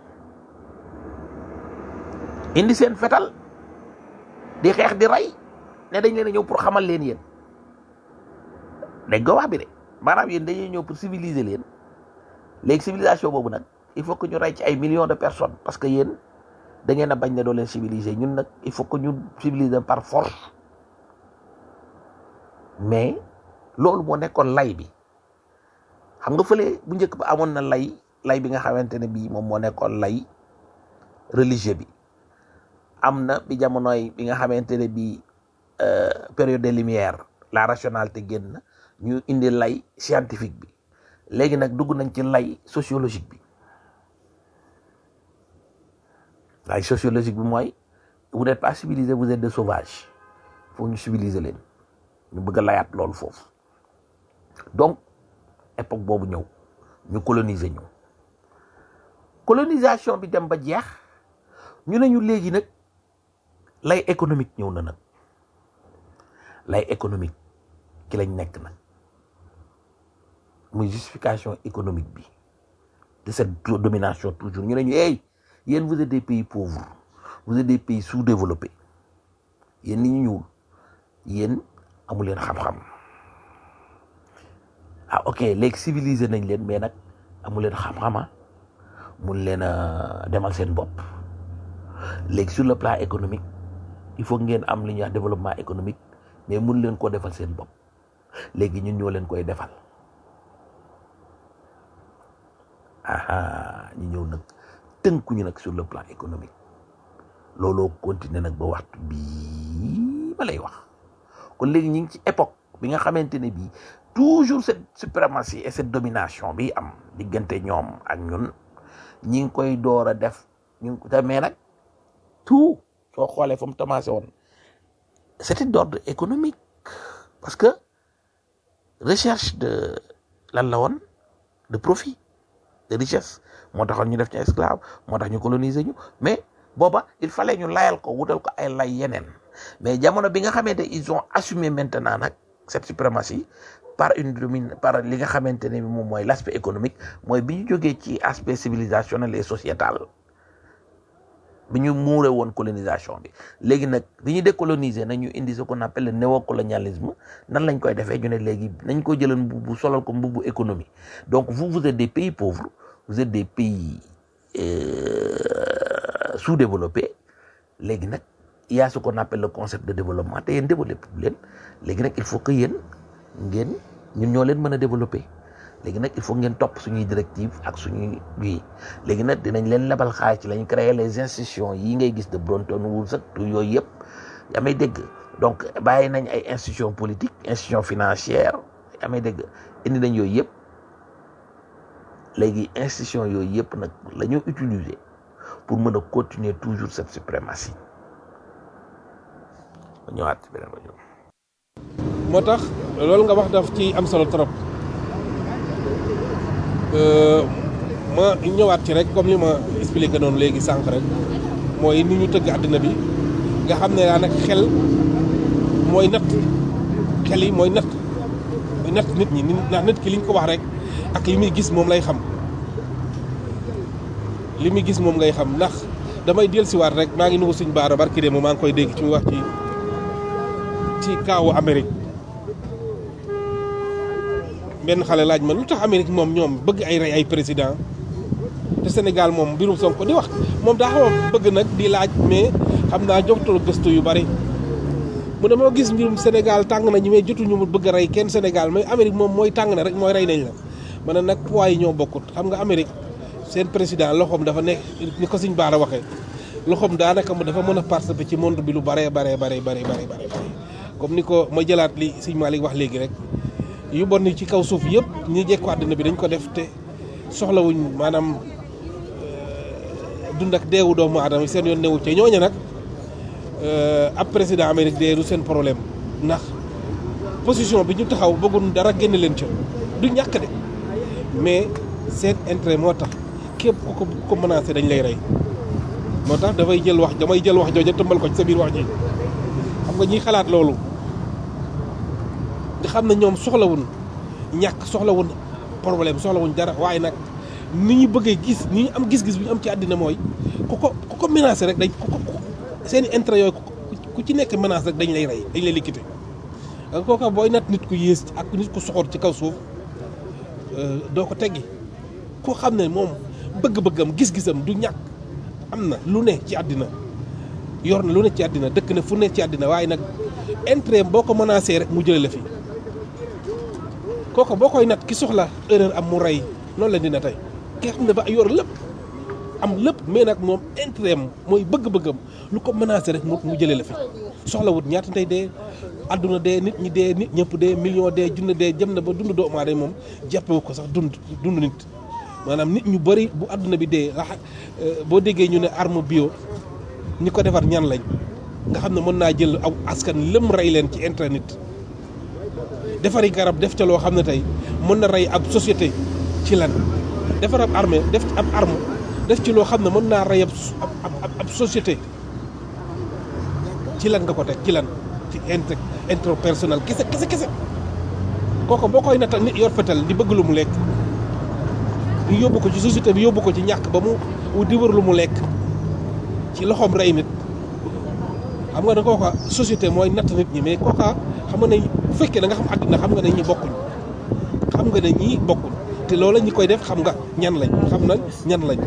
indi seen fetal di xeex di rey ne dañ leen a ñëw pour xamal leen yéen dañ ko wax bi de maanaam yéen dañuy ñëw pour civiliser leen léegi civilisation boobu nag il faut que ñu rey ci ay millions de personnes parce que yéen da ngeen a bañ ne doo leen civiliser ñun nag il faut que ñu civiliser par force mais loolu moo nekkoon lay bi xam nga fële bu njëkk ba amoon na lay lay bi nga xamante ne bii moom moo nekkoon lay religieux bi am na bi jamonoy bi nga xamante ne bii période des lumières la rationalité génn ñu indi lay scientifique bi léegi nag dugg nañ ci lay sociologique bi lay sociologique bi mooy vous n'êtes pas civilisé vous êtes des sauvages faut ñu civiliser leen ñu bëgg a layaat loolu foofu donc époque boobu ñëw ñu coloniser ñu colonisation bi dem ba jeex ñu ne ñu léegi nag lay économique ñëw na nag lay économique ki lañ nekk nag muy justification économique bi de cette domination toujours ñu ne ñu hey yéen vous êtes des pays pauvres vous êtes des pays sous-développés yéen ni ñu ñuul yéen amu leen xam-xam ah ok léegi civilisé nañ leen mais nag amu leen xam-xama mun leen a demal seen bopp léegi sur le plan économique il faut ngeen am li ñuy wax développement économique mais mun leen koo defal seen bopp léegi ñun ñoo leen koy defal aha ñu ñëw nag tënkuñu nag sur le plan économique looloo continuer nag ba waxtu bii ma lay wax kon léegi ñu ngi ci époque bi nga xamante ne bii toujours cette suprématie et cette domination bi am diggante ñoom ak ñun ñi ngi koy door a def ñu ngi te mais nag tout soo xoolee fa mu commencé woon c'était d'ordre économique parce que recherche de lan la woon de profit de richesse moo taxoon ñu def ñu esclave moo tax ñu coloniser ñu mais booba il fallait ñu layal ko wutal ko ay lay yeneen mais jamono bi nga xamante ils ont assumé maintenant nag cette suprématie par une domine par li nga xamante ne moom mooy l'aspect économique mooy bi ñu jógee ci aspect civilisationnel et sociétal bi ñu muure woon colonisation bi léegi nag bi ñu décoloniser nañu indi ce qu'on appelle le néocolonialisme nan lañ koy defee ñu ne léegi nañ ko jëlan mbubu solal ko mbubu économie donc vous vous êtes des pays pauvres vous êtes des pays euh, sous-développés léegi nag il y a ce qu'on appelle le concept de développement te yéen développé leen léegi nag il faut que yéen ngeen ñun ñoo leen mën a développer léegi nag il faut ngeen topp suñuy directive ak suñuy bii léegi nag dinañ leen lebal xaalis ci lañ créer les institutions yi ngay gis de Bretton Woods ak tout yooyu yëpp yaa may dégg donc bàyyi nañ ay institutions politiques institutions financières yaa may dégg indi nañ yooyu yëpp léegi institutions yooyu yëpp nag la ñu utiliser pour mën a continuer toujours cette suprématie ma ñëwaat ci beneen rajo. moo tax loolu nga wax daf ci am solo trop ma ñëwaat ci rek comme li ma expliqué noonu léegi sànq rek mooy ni ñu tëgg àddina bi nga xam ne daa nag xel mooy natt xel yi mooy natt mooy natt nit ñi ndax nit ki liñ ko wax rek ak li muy gis moom lay xam li muy gis moom ngay xam ndax damay dellusiwaat rek maa ngi nuyu suñ baara barki de moom maa ngi koy dégg ci muy wax ci ci kaawu Amérique benn xale laaj ma lu tax Amérique moom ñoom bëgg ay rey ay président te Sénégal moom mbirum Sonko di wax moom daa xaw a bëgg nag di laaj mais xam naa jotul gëstu yu bari mu ne moo gis mbirum Sénégal tàng nañu mais jotuñu mu bëgg a rey kenn Sénégal mais Amérique moom mooy tàng na rek mooy rey nañ la ma ne nag poids yi ñoo bokkut xam nga Amérique seen président loxoom dafa nekk ni ko suñ baara waxee loxoom daanaka mu dafa mën a participer ci monde bi lu baree baree baree baree baree baree comme ni ko ma jëlaat li sëñ Malick wax léegi rek yu bon ni ci kaw suuf yëpp ñi jekku àddina bi dañ ko def te soxlawuñ maanaam dund ak deewu doomu aadama seen yoon newu ca ñooña nag ab président Amérique dee du seen problème ndax position bi ñu taxaw bëggoon dara génne leen ca du ñàkk de mais seen intérêt moo tax képp ku ko ko menacé dañ lay rey moo tax dafay jël wax damay jël wax jooja tëmbal ko ci sa biir wax ji xam nga ñiy xalaat loolu nga xam ne ñoom soxlawun ñàkk soxlawun problème soxlawuñ dara waaye nag ni ñu bëggee gis ni ñu am gis-gis bi ñu am ci àddina mooy ku ko ku ko menacé rek dañ ku ko seen i intérêt yooyu ku ci nekk menace rek dañ lay rey dañ lay liquité nga kooka booy nat nit ku yées ak nit ku soxor ci kaw suuf doo ko teggi koo xam ne moom bëgg-bëggam gis-gisam du ñàkk am na lu ne ci àddina yor na lu ne ci àddina dëkk na fu ne ci àddina waaye nag intérêt boo ko menacé rek mu jëlee la fi kooku boo koy nat ki soxla erreur am mu rey noonu la dina tey ki nga xam ne ba yor lépp am lépp mais nag moom intérêt am mooy bëgg-bëggam lu ko menacé rek mu mu jëlee la fi soxla wut ñaata tey dee àdduna dee nit ñi dee nit ñëpp dee million dee junne dee jëm na ba dund doomu aadama moom jàppewu ko sax dund dund nit maanaam nit ñu bëri bu àdduna bi dee rax boo déggee ñu ne arme bio ñi ko defar ñan lañ nga xam ne mën naa jël aw askan lëm rey leen ci intérêt nit defari garab def ca loo xam ne tey mën na rey ab société ci lan defar ab armée def ab arme def ci loo xam ne mën naa rey ab ab ab société ci lan nga ko teg ci lan ci inter interpersonnel kese kese kese kooku boo koy natal nit yor fetal di bëgg lu mu lekk ñu yóbbu ko ci société bi yóbbu ko ci ñàkk ba mu di wër lu mu lekk ci loxoom rey nit xam nga ne kooka société mooy natt nit ñi mais kooka xam nga ne bu fekkee da nga xam àddina xam nga ne ñi bokkuñ xam nga ne ñii bokkuñ te loola ñi koy def xam nga ñan lañ xam na ñan lañ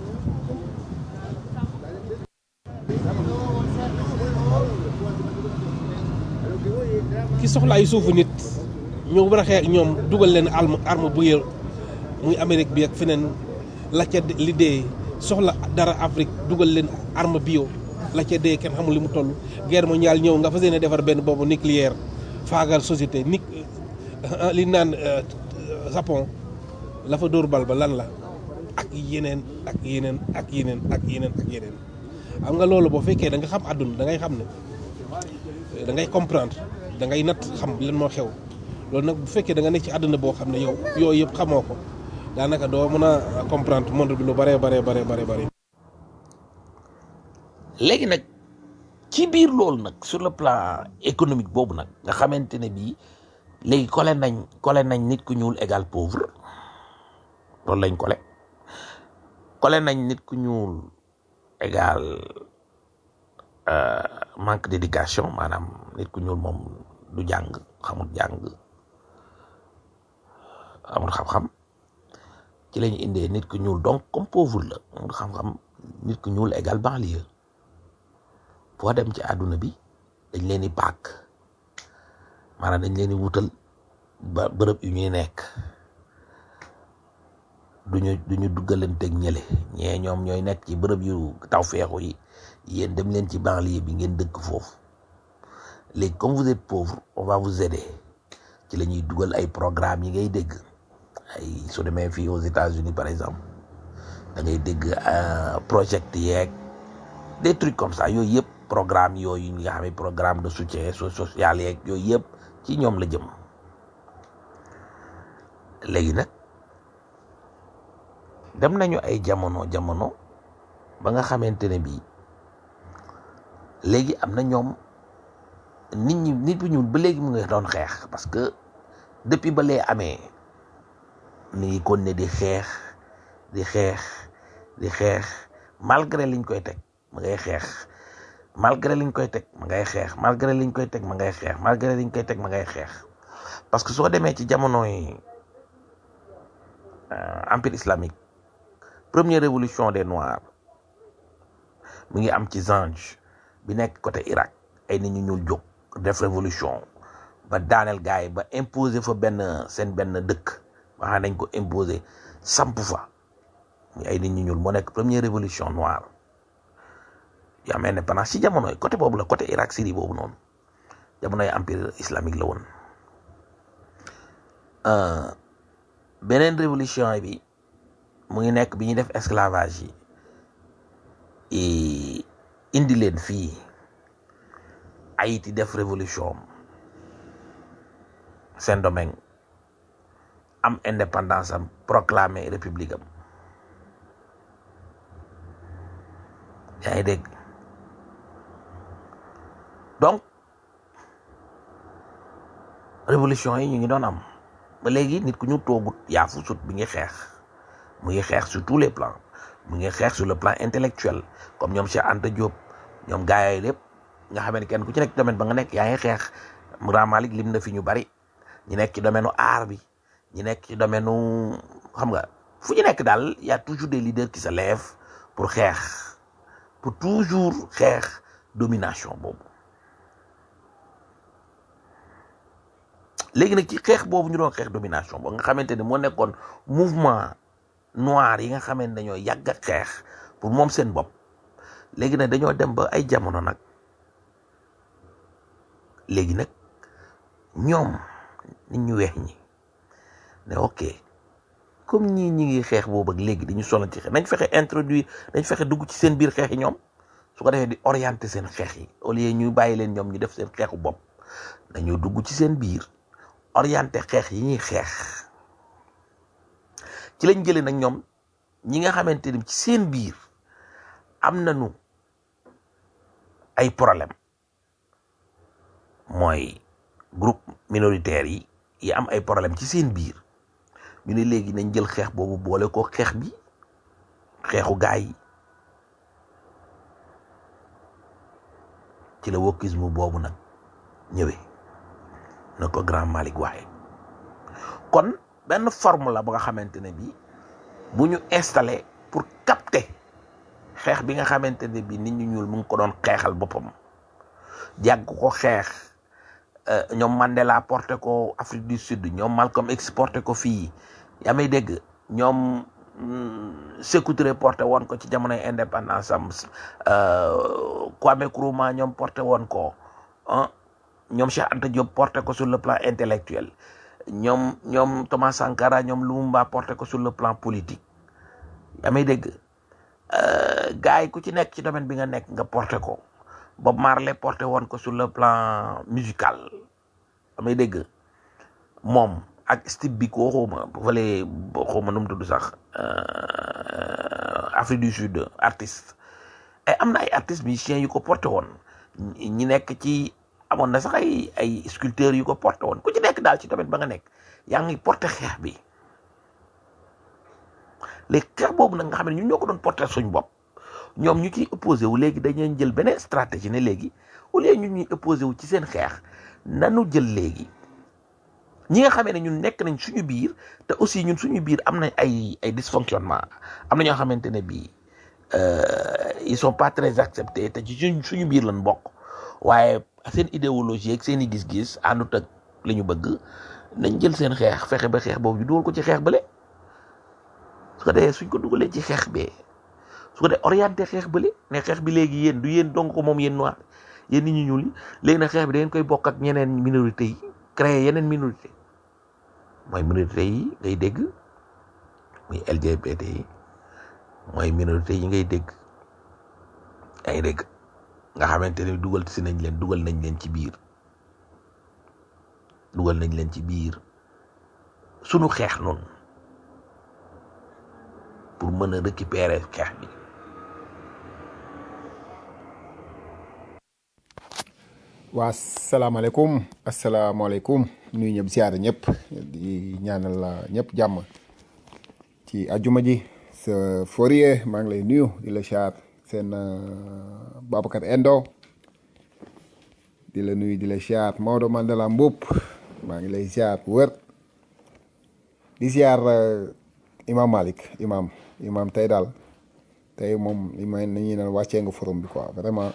ki soxla ay suufu nit ñoo war a xeex ak ñoom dugal leen arme arme bu yër muy Amérique bi ak feneen la ca li dee soxla dara Afrique dugal leen arme bio la ca dee kenn xamul li mu toll guerre mondiale ñëw nga fas yéene defar benn boobu nucléaire faagal société ni li naan Japon la fa dóor bal ba lan la ak yeneen ak yeneen ak yeneen ak yeneen ak yeneen xam nga loolu boo fekkee da nga xam àdduna da ngay xam ne da ngay comprendre da ngay natt xam lan moo xew loolu nag bu fekkee da nga nekk ci àdduna boo xam ne yow yooyu yëpp xamoo ko daanaka doo mën a comprendre monde bi lu bare bare bare bare bare léegi nag ci biir loolu nag sur le plan économique boobu nag nga xamante ne bii léegi kole nañ kole nañ nit ku ñuul égal pauvre loolu lañ kole kole nañ nit ku ñuul égal manque d'éducation maanaam nit ku ñuul moom du jàng xamul jàng amul xam-xam ci lañu indee nit ku ñuul donc comme pauvre la amul xam-xam nit ku ñuul égal banlieue foo dem ci àdduna bi dañ leen di bàkk maanaam dañ leen di wutal ba bërëb yu ñuy nekk duñu duñu duggalanteeg ñële ñee ñoom ñooy nekk ci bërëb yu taw feexu yi yéen dem leen ci banlieue bi ngeen dëkk foofu léegi comme vous êtes pauvre on va vous aider ci la ñuy dugal ay programme yi ngay dégg ay su demee fii aux États-Unis par exemple da ngay dégg project yeeg des trucs comme ça yooyu yëpp programme yooyu nga xam ne programme de soutien social yeeg yooyu yëpp ci ñoom la jëm léegi nag dem nañu ay jamono jamono ba nga xamante ne bii léegi am na ñoom nit ñi nit bu ñuul ba léegi mu ngi doon xeex parce que depuis ba lee amee mi ngi kon ne di xeex di xeex di xeex malgré liñ koy teg ma ngay xeex malgré liñ koy teg ma ngay xeex malgré liñ koy teg ma ngay xeex malgré liñ koy teg ma ngay xeex parce que soo demee ci jamono yi empire islamique première révolution des noirs mi ngi am ci Zanj bi nekk côté Irak ay nit ñu ñuul jóg def révolution ba daaneel gars yi ba imposer fa benn seen benn dëkk ba xam nañ ko imposer samp fa muy ay nit ñu ñuul moo nekk première révolution noire yu am indépendance ci jamono yi côté boobu la côté Irak Syrie boobu noonu jamono yi empire islamique la woon beneen révolution bi mu ngi nekk bi ñuy def esclavage yi indi leen fii Haïti def révolution Saint-Domingue am indépendance am proclamer république am yaa ngi dégg donc révolution yi ñu ngi doon am ba léegi nit ku ñu toogut yaa fu sut bi ngi xeex mu ngi xeex sur tous les plans mu ngi xeex sur le plan intellectuel comme ñoom Cheikh Anta Diop ñoom gaay yi lépp nga xam ne kenn ku ci nekk domaine ba nga nekk yaa ngi xeex Grand Malick lim na fi ñu bari ñu nekk ci domaine u art bi ñu nekk ci domaine u xam nga fu ñu nekk daal y a toujours des leaders qui se lèvent pour xeex pour toujours xeex domination boobu léegi nag ci xeex boobu ñu doon xeex domination boobu nga xamante ni moo nekkoon mouvement noir yi nga xamante dañoo yàgg a xeex pour moom seen bopp léegi nag dañoo dem ba ay jamono nag léegi nag ñoom nit ñu weex ñi ne ok comme ñii ñi ngi xeex boobu ak léegi dañu sonal ci xeex nañ fexe introduire nañ fexe dugg ci seen biir xeex yi ñoom su ko defee di orienter seen xeex yi au lieu ñu bàyyi leen ñoom ñu def seen xeexu bopp dañoo dugg ci seen biir orienter xeex yi ñuy xeex ci lañ jëlee nag ñoom ñi nga xamante ni ci seen biir am nañu ay problème mooy groupe minoritaire yi yi am ay problème ci seen biir ñu ne léegi nañ jël xeex boobu boole ko xeex bi xeexu gaay yi ci la wokisme boobu nag ñëwee na ko grand Malick waxee kon benn forme la ba nga xamante ne bii bu ñu installé pour capter xeex bi nga xamante ne bii nit ñu ñuul mu ngi ko doon xeexal boppam jàgg ko xeex ñoom Mandela porté ko Afrique du Sud ñoom Malcolm X porté ko fii yaa may dégg ñoom Sékou Touré porté woon ko ci jamonoy indépendance am Kwame Nkrumah ñoom porté woon ko ah ñoom Cheikh Anta Diop porté ko sur le plan intellectuel ñoom ñoom Thomas Sankara ñoom Lumumba porté ko sur le plan politique yaa may dégg gars yi ku ci nekk ci domaine bi nga nekk nga porté ko Bob Marley porté woon ko sur le plan musical yaa may dégg moom ak Steve Biko xawma fale xawma nu mu tudd sax Afrique du Sud artiste ay am na ay artistes musiciens yu ko porté woon ñi nekk ci amoon na sax ay ay sculpteurs yu ko porté woon ku ci nekk daal ci domaine ba nga nekk yaa ngi porté xeex bi léegi xeex boobu nag nga xam ne ñun ñoo ko doon porté suñ bopp ñoom ñu ciy opposé wu léegi dañuy jël beneen stratégie ne léegi au lieu ñun ñuy opposé wu ci seen xeex nanu jël léegi ñi nga xamee ne ñun nekk nañ suñu biir te aussi ñun suñu biir am nañ ay ay dysfonctionnement am na ñoo xamante ne bii ils sont pas très acceptés te ci suñ suñu biir lañ bokk waaye seen idéologie ak seen i gis-gis àndut ak li ñu bëgg nañ jël seen xeex fexe ba xeex boobu ñu dugal ko ci xeex bële su ko defee suñ ko dugalee ci xeex bee su ko defee orienté xeex bële ne xeex bi léegi yéen du yéen dong ko moom yéen noir yéen nit ñu ñuul yi léegi nag xeex bi da ngeen koy bokk ak ñeneen minorité yi créer yeneen minorité mooy minorité yi ngay dégg muy LGBT yi mooy minorité yi ngay dégg yaa ngi dégg nga xamante ni dugal si nañ leen dugal nañ leen ci biir dugal nañ leen ci biir sunu xeex noonu pour mën a récupérer xeex bi waa salaamaaleykum asalaamaaleykum nuyu ñëpp ziare ñëpp di ñaanal la ñëpp jàmm ci ajuma ji sa Fourier maa ngi lay nuyu di la ziar seen Babacar Endo di la nuyu di la ziar Maodo Mandela Mboup maa ngi lay ziar bu wër di ziar Imam Malick imam imam tey daal tey moom li may nañuy naan wàccee nga forum bi quoi vraiment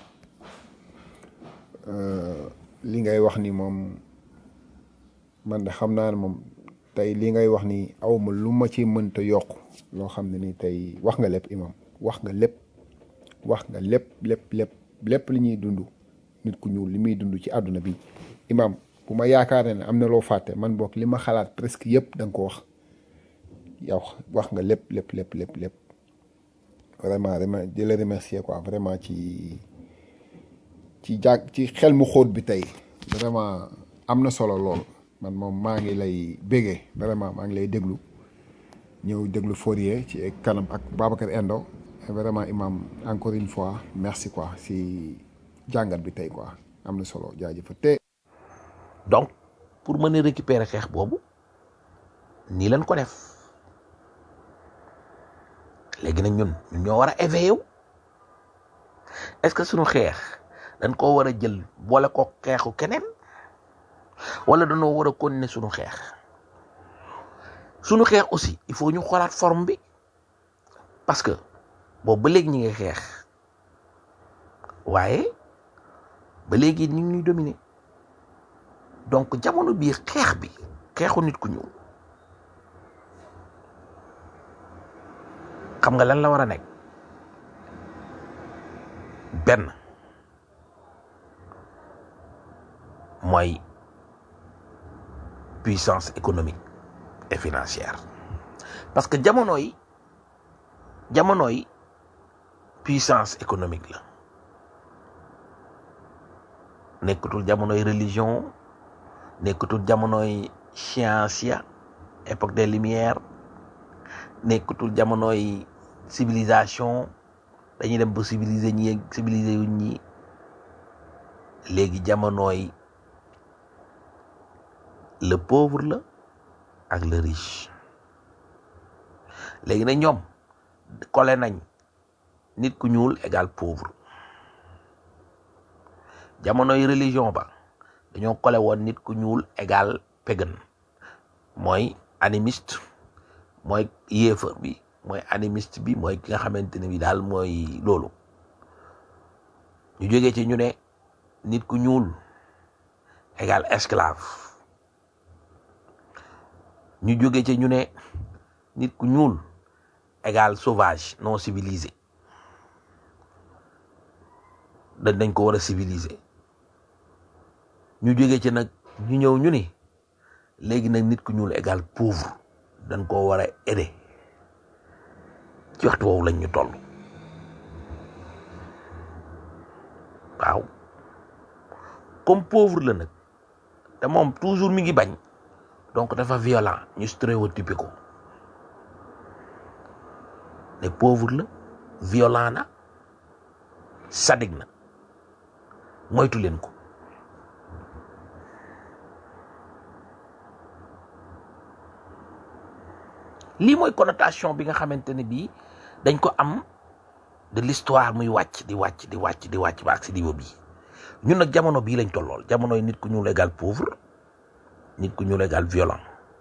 li ngay wax ni moom man de xam naa ne moom tey li ngay wax ni awma lu ma ci mënta yokk loo xam ne ni tey wax nga lépp imam wax nga lépp wax nga lépp lépp lépp lépp li ñuy dund nit ku ñuul li muy dund ci àdduna bi imam bu ma yaakaar ne am na loo fàtte man boog li ma xalaat presque yëpp da nga ko wax yow wax nga lépp lépp lépp lépp lépp vraiment vraiment di la remercier quoi vraiment ci ci jàg ci xel mu xóot bi tey vraiment am na solo lool man moom maa ngi lay bégee vraiment maa ngi lay déglu ñëw déglu Fourier ci kanam ak Babacar Endo vraiment imam encore une fois merci quoi si jàngat bi tey quoi am na solo jaajëfa te donc pour mën a récupérer xeex boobu nii lañ ko def léegi nag ñun ñun ñoo war a éveillé wu est-ce que suñu xeex dañ koo war a jël boole ko xeexu keneen wala dañoo war a continuer suñu xeex suñu xeex aussi il faut ñu xoolaat forme bi parce que boobu ba léegi ñi ngi xeex waaye ba léegi ñu ngi ñuy dominer donc jamono bii xeex bi xeexu nit ku ñëw xam nga lan la war a nekk benn mooy puissance économique et financière parce que jamono yi jamono yi puissance économique la nekkatul jamonoy religion nekkatul jamonoy science ya époque des lumières nekkatul jamonoy civilisation dañuy dem ba civiliser ñi civiliser wuñ ñi léegi jamonooy le pauvre la ak le riche léegi nag ñoom kole nañ nit ku ñuul égal pauvre jamonoy religion ba dañoo kole woon nit ku ñuul égal pagan mooy animiste mooy yéefar bi mooy animiste bi mooy ki nga xamante ne bi daal mooy loolu ñu jógee ci ñu ne nit ku ñuul égal esclave ñu jógee ci ñu ne nit ku ñuul égal sauvage non civilisé dañ dañ ko war a civiliser ñu jógee ci nag ñu ñëw ñu ni léegi nag nit ku ñuul égal pauvre dañ koo war a aider ci waxtu woowu lañ ñu toll waaw comme pauvre la nag te moom toujours mi ngi bañ donc dafa violent ñu stéréotypé ko ne pauvre la violent na sadik na moytu leen ko lii mooy connotation bi nga xamante ne bii dañ ko am de l'histoire muy wàcc di wàcc di wàcc di wàcc ba ak si niveau bii ñun nag jamono bii lañ tollool jamonoy nit ku ñuul égal pauvre nit ku ñuul égal violent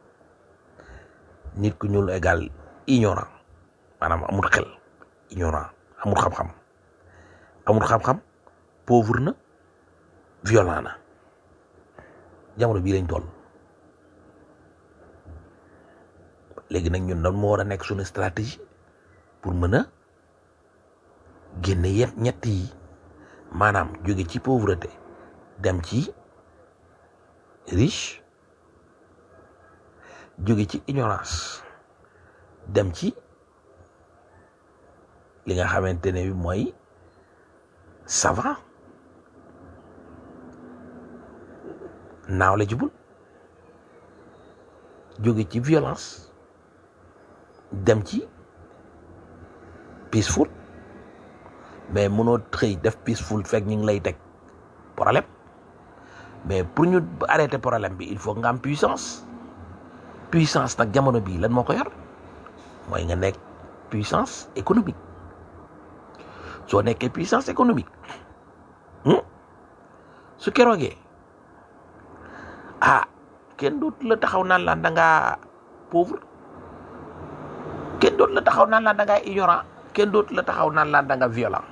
nit ku ñuul égal ignorant maanaam amul xel ignorant amul xam-xam amul xam-xam pauvre na violent na jamono bii lañ toll léegi nag ñun nan moo war a nekk suñu stratégie pour mën a génne yet ñett yi maanaam jóge ci pauvreté dem ci riche jóge ci ignorance dem ci li nga xamante ne bi mooy savant knowledgeable jóge ci violence dem ci peaceful mais mënoo xëy def peaceful fekk ñu ngi lay teg problème mais pour ñu arrêter problème bi il faut nga am puissance puissance nag jamono bii lan moo ko yor mooy nga nekk puissance économique soo nekkee puissance économique su keroogee ah kenn dootu la taxaw naan la da ngaa pauvre kenn dootu la taxaw naan la da ngaa ignorant kenn dootu la taxaw naan la da nga violent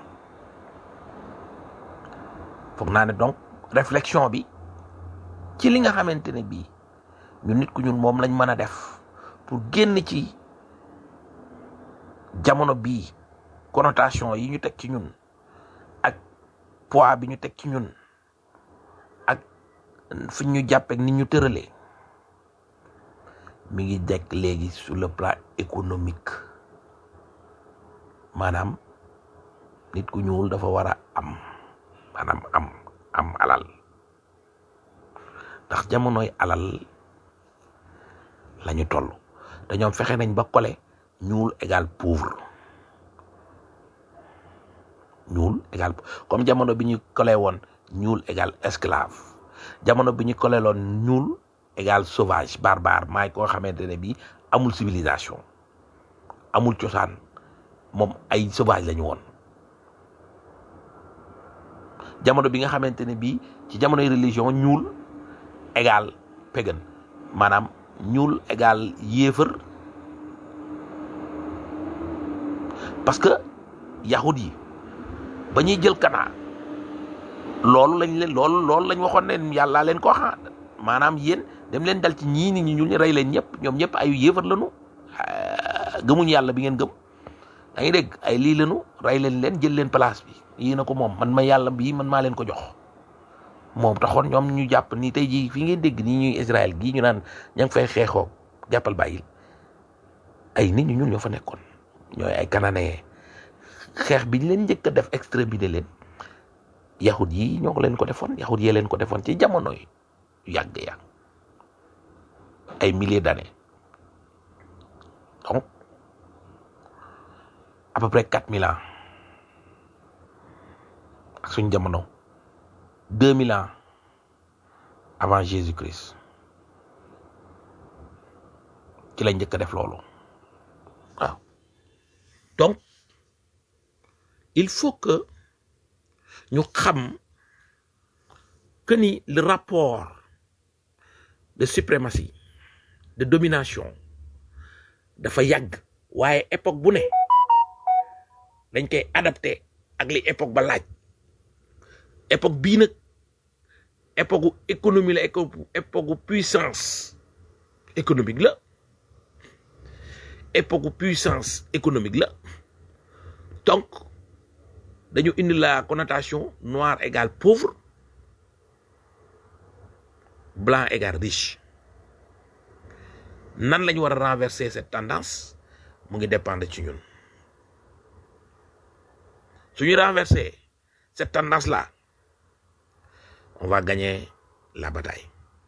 foog naa ne donc réflexion bi ci li nga xamante ne bii ñu nit ku ñun moom lañ mën a def pour génn ci jamono bii connotation yi ñu teg ci ñun ak poids bi ñu teg ci ñun ak fi ñu jàppee ni ñu tëralee mi ngi dekk léegi sur le plan économique maanaam nit ku ñuul dafa war a am maanaam am am alal ndax jamonoy alal la ñu toll te ñoom fexe nañ ba kole ñuul égal pauvre ñuul égal comme jamono bi ñu kole woon ñuul égal esclave jamono bi ñu kole loon ñuul égal sauvage barbare maay koo xamante ne bii amul civilisation amul cosaan moom ay sauvage la ñu woon jamono bi nga xamante ne bii ci jamonoy religion ñuul égal pagan maanaam ñuul égal yéefër parce que yahud yi ba ñuy jël kanaa loolu lañ leen loolu loolu lañ waxoon ne yàllaa leen ko wax maanaam yéen dem leen dal ci ñii nit ñi ñuul ñi rey leen ñëpp ñoom ñëpp ay yéefar lañu gëmuñ yàlla bi ngeen gëm da ngi dégg ay lii lañu rey leen leen jël leen place bi yii na ko moom man ma yàlla bii man maa leen ko jox moom taxoon ñoom ñu jàpp ni tey jii fi ngeen dégg nii ñuy Israël gii ñu naan ña ngi fay xeexoo jàppal bàyyil ay nit ñu ñuul ñoo fa nekkoon ñooy ay cananéen xeex bi ñu leen njëkk a def exterminer leen yahud yi ñoo ko leen ko defoon yahud yee leen ko defoon ci jamono yu yàgg yàgg ay milliers d'années donc à peu près quatre mille ans ak suñ jamono deux mille ans avant Jésus-Christ ci lañ njëkk a def loolu waaw donc il faut que ñu xam que ni le rapport de suprématie de domination dafa yàgg waaye époque bu ne dañ koy adapté ak li époque ba laaj époque bii nag époque gu économie la époque gu puissance économique la époque gu puissance économique la donc dañu indi la connotation noir égale pauvre blanc égale riche nan lañu war a renverser cette tendance mu ngi dépendre ci ñun suñu renverser cette tendance là on va gagner la bataille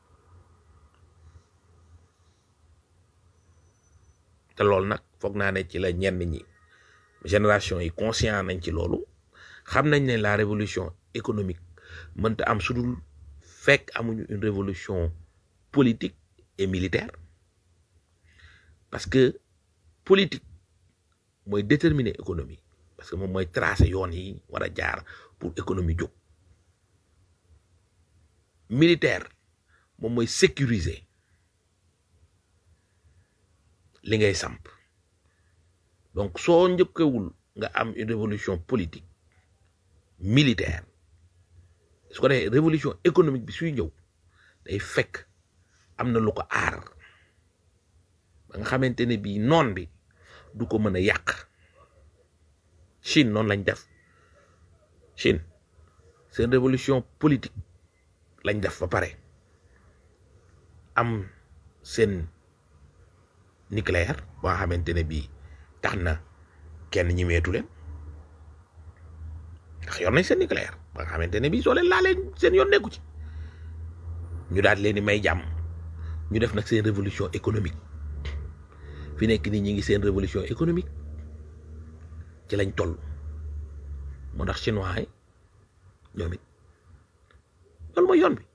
te loolu nag foog naa ne ci la ñenn ñi génération yi conscient nañ ci loolu xam nañ ne la révolution économique mënta am sudul fekk amuñu une révolution politique et militaire parce que politique mooy déterminer économie parce que moom mooy tracer yoon yi war a jaar pour économie jóg militaire moom mooy sécuriser li ngay samp donc soo njëkkewul nga am une révolution politique militaire su ko defee révolution économique bi suy ñëw day fekk am na lu ko aar ba nga xamante ne bii noon bi du ko mën a yàq Chine noonu lañ def Chine seen révolution politique lañ def ba pare am seen nucléaire boo xamante ne bii tax na kenn ñimeetu leen ndax yor nañ seen nucléaire ba nga xamante ne bii soo leen laalee seen yoon nekku ci ñu daal leen di may jàmm ñu def nag seen révolution économique fi nekk nii ñi ngi seen révolution économique ci lañ toll moo tax chinois yi ñoom it loolu mooy yoon bi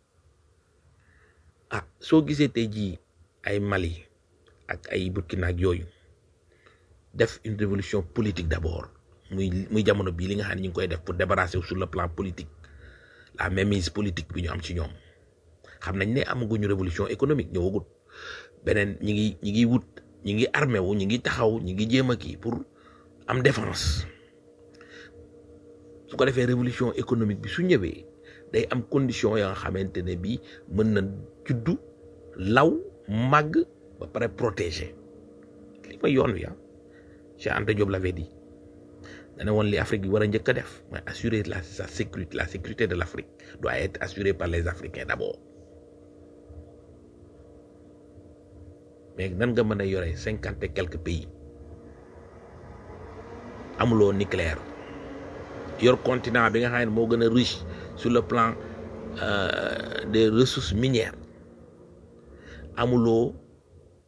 ah soo gisee tey jii ay Mali ak ay Burkina ak yooyu def une révolution politique d'abord muy muy jamono bii li nga xam ne ñu ngi koy def pour débarrasser wu sur le plan politique la mainmise politique bi ñu am ci ñoom xam nañ ne amaguñu révolution économique ñëwagut beneen ñi ngi ñi ngi wut ñi ngi armé wu ñi ngi taxaw ñi ngi jéem a kii pour am défense su ko defee révolution économique bi su ñëwee day am condition ya nga xamante ne bii mën na juddu law màgg ba pare protéger li mooy yoon wi ah Cheikh Anta Diop l'avait dit dana woon li Afrique bi war a njëkk a def mooy assurer la sa sécurité la sécurité de l'Afrique doit être assurée par les Africains d'abord mais nan nga mën a yore cinquante et quelques pays amuloo nucléaire yor continent bi nga xam ne moo gën a riche sur le plan euh, des ressources minières amuloo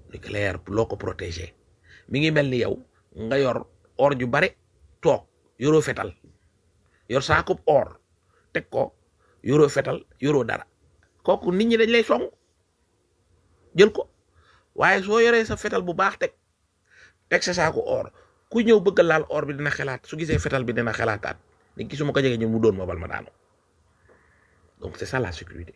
nucléaire loo ko protéger mi ngi mel ni yow nga yor or ju bare toog yoroo fetal yor saakub or teg ko yoroo fetal yoroo dara kooku nit ñi dañ lay song jël ko waaye soo yoree sa fetal bu baax teg teg sa saaku or ku ñëw bëgg a laal or bi dina xelaat su gisee fetal bi dina xelaataat ni ki su ma ko jege ñu mu doon ma bal ma daanu donc c'est ça la sécurité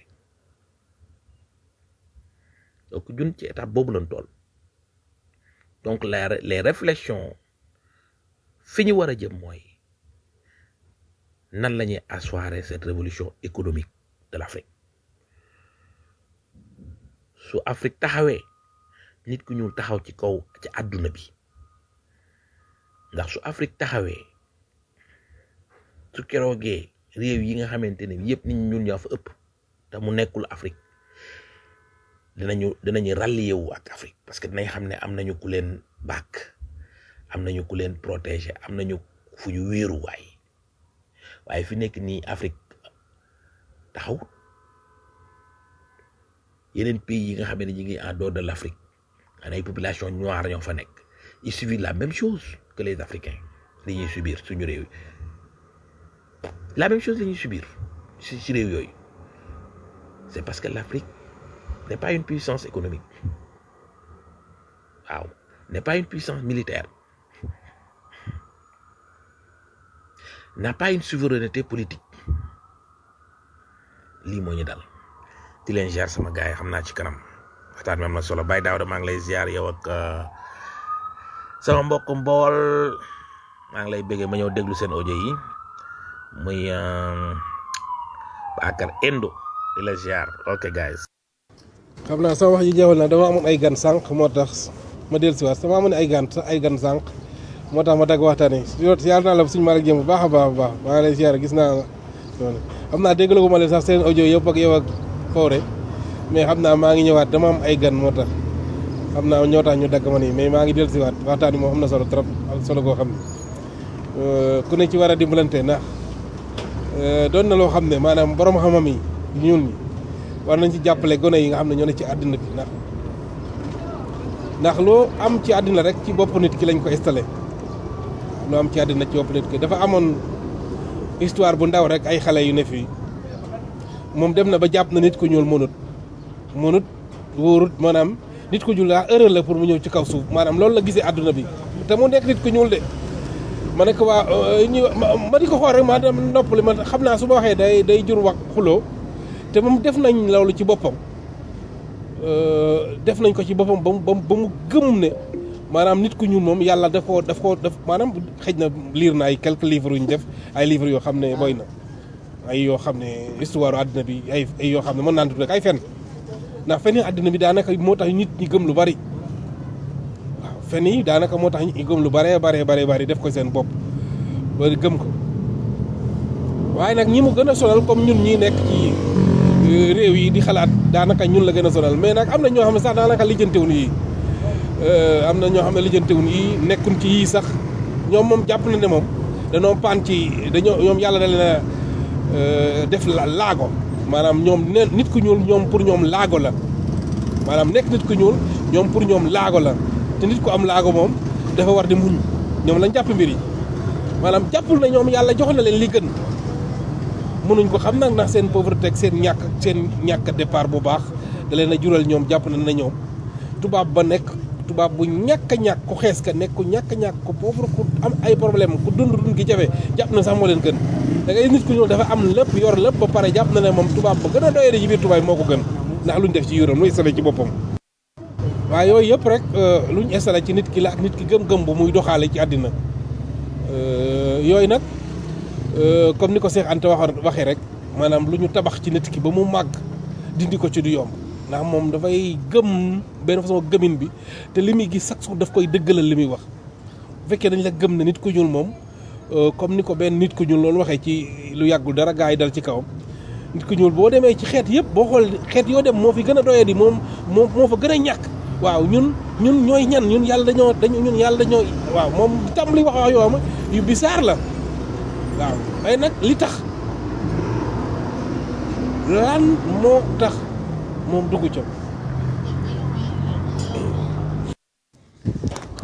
donc jun ci étape boobu lañ toll donc les les réflexions fi ñu war a jëm mooy nan la ñuy asseoir cette révolution économique de l'Afrique su Afrique taxawee nit ku ñuul taxaw ci kaw ci àdduna bi ndax su Afrique taxawee su keroogee réew yi nga xamante ne yëpp nit ñuul ñoo fa ëpp te mu nekkul Afrique dinañu dinañu rallier wu ak Afrique parce que dinañ xam ne am nañu ku leen bàkk am nañu ku leen protéger am nañu fu ñu wéeru waay waaye fi nekk nii Afrique taxaw yeneen pays yi nga xam ne ñu ngi en dehors de l'Afrique xanaa ay population noire ñoo fa nekk ils subissent la même chose que les Africains li ñuy subir suñu réew yi la même chose la ñuy subir si si réew yooyu c'est parce que l'Afrique n'est pas une puissance économique waaw n'est pas une puissance militaire n'a pas une souveraineté politique lii moo ñu dal di leen ziar sama gars yi xam naa ci kanam waxtaan bi am na solo Baye Daouda maa ngi lay ziar yow ak sama mbokk mbool maa ngi lay bëggee ma ñëw déglu seen audio yi muy Bakar Endo di la ziar ok guys xam naa sama wax ji jeexal na dama amoon ay gan sànq moo tax ma dellusiwaat sama amoon ay gan ay gan sànq moo tax ma dagg waxtaan yi ziar naa la suñu Malick Dieng bu baax a baax a baax maa ngi lay ziar gis naa noonu xam naa déglu ko ma leen sax seen audio yëpp ak yow ak Fawre mais xam naa maa ngi ñëwaat dama am ay gan moo tax xam naa ñoo tax ñu dagg ma nii mais maa ngi dellusiwaat waxtaan yi moom am na solo trop am solo goo xam ne ku ne ci war a dimbalante ndax doon na loo xam ne maanaam borom xam-xam yi ñun ñi war nañ ci jàppale gone yi nga xam ne ñoo ne ci àddina bi ndax ndax loo am ci àddina rek ci bopp nit ki lañ ko installé loo am ci àddina ci bopp nit ki dafa amoon histoire bu ndaw rek ay xale yu ne fii moom dem na ba jàpp na nit ku ñuul mënut mënut wóorut maanaam nit ku ñuul daa erreur la pour mu ñëw ci kaw suuf maanaam loolu la gisee àdduna bi te mu nekk nit ku ñuul de ma ne ko waa ñu ma di ko xool rek ma dem noppali ma xam naa su ma waxee day day jur wax xuloo te moom def nañ loolu ci boppam def nañ ko ci boppam ba mu ba mu gëm ne maanaam nit ku ñuul moom yàlla daf koo daf koo def maanaam xëj na lire na ay quelques livres yu ñu def ay livres yoo xam ne boy na ay yoo xam ne histoire àddina bi ay ay yoo xam ne mën naa tudd rek ay fen ndax fen yi àddina bi daanaka moo tax nit ñi gëm lu bari waaw fen yi daanaka moo tax nit ñi gëm lu baree baree baree bari def ko seen bopp loolu gëm ko waaye nag ñi mu gën a sonal comme ñun ñi nekk ci réew yi di xalaat daanaka ñun la gën a sonal mais nag am na ñoo xam ne sax daanaka lijjantewuñ yi am na ñoo xam ne lijjantewuñ yi nekkuñ ci yii sax ñoom moom jàpp na ne moom dañoo paan ci dañoo ñoom yàlla da leen a def laago maanaam ñoom ne nit ku ñuul ñoom pour ñoom laago la maanaam nekk nit ku ñuul ñoom pour ñoom laago la te nit ku am laago moom dafa war di muñ ñoom lañ jàpp mbir yi maanaam jàppul na ñoom yàlla jox na leen li gën mënuñ ko xam nag ndax seen pauvreté ak seen ñàkk seen ñàkk départ bu baax da leen a jural ñoom jàpp na ne ñoom tubaab ba nekk tubaab bu ñàkk a ñàkk ku xees ka nekk ku ñàkk a ñàkk ku pauvre ku am ay problème ku dund dund gi jafe jàpp na sax moo leen gën da ngay nit ku ñuul dafa am lépp yor lépp ba pare jàpp na ne moom tubaab ba gën a doyee ci biir tubaab moo ko gën ndax luñ def ci yuram lu installé ci boppam waaye yooyu yëpp rek luñ installé ci nit ki la ak nit ki gëm-gëm bu muy doxaale ci àddina yooyu nag comme ni ko Cheikh Anta waxoon waxee rek maanaam lu ñu tabax ci nit ki ba mu màgg dindi ko ci du yomb ndax moom dafay gëm benn façon gëmin bi te li muy gis sax daf koy dëggalal li muy wax bu fekkee dañ la gëm ne nit ku ñuul moom comme ni ko benn nit ku ñuul loolu waxee ci lu yàggul dara gaa yi dal ci kawam nit ku ñuul boo demee ci xeet yëpp boo xool xeet yoo dem moo fi gën a doyee di moom moo moo fa gën a ñàkk waaw ñun ñun ñooy ñan ñun yàlla dañoo dañu ñun yàlla dañoo waaw moom tam li wax wax yoo xam yu bizarre la waaw waaye nag li tax lan moo tax moom dugg ca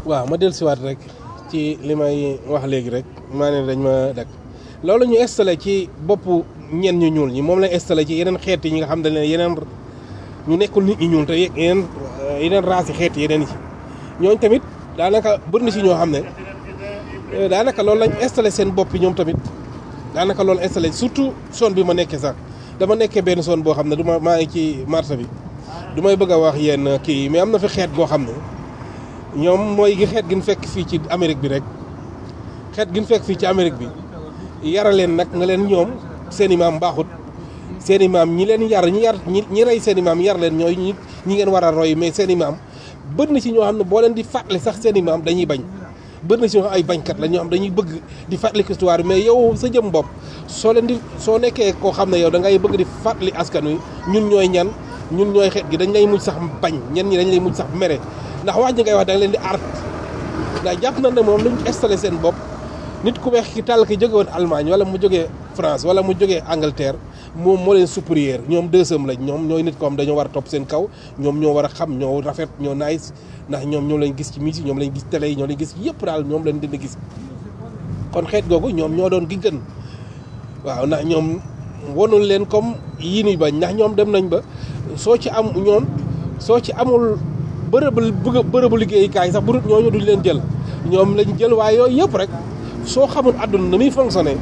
waaw ma dellusiwaat rek ci li may wax léegi rek maa ne dañ ma dak loolu ñu installé ci boppu ñen ñu ñuul ñi moom lañ installé ci yeneen xeet yi ñi nga xam ne yeneen ñu nekkul nit ñi ñuul te yeneen yeneen race yi xeet yeneen yi ñooñ tamit daanaka bëri na si ñoo xam ne daanaka loolu lañ installé seen bopp ñoom tamit daanaka loolu installé surtout zone bi ma nekkee sax dama nekkee benn zone boo xam ne du ma maa ngi ci marché bi du may bëgg a wax yenn kii mais am na fi xeet goo xam ne ñoom mooy gi xeet gi ñu fekk fii ci Amérique bi rek xeet gi ñu fekk fii ci Amérique bi yara leen nag nga leen ñoom seen i maam baaxut seen i maam ñi leen yar ñi yar ñi ñi rey seen i maam yar leen ñooy ñi ñi ngeen war a roy mais seen i maam bëri na ci ñoo xam ne boo leen di fàttali sax seen i maam dañuy bañ bëri na ci ñoo xam ay bañkat la ñoo xam dañuy bëgg di fàttali histoire mais yow sa jëm bopp soo leen di soo nekkee koo xam ne yow da ngay bëgg di fàttali askan wi ñun ñooy ñan ñun ñooy xeet gi dañ lay mujj sax bañ ñen ñi dañ lay mujj sax mere ndax wax ji ngay wax da nga leen di art ndax jàpp na ne moom luñ installé seen bopp nit ku weex ki tàll ki jóge woon Allemagne wala mu jógee France wala mu jógee Angleterre moom moo leen supérieur ñoom deuxième lañ ñoom ñooy nit ko am dañoo war a topp seen kaw ñoom ñoo war a xam ñoo rafet ñoo nice ndax ñoom ñoo lañ gis ci musique ñoom lañ gis télé yi ñoo lañ gis yëpp daal ñoom lañ dina gis kon xeet googu ñoom ñoo doon gi gën waaw ndax ñoom wonul leen comme yii nuy bañ ndax ñoom dem nañ ba soo ci am ñoom soo ci amul bërëbu bërëbu liggéeyukaay sax bu dul ñooñu duñ leen jël ñoom lañ jël waaye yooyu yëpp rek soo xamul àdduna na muy fonctionné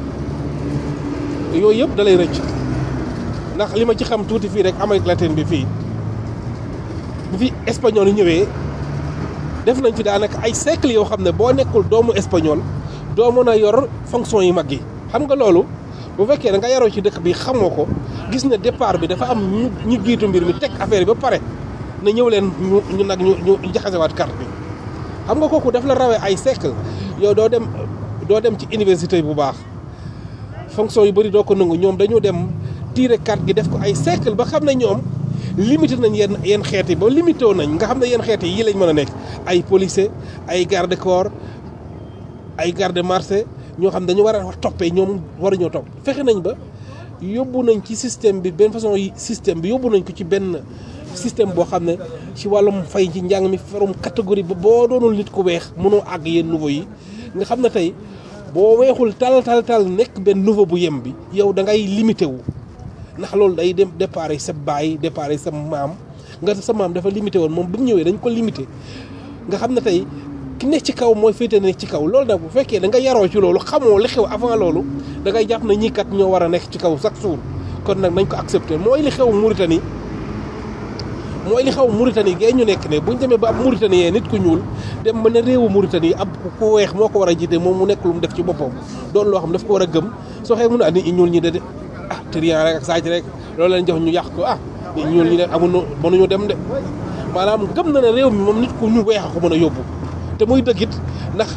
yooyu yëpp da lay rëcc ndax li ma ci xam tuuti fii rek Amérique latine bi fii bu fi espagnol yi ñëwee def nañ fi daanaka ay siècle yoo xam ne boo nekkul doomu espagnol doo mën a yor fonction yu mag yi xam nga loolu bu fekkee da nga yaroo ci dëkk bi xamoo ko gis ne départ bi dafa am ñu ñu jiitu mbir mi teg affaire bi ba pare na ñëw leen ñu ñu nag ñu ñu jaxasewaat carte bi xam nga kooku daf la rawee ay siècle yow doo dem doo dem ci université bu baax fonction yu bëri doo ko nangu ñoom dañu dem tiire carte gi def ko ay siècle ba xam ne ñoom limité nañ yenn yenn xeet yi ba limité wu nañ nga xam ne yenn xeet yi yii lañ mën a nekk ay policier ay garde corps ay garde marché ñoo xam dañu war a toppee ñoom waruñoo topp fexe nañ ba yóbbu nañ ci système bi benn façon yi système bi yóbbu nañ ko ci benn système boo xam ne ci wàllum fay ci njàng mi farum catégorie ba boo doonul nit ku weex mënoo àgg yenn niveau yi nga xam ne tey boo weexul tal tal tal nekk benn niveau bu yem bi yow da ngay limité wu ndax loolu day dem départ sa baay départ sa maam nga sa maam dafa limité woon moom bi mu ñëwee dañ ko limité nga xam ne tey ki nekk ci kaw mooy féete nekk ci kaw loolu nag bu fekkee da nga yaroo ci loolu xamoo li xew avant loolu da ngay jàpp na ñii kat ñoo war a nekk ci kaw chaque jour kon nag nañ ko accepté mooy li xew Mauritanie mooy li xew Mauritanie gee ñu nekk ne buñ demee ba ab Mauritanie nit ku ñuul dem ba ne réewu Mauritanie ab ku weex moo ko war a jiite moom mu nekk lu mu def ci boppam doon loo xam daf ko war a gëm soo xee mun a nit ñi ñuul ñi de de ah trian rek ak saaj rek loolu leen jox ñu yàq ko ah nit ñuul ñi de amuñu mënuñu dem de maanaam gëm na ne réew mi moom nit ku ñu weex ko mën a yóbbu te muy dëggit ndax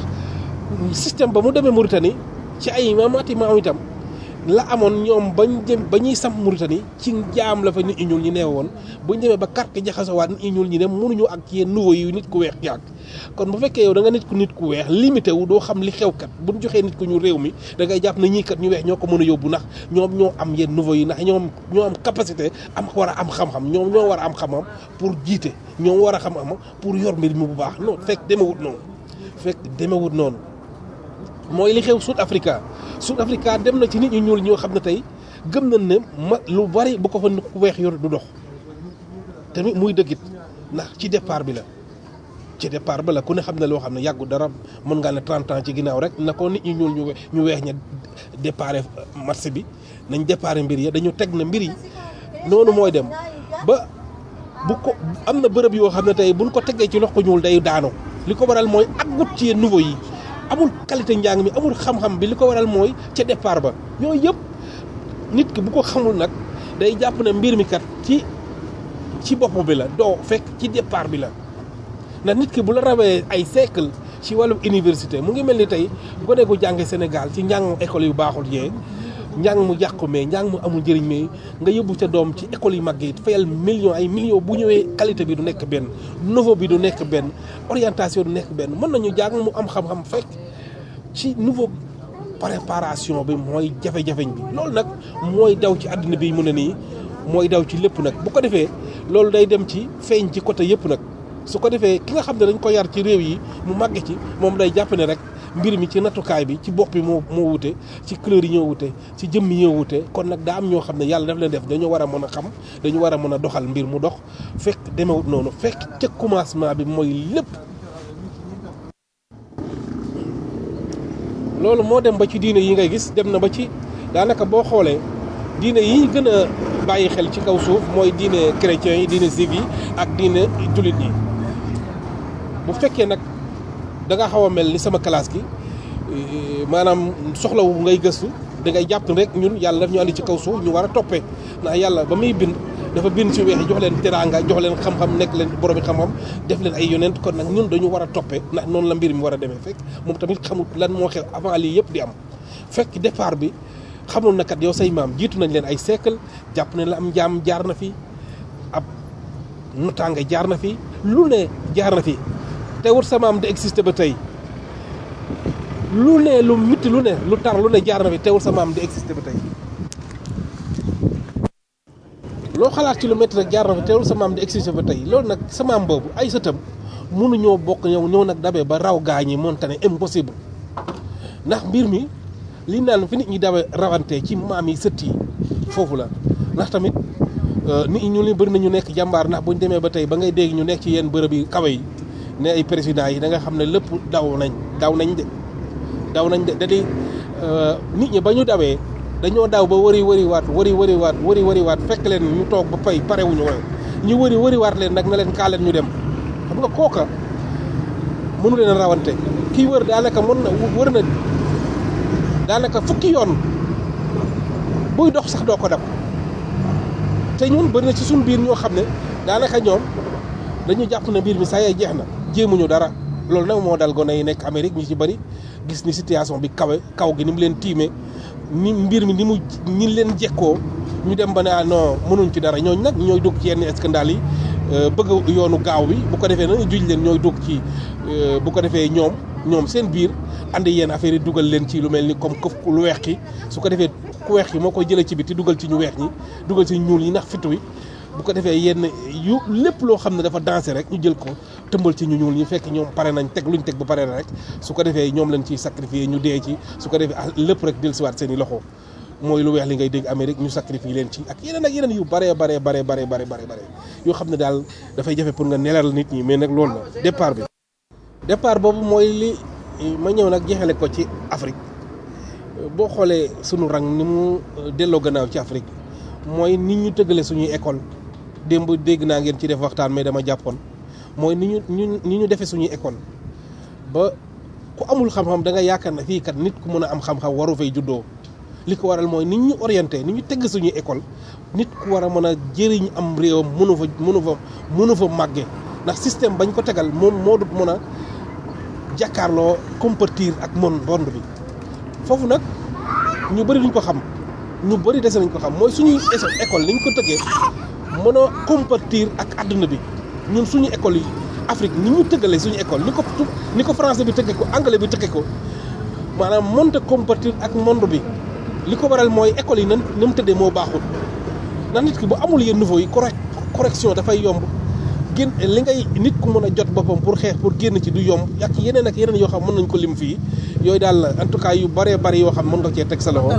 système ba mu demee Mauritanie ci ay maamaati maam itam la amoon ñoom bañ jëm ba ñuy samp Mauritanie ci jaam la fa nit ñi ñuul ñi nee woon buñ demee ba carte jaxasowaat nit ñi ñuul ñi ne mënuñu ak ci yenn nouveau yi nit ku weex yàgg kon bu fekkee yow da nga nit ku nit ku weex limité wu doo xam li xew kat buñ joxee nit ku ñu réew mi da ngay jàpp na ñii kat ñu weex ñoo ko mën a yóbbu ndax ñoom ñoo am yenn nouveau yi ndax ñoom ñoo am capacité am war a am xam-xam ñoom ñoo war a am xam-xam pour jiite ñoom war a xam-xam pour yor mbir mi bu baax non fekk demewut noonu fekk demewut noonu mooy li xew South Africa South Africa dem na ci nit ñu ñuul ñoo xam ne tey gëm nañ ne ma lu bari bu ko fa ku weex yor du dox tamit muy dëggit ndax ci départ bi la ci départ ba la ku ne xam ne loo xam ne yàggu dara mën ngaa ne 30 ans ci ginnaaw rek na ko nit ñu ñuul ñu we- ñu weex ña départ marché bi nañ départ mbir ya dañu teg na mbir yi noonu mooy dem ba bu ko am na bërëb yoo xam ne tey buñ ko tegee ci loxo ñuul day daanu li ko waral mooy aggut ci nouveau yi amul qualité njàng mi amul xam-xam bi li ko waral mooy ca départ ba yooyu yëpp nit ki bu ko xamul nag day jàpp ne mbir mi kat ci ci bopp bi la doo fekk ci départ bi la ndax nit ki bu la rawee ay siècle ci wàllu université mu ngi mel ni tey gone gu jànge Sénégal ci njàng école yu baaxul yee njàng mu yàqu mais njàng mu amul njëriñ mais nga yóbbu sa doom ci école yu mag yi fayal million ay millions bu ñëwee qualité bi du nekk benn niveau bi du nekk benn orientation du nekk benn mën nañu jàng mu am xam-xam fekk ci niveau préparation bi mooy jafe-jafeñ bi loolu nag mooy daw ci àddina bi mu ne nii mooy daw ci lépp nag bu ko defee loolu day dem ci feeñ ci côté yëpp nag su ko defee ki nga xam ne dañ ko yar ci réew yi mu màgge ci moom day jàpp ne rek mbir mi ci nattukaay bi ci bopp bi moo moo wute ci couleur yi ñoo wute ci jëmm yi ñoo wute kon nag daa am ñoo xam ne yàlla daf leen def dañoo war a mën a xam dañu war a mën a doxal mbir mu dox fekk demewut noonu fekk ca commencement bi mooy lépp loolu moo dem ba ci diine yi ngay gis dem na ba ci daanaka boo xoolee diine yi gën a bàyyi xel ci kaw suuf mooy diine chrétien yi diine juif yi ak diine jullit yi bu fekkee nag da nga xaw a mel ni sama classe gi eh, maanaam soxlawu ngay gëstu da ngay jàpp rek ñun yàlla daf ñu andi ci kaw suuf ñu war a toppee ndax yàlla ba muy bind dafa bind ci weex yi jox leen teraanga jox leen xam-xam nekk leen borom xam-xam def leen ay yonent kon nag ñun dañu war a toppee ndax noonu la mbir mi war a demee fekk moom tamit xamul lan moo xew avant lii yëpp di am fekk départ bi xamoon na kat yow say maam jiitu nañ leen ay siècle jàpp ne la am njaam jaar na fi ab notaanga jaar na fi lu ne jaar na fi teewul sa maam di existé ba tey lu ne lu mitti lu ne lu tar lu ne jaar na fi teewul sa maam di existé ba tey loo xalaat ci lu métti rek jaar na fi teewul sa maam di existé ba tey loolu nag sa maam boobu ay sëtam mënuñoo bokk ñëw ñëw nag dabee ba raw gaañi moonte ne impossible ndax mbir mi li naan fi nit ñi dawe rawante ci maam yi sët yi foofu la ndax tamit euh, nit ñi ñu li bëri nañu nekk jàmbaar ndax buñ demee ba tey ba ngay dégg ñu nekk ci yenn bërëb yi kawe yi ne ay président yi da nga xam ne lépp daw nañ daw nañ de daw nañ de da di euh, nit ñi ba ñu dawee dañoo daw ba wëri wëri waat wëri wëri waat wëri wëri waat fekk leen ñu toog ba pay pare wuñu woon ñu wëri wëri waat leen nag na leen kaa leen ñu dem xam nga kooka mënu leen a rawante kii wër daanaka mën na wër na daanaka fukki yoon buy dox sax doo ko dab te ñun bëri na ci suñu biir ñoo xam ne daanaka ñoom dañu jàpp ne mbir mi saa yee jeex na jéemuñu dara loolu nag moo dal gone yi nekk Amérique ñu ci bëri gis ni situation bi kawe kaw gi ni mu leen tiimee ni mbir mi ni mu ñi leen jekkoo ñu dem ba ne ah non mënuñ ci dara ñooñu nag ñooy dugg ci yenn scandale yi euh, bëgg yoonu gaaw bi bu ko defee nag juj leen ñooy dugg ci euh, bu ko defee ñoom ñoom seen biir andi yenn affaire yi dugal leen ci lu mel ni comme këf lu weex ki su ko defee ku weex ki moo koy jëlee ci biti dugal ci ñu weex ñi dugal ci ñuul ñi ndax fitu wi bu ko defee yenn yu lépp loo xam ne dafa dansé rek ñu jël ko tëmbal ci ñu ñuul ñi fekk ñoom pare nañ teg luñ teg ba pare rek su ko defee ñoom lañ ciy sacrifier ñu dee ci su ko defee ah lépp rek dellusiwaat seen i loxo mooy lu weex li ngay dégg Amérique ñu sacrifier leen ci ak yeneen ak yeneen yu bare bare bare bare bare bare bare yoo xam ne daal dafay jafe pour nga nelal nit ñi mais nag loolu la départ bi départ boobu mooy li ma ñëw nag jeexale ko ci Afrique boo xoolee sunu rang ni mu delloo gannaaw ci Afrique mooy nit ñu tëggale suñuy école démb dégg naa ngeen ci def waxtaan mais dama jàppoon mooy ni ñu ñu ni ñu defee suñuy école ba ku amul xam-xam da nga yaakaar ne fii kat nit ku mën a am xam-xam waru fay juddoo li ko waral mooy nit ñu orienté ni ñu tegg suñuy école nit ku war a mën a jëriñ am réewam mënu fa mënu fa mënu fa màgge ndax système bañ ko tegal moom moo dut mën a jàkkaarloo compatir ak mon monde bi foofu nag ñu bëri duñ ko xam ñu bëri dese nañ ko xam mooy suñuy école ni ñu ko tëggee mën a compatir ak àdduna bi ñun suñu école yi Afrique ni ñu tëggalee suñu école ni ko ni ko français bi tëggee ko anglais bi tëggee ko maanaam mënta compatir ak monde bi li ko waral mooy école yi nan ni mu tëddee moo baaxul ndax nit ki bu amul yenn niveau yi correct correction dafay yomb génn li ngay nit ku mën a jot boppam pour xeex pour génn ci du yomb ak yeneen ak yeneen yoo xam mën nañ ko lim fii yooyu daal en tout cas yu bëree bëri yoo xam mën nga cee teg sa loxo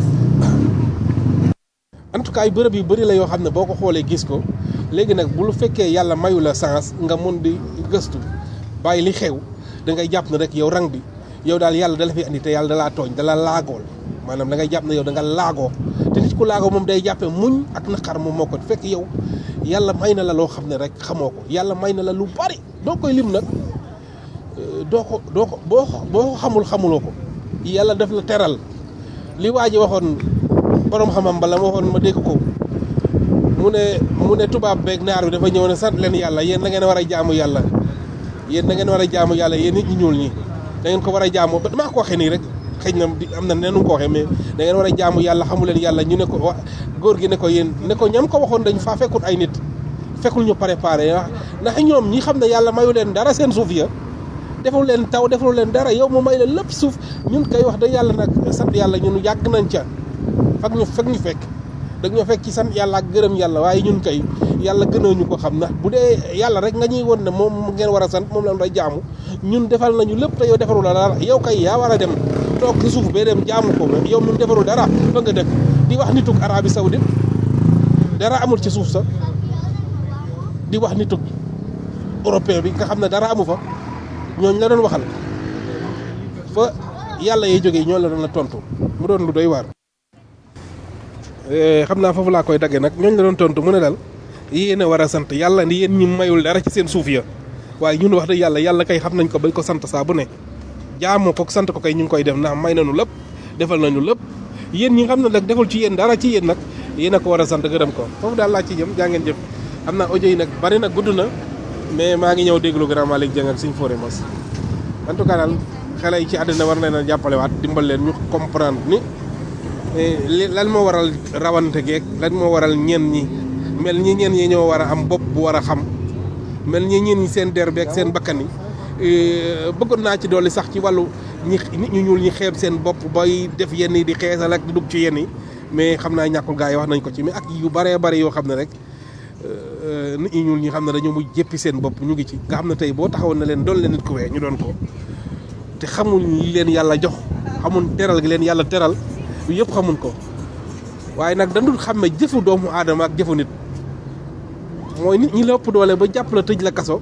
en tout cas yu bërëb yu bëri la yoo xam ne boo ko xoolee gis ko léegi nag bu lu fekkee yàlla mayu la sens nga mën di gëstu bàyyi li xew da ngay jàpp ne rek yow rang bi yow daal yàlla dala fi andi te yàlla dalaa tooñ dala laagool maanaam da ngay jàpp ne yow da nga laagoo te nit ku laagoo moom day jàppee muñ ak naqar moom moo ko fekk yow yàlla may na la loo xam ne rek xamoo ko yàlla may na la lu bari doo koy lim nag doo ko doo ko boo boo xamul xamuloo ko yàlla daf la teral li waa ji waxoon borom xamam bala ma waxoon ma dégg ko mu ne mu ne tubaab beeg naar bi dafa ñëw ne sant leen yàlla yéen da ngeen war a jaamu yàlla yéen da ngeen war a jaamu yàlla yéen nit ñi ñuul ñi da ngeen ko war a jaamu ba damaa ko waxee nii rek xëy na am na neenu ko waxee mais da ngeen war a jaamu yàlla xamu leen yàlla ñu ne ko wa góor gi ne ko yéen ne ko ñam ko waxoon dañ faa fekkut ay nit fekkul ñu préparé wax ndax ñoom ñi xam ne yàlla mayu leen dara seen suuf ya deful leen taw deful leen dara yow mu may la lépp suuf ñun kay wax da yàlla nag sant yàlla ñun yàgg nañ ca fak ñu fekk ñu fekk da ñoo fekk ci sant yàlla ak gërëm yàlla waaye ñun kay yàlla gënoo ñu ko xam na bu dee yàlla rek nga ñuy won ne moom ngeen war a sant moom la day jaamu ñun defal nañu lépp te yow defaru la dara yow kay yaa war a dem toog ci suuf bee dem jaamu ko yow mi defaru dara fa nga dëkk di wax nituk Arabie Saoudite dara amul ci suuf sa di wax nituk européen bi nga xam ne dara amu fa ñooñ la doon waxal fa yàlla yee jógee ñoo la doon la tontu mu doon lu doy waar. xam naa foofu laa koy daggee nag ñooñ la doon tontu mu ne daal yéen a war a sant yàlla ni yéen ñi mayul dara ci seen suuf ya waaye ñun wax dëgg yàlla yàlla kay xam nañ ko bañ ko sant saa bu ne jaamoo ko sant ko kay ñu ngi koy def ndax may nañu lépp defal nañu lépp yéen ñi nga xam ne nag deful ci yéen dara ci yéen nag yéen a ko war a sant gërëm ko foofu daal laa ci jëm jaa ngeen jëf xam naa audio yi nag bari na gudd na mais maa ngi ñëw déglu grand Malick Dieng ak suñu forêt mos en tout cas daal xale yi ci àddina war nañ a jàppalewaat dimbal leen ñu comprendre ni li lan moo waral rawante geeg lan moo waral ñeen ñi mel ñi ñeen ñi ñoo war a am bopp bu war a xam mel ñi ñeen ñi seen der beeg seen bakkan yi bëggoon naa ci dolli sax ci wàllu ñi nit ñu ñuul ñi xeeb seen bopp bay def yenn yi di xeesal ak di dugg ci yenn yi mais xam naa ñàkkul gaa yi wax nañ ko ci mais ak yu baree bari yoo xam ne rek nit ñi ñuul ñi xam ne dañoo mu jéppi seen bopp ñu ngi ci nga xam ne tey boo taxawoon na leen doon leen nit ku wee ñu doon ko te xamuñ li leen yàlla jox xamuñ teral gi leen yàlla teral yu yëpp xamuñ ko waaye nag dandul xam ne jëfu doomu aadama ak jëfu nit mooy nit ñi la ëpp doole ba jàpp la tëj la kaso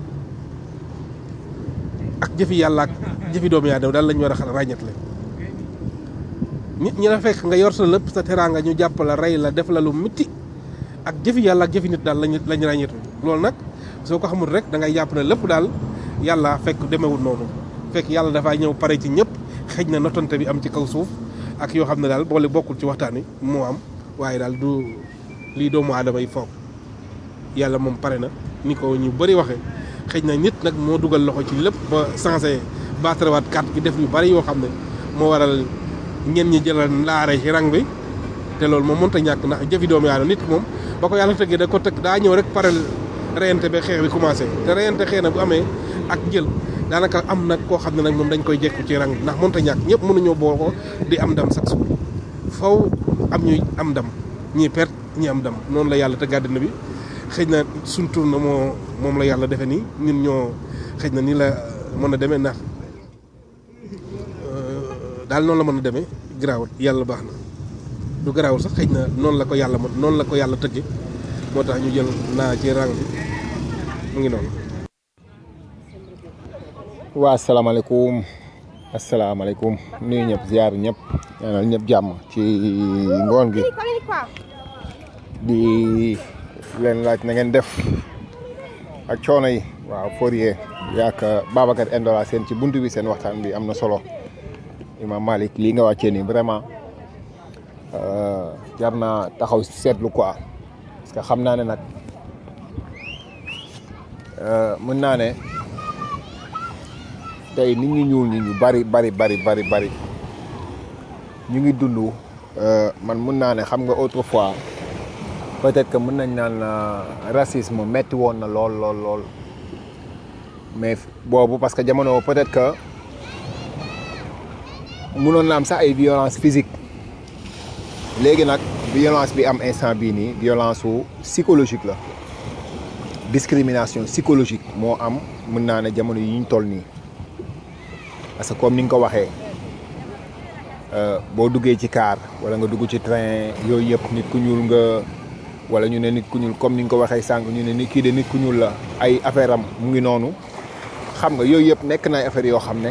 ak jëfi yàlla ak jëfi doomu aadama daal lañ war a ràññetle nit ñi la fekk nga yor sa lépp sa teraanga ñu jàpp la rey la def la lu mitti ak jëfi yàlla ak jëfi nit daal lañ lañ ràññetu loolu nag soo ko xamul rek da ngay jàpp ne lépp daal yàlla fekk demewul noonu fekk yàlla dafaa ñëw pare ci ñëpp xëj na notonte bi am ci kaw suuf ak yoo xam ne daal boole bokkul ci waxtaan wi moo am waaye daal du lii doomu aadama yi foog yàlla moom pare na ni ko ñu bëri waxee xëj na nit nag moo dugal loxo ci lépp ba changé baatarawaat carte gi def yu bëri yoo xam ne moo waral ñen ñi jëlal laare ci rang bi te loolu moom mënta ñàkk ndax jëfi doomu aadama nit moom ba ko yàlla tëggee da ko tëgg daa ñëw rek pare reyante ba xeex bi commencé te reyante xëy na bu amee ak jël daanaka am nag koo xam ne nag moom dañ koy jekku ci rang ndax mënta ñàkk ñëpp mënuñoo boo ko di am ndam sax suur faw am ñuy am ndam ñii perte ñi am ndam noonu la yàlla te gàddina bi xëy na suñ tur na moo moom la yàlla defe nii ñun ñoo xëy na nii la mën a demee ndax daal noonu la mën a demee garaawul yàlla baax na du garaawul sax xëy na noonu la ko yàlla mën noonu la ko yàlla tëgge moo tax ñu jël naa ci rang bi mu ngi noonu waa asalaamaaleykum asalaamaaleykum nuyu ñëpp ziar ñëpp ñaanal ñëpp jàmm ci ngoon gi di leen laaj na ngeen def ak coono yi waaw Fourier yaak Babacar Endola seen ci buntu bi seen waxtaan bi am na solo Imam Malick lii nga wàccee nii vraiment jar naa taxaw seetlu quoi parce que xam naa ne nag mën naa ne tey nit ñu ñuul ñi ñu bari bari bari bari bari ñu ngi dund man mën naa ne xam nga autrefois peut-être que mën nañ naan racisme metti woon na lool lool lool mais boobu parce que jamono peut-être que mënoon na am sax ay violence physique léegi nag violence bi am instant bii nii violence su psychologique la discrimination psychologique moo am mën naa ne jamono yi ñu toll nii parce que comme ni nga ko waxee boo duggee ci car wala nga dugg ci train yooyu yëpp nit ku ñuul nga wala ñu ne nit ku ñuul comme ni nga ko waxee sànq ñu ne nit kii de nit ku ñuul la ay affaire am mu ngi noonu xam nga yooyu yëpp nekk na ay affaire yoo xam ne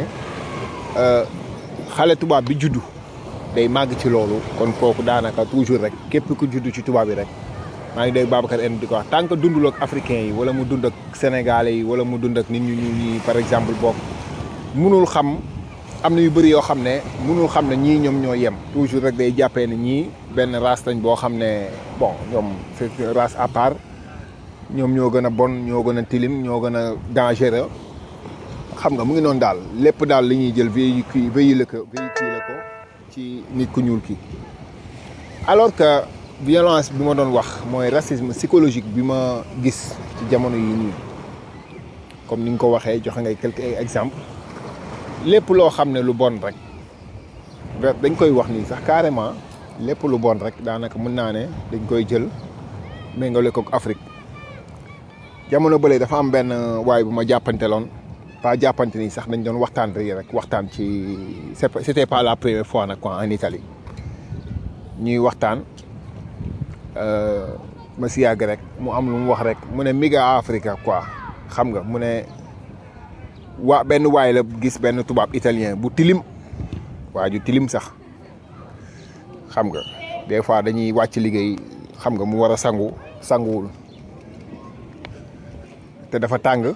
xale tubaab bi juddu day màgg ci loolu kon kooku daanaka toujours rek képp ku juddu ci tubaab yi rek maa ngi dégg Babacar en di ko wax tant que dundul ak africain yi wala mu dund ak sénégalais yi wala mu dund ak nit ñu ñuul ñi par exemple bokk munul xam am na yu bëri yoo xam ne munul xam ne ñii ñoom ñoo yem toujours rek day jàppee ne ñii benn race lañ boo xam ne bon ñoom c'est race à part ñoom ñoo gën a bon ñoo gën a tilim ñoo gën a dangereux xam nga mu ngi noonu daal lépp daal li ñuy jël véhicule véhicule ko véhicule ko ci nit ku ñuul ki alors que violence bi ma doon wax mooy racisme psychologique bi ma gis ci jamono yi nii comme ni nga ko waxee joxe ngay quelques exemples lépp loo xam ne lu bon rek dañ koy wax nii sax carrément lépp lu bon rek daanaka mën naa ne dañ koy jël méngale ko ak Afrique jamono bële dafa am benn waay bu ma jàppanteloon pas jàppante ni sax dañ doon waxtaan rek waxtaan ci c'est c'était pas la première fois nag quoi en Italie ñuy waxtaan ma si yàgg rek mu am lu mu wax rek mu ne miga Africa quoi xam nga mu ne waa benn waay la gis benn tubaab italien bu tilim waa ju tilim sax xam nga des fois dañuy wàcc liggéey xam nga mu war a sangu sanguwul te dafa tàng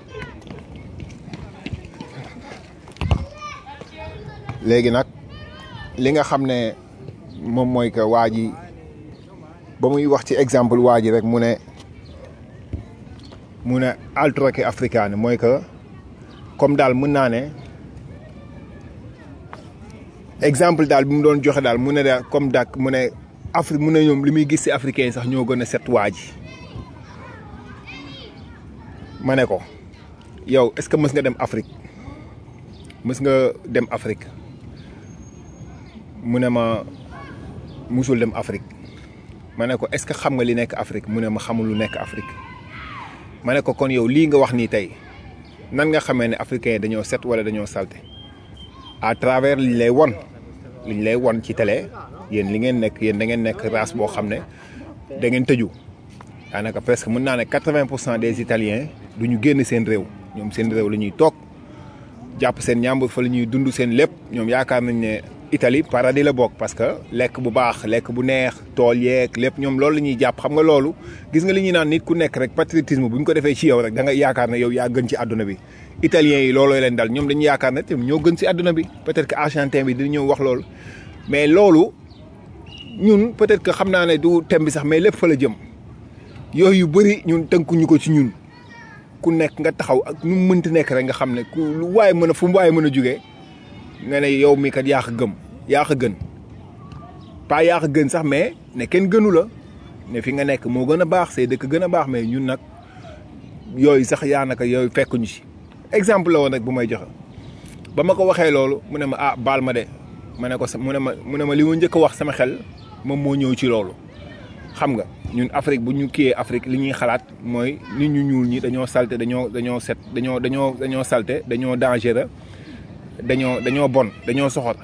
léegi nag li nga xam ne moom mooy que waa ji ba muy wax ci exemple waa ji rek mu ne mu ne altroke africaine mooy que comme daal mën naa ne exemple daal bi mu doon joxe daal mu ne daal comme dak mu ne Afrique mu ne ñoom li muy gis ci africain yi sax ñoo gën a set waa ji ma ne ko yow est-ce que mës nga dem Afrique mës nga dem Afrique mu ne ma musul dem Afrique ma ne ko est-ce que xam nga li nekk Afrique mu ne ma xamul lu nekk Afrique ma ne ko kon yow lii nga wax nii tey nan nga xamee ne africain yi dañoo set wala dañoo salte à travers liñ lay won liñ lay won ci télé yéen li ngeen nekk yéen da ngeen nekk race boo xam ne da ngeen tëju daanaka presque mën naa ne quatre-vingt pour cent des italiens du ñu génn seen réew ñoom seen réew la ñuy toog jàpp seen ñàmbur fa la ñuy dund seen lépp ñoom yaakaar nañ ne Italie paradis la bokk parce que lekk bu baax lekk bu neex tool yeeg lépp ñoom loolu la ñuy jàpp xam nga loolu gis nga li ñuy naan nit ku nekk rek patriotisme bu ñu ko defee ci yow rek da nga yaakaar ne yow yaa gën ci àdduna bi italiens yi looloo leen dal ñoom dañuy yaakaar ne te ñoo gën ci àdduna bi peut-être que argentin bi dina ñëw wax loolu mais loolu ñun peut-être que xam naa ne du thème bi sax mais lépp fa la jëm yooyu yu bëri ñun tënkuñu ko ci ñun ku nekk nga taxaw ak nu mu mënti nekk rek nga xam ne ku lu waaye mën a fu mu waaye mën a jugee nga ne yow mi kat yaa ko gëm yaa ko gën pas yaa ko gën sax mais ne kenn gënu la ne fi nga nekk moo gën a baax say dëkk gën a baax mais ñun nag yooyu sax yaa naka yooyu fekkuñu ci exemple la woon rek bu may joxe ba ma ko waxee loolu mu ne ma ah baal ma de ma ne ko sa mu ne ma mu ne ma li ma njëkk a wax sama xel moom moo ñëw ci loolu xam nga ñun Afrique bu ñu kiyee Afrique li ñuy xalaat mooy nit ñu ñuul ñi dañoo salte dañoo dañoo set dañoo dañoo dañoo salte dañoo dangereux dañoo dañoo bon dañoo soxor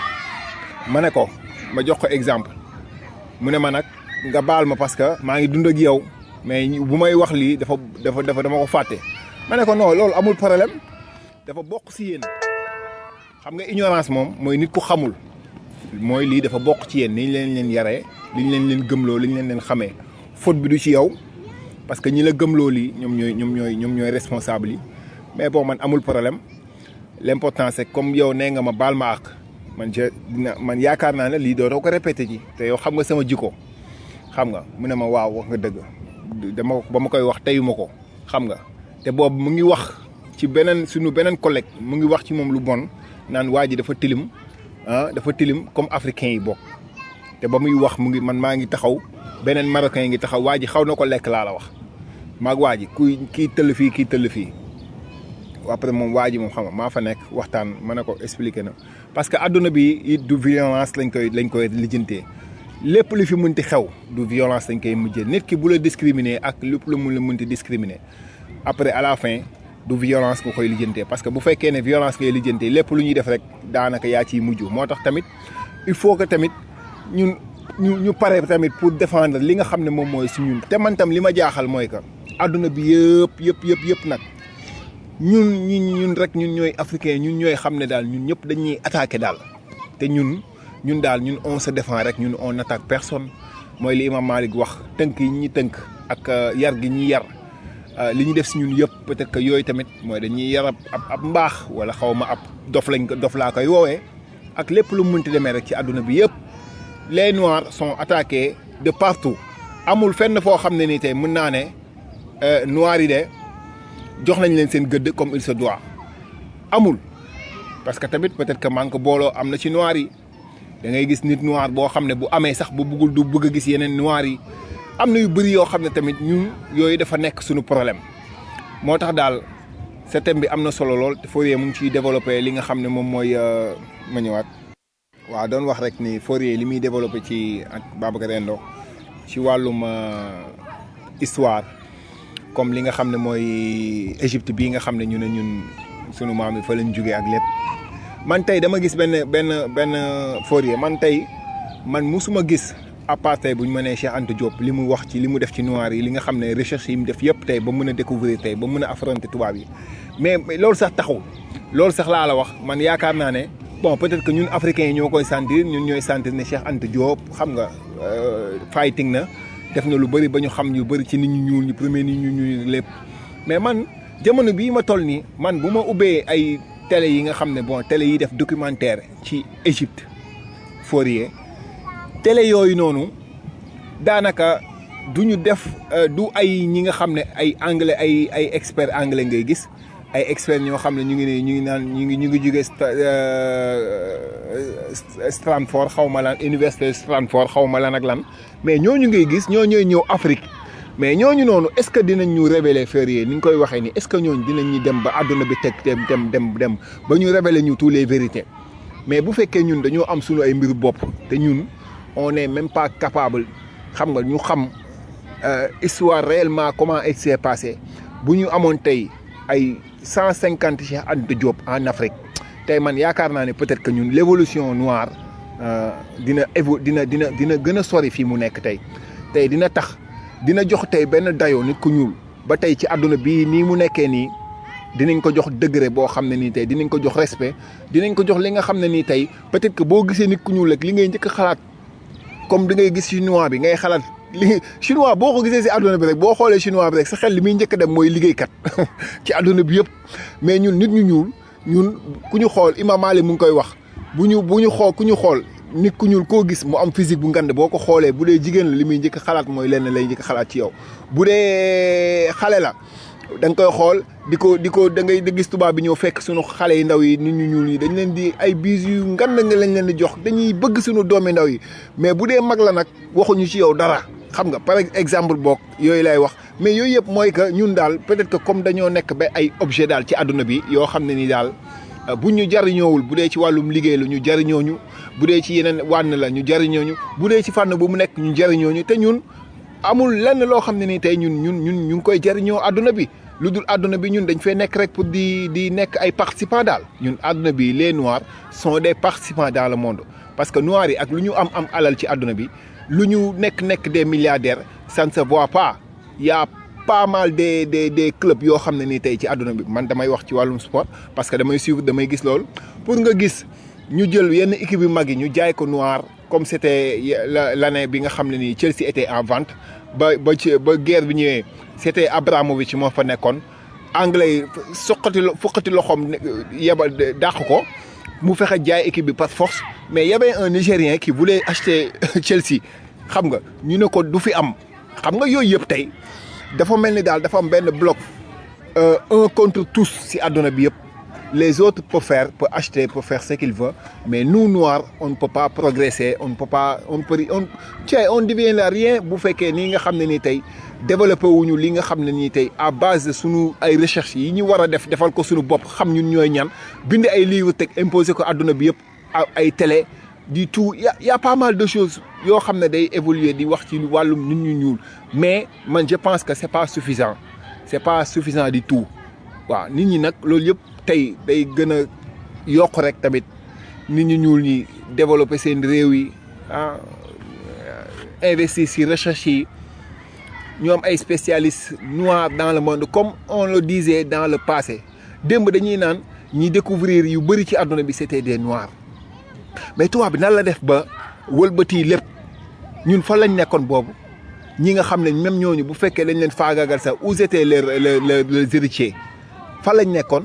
ma ne ko ma jox ko exemple mu ne ma nag nga baal ma parce que maa ngi dund ak yow mais bu may wax lii dafa dafa dafa dama ko fàtte ma ne ko non loolu amul problème dafa bokk si yéen xam nga ignorance moom mooy nit ku xamul mooy lii dafa bokk ci yéen ni ñu leen leen yaree li ñu leen leen gëmloo li ñu leen leen xamee faute bi du ci yow parce que ñi la gëmloo lii ñoom ñooy ñoom ñooy ñoom ñooy responsable yi mais bon man amul problème l'important c'est comme yow nee nga ma baal ma àq man je dina man yaakaar naa ne lii dootoo ko répété ci te yow xam nga sama jikko xam nga mu ne ma waaw wax nga dëgg dama ba ma koy wax teyuma ko xam nga te boobu mu ngi wax ci beneen suñu beneen collègue mu ngi wax ci moom lu bon naan waa ji dafa tilim ah dafa tilim comme africain yi bokk te ba muy wax mu ngi man maa ngi taxaw beneen marocain yi ngi taxaw waa ji xaw na ko lekk laa la wax maag waa ji kuy kii tëll fii kii tëll fii après moom waa ji moom xam nga maa fa nekk waxtaan ma ne ko expliqué na parce que adduna bi it du violence lañ koy lañ koy lijjantee lépp lu fi mënti xew du violence lañ koy mujjee nit ki bu la discriminer ak lépp lu mu la mënti discriminer après à la fin du violence nga koy lijjantee parce que bu fekkee ne violence ngay lijjantee lépp lu ñuy def rek daanaka yaa ciy mujj moo tax tamit il faut que tamit ñun ñu ñu pare tamit pour défendre li nga xam ne moom mooy si ñun te man tam li ma jaaxal mooy que adduna bi yëpp yëpp yëpp yëpp nag ñun ñun ñun rek ñun ñooy africain ñun ñooy xam ne daal ñun ñëpp dañuy attaqué daal te ñun ñun daal ñun on se défend rek ñun on attaque personne mooy li imam Malik wax tënk yi ñi tënk ak yar gi ñi yar li ñu def si ñun yëpp peut-être que yooyu tamit mooy dañuy yar ab ab mbaax wala xaw ma ab dof lañ ko dof laa koy woowee ak lépp lu mu mënti demee rek ci àdduna bi yëpp les noirs sont attaqués de partout amul fenn foo xam ne nii tey mën naa ne noirs yi de jox nañ leen seen gëdd comme il se doit amul parce que tamit peut-être que manque booloo am na ci noirs yi da ngay gis nit noir boo xam ne bu amee sax bu bëggul du bëgg a gis yeneen noirs yi am na yu bëri yoo xam ne tamit ñun yooyu dafa nekk suñu problème moo tax daal sa thème bi am na solo lool te Fourier mu ngi ciy développé li nga xam ne moom mooy ma ñëwaat waaw doon wax rek ni Fourier li muy développé ci ak Babacar Endo ci wàllum euh, histoire comme li nga xam ne mooy Égypte bii nga xam ne ñu ne ñun sunu maam yi fa lañ jugee ak lépp man tey dama gis benn benn benn Fourier man tey man musuma gis à part tey bu ñu mënee Cheikh Anta Diop li mu wax ci li mu def ci noir yi li nga xam ne recherche yi mu def yëpp tey ba mën a découvrir tey ba mën a affronter tubaab yi mais mais loolu sax taxul loolu sax laa la wax man yaakaar naa ne bon peut-être que ñun africains yi ñoo koy sentir ñun ñooy sentir ne Cheikh Anta Diop xam nga euh, fighting na def na lu bëri ba ñu xam yu bëri ci nit ñu ñuul ñu premier nit ñu ñuul lépp mais man jamono bii ma toll nii man bu ma ubbee ay télé yi nga xam ne bon télé yi def documentaire ci Égypte Fourier télé yooyu noonu daanaka du ñu def euh, du ay ñi nga xam ne ay anglais ay ay expert anglais ngay gis ay experts ñoo xam ne ñu ngi ne ñu ngi naan ñu ngi ñu ngi jógee Stanford xaw ma lan université Stanford xaw ma lan ak lan mais ñooñu ngay gis ñoo ñooy ñëw Afrique mais ñooñu noonu est ce que dinañ ñu révéler Fourier ni nga koy waxee nii est ce que ñooñu dinañ ñu dem ba àdduna bi teg dem dem dem dem ba ñu révéler ñu tous les vérités mais bu fekkee ñun dañoo am suñu ay mbiru bopp te ñun on est même pas capable xam nga ñu xam euh, histoire réellement comment il s'est passé bu ñu amoon tey ay cent cinquante Cheikh Anta Diop en Afrique tey man yaakaar naa ne peut-être que ñun l'évolution noire euh, dina évo dina dina dina gën a sori fii mu nekk tey tey dina tax dina jox tey benn dayoo nit ku ñuul ba tey ci àdduna bii nii mu nekkee nii dinañ ko jox degré boo xam ne nii tey dinañ ko jox respect dinañ ko jox li nga xam ne nii tey peut-être que boo gisee nit ku ñuul rek li ngay njëkk a xalaat comme da ngay gis chinois bi ngay xalaat li chinois boo ko gisee si àdduna bi rek boo xoolee chinois bi rek sa xel li muy njëkk a dem mooy liggéeykat ci àdduna bi yëpp mais ñun nit ñu ñuul ñun ku ñu xool Imam Malik mu ngi koy wax bu ñu bu ñu xool ku ñu xool nit ku ñuul koo gis mu am physique bu ngand boo ko xoolee bu dee jigéen la li muy njëkk a xalaat mooy lenn lay njëkk a xalaat ci yow bu dee xale la da nga koy xool di ko di ko da ngay gis tubaab bi ñëw fekk suñu xale yi ndaw yi nit ñu ñuul yi dañ leen di ay bis yu ngand nga lañ leen di jox dañuy bëgg suñu doomi ndaw yi mais bu dee mag la nag waxuñu ci yow dara xam nga par exemple boog yooyu lay wax mais yooyu yëpp mooy que ñun daal peut-être que comme dañoo nekk ba ay objet daal ci àdduna bi yoo xam ne ni daal bu ñu jariñoowul bu dee ci wàllum liggéey la ñu jariñooñu bu dee ci yeneen wànn la ñu jariñooñu bu dee ci fànn bu mu nekk ñu jariñooñu te ñun amul lenn loo xam ne ni tey ñun ñun ñun ñu ngi koy jariñoo àdduna bi lu dul àdduna bi ñun dañ fee nekk rek pour di di nekk ay participants daal ñun àdduna bi les noirs sont des participants dans le monde parce que noirs yi ak lu ñu am am alal ci àdduna bi lu ñu nekk nekk des milliardaires ça ne se voit pas y a pas mal des des des clubs yoo xam ne nii tey ci àdduna bi man damay wax ci wàllum sport parce que damay suivre damay gis loolu pour nga gis ñu jël yenn équipe yu mag yi ñu jaay ko noir comme c' était la l' année bi nga xam ne nii Chelsea était en vente ba ba ci ba guerre bi ñëwee c' était Abramovich moo fa nekkoon anglais yi suqati fuqati loxoom yebal dàq ko mu fexe jaay équipe bi par force mais y avait un Nigérien qui voulait acheter Chelsea xam nga ñu ne ko du fi am xam nga yooyu yëpp tey dafa mel ni daal dafa am benn bloc un contre tous si àdduna bi yëpp les autres peuvent faire peuvent acheter peuvent faire ce qu'ils veulent mais nous noirs on ne peut pas progresser on ne peut pas on peut on tiens on devient là rien bu fekkee nii nga xam ne nii tey développé wuñu li nga xam ne nii tey à base de sunu ay recherche yi ñu war a def defal ko sunu bopp xam ñun ñooy ñan bind ay livres teg imposé ko àdduna bi yëpp ay télé du tout y a y a pas mal de choses yoo xam ne day évoluer di wax ci wàllum nit ñu ñuul mais man je pense que c'est pas suffisant c'est pas suffisant du tout waaw nit ñi nag loolu yëpp tey day gën a yokk rek tamit nit ñu ñuul ñi développer seen réew yi ah investir ci recherche yi ñu am ay spécialistes noirs dans le monde comme on le disait dans le passé démb dañuy naan ñi découvrir yu bëri ci àdduna bi c'était des noirs mais tubaab bi nan la def ba wëlbati lépp ñun fan lañ nekkoon boobu ñi nga xam ne même ñooñu bu fekkee dañ leen faagaagal sax où étaient les les les héritiers fan lañ nekkoon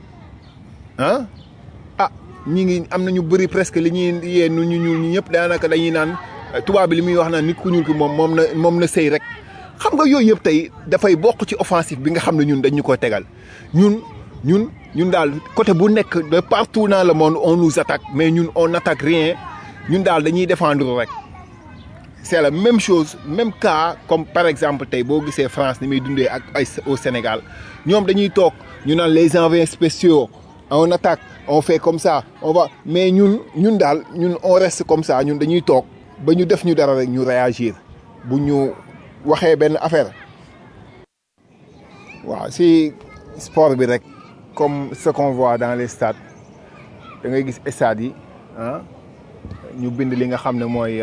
ah ah ñi ngi am na ñu bëri presque li ñuy yee nu ñu ñuul ñi ñëpp daanaka dañuy naan tubaab bi li muy wax naan nit ku ñuul ki moom moom na moom na sëy rek xam nga yooyu yëpp tey dafay bokk ci offensive bi nga xam ne ñun dañ ñu ko tegal ñun ñun ñun daal côté bu nekk de partout dans le monde on nous attaque mais ñun on n'attaque rien ñun daal dañuy défendre rek c'est la même chose même cas comme par exemple tey boo gisee France ni muy dundee ak ay au Sénégal ñoom dañuy toog ñu naan les envoyés spéciaux on attaque on fait comme ça on va mais ñun ñun daal ñun on reste comme ça ñun dañuy toog ba ñu def ñu dara rek ñu réagir bu ñu waxee benn affaire waaw si sport bi rek comme ce qu'on voit dans les stades da ngay gis stades yi ah ñu bind li nga xam ne mooy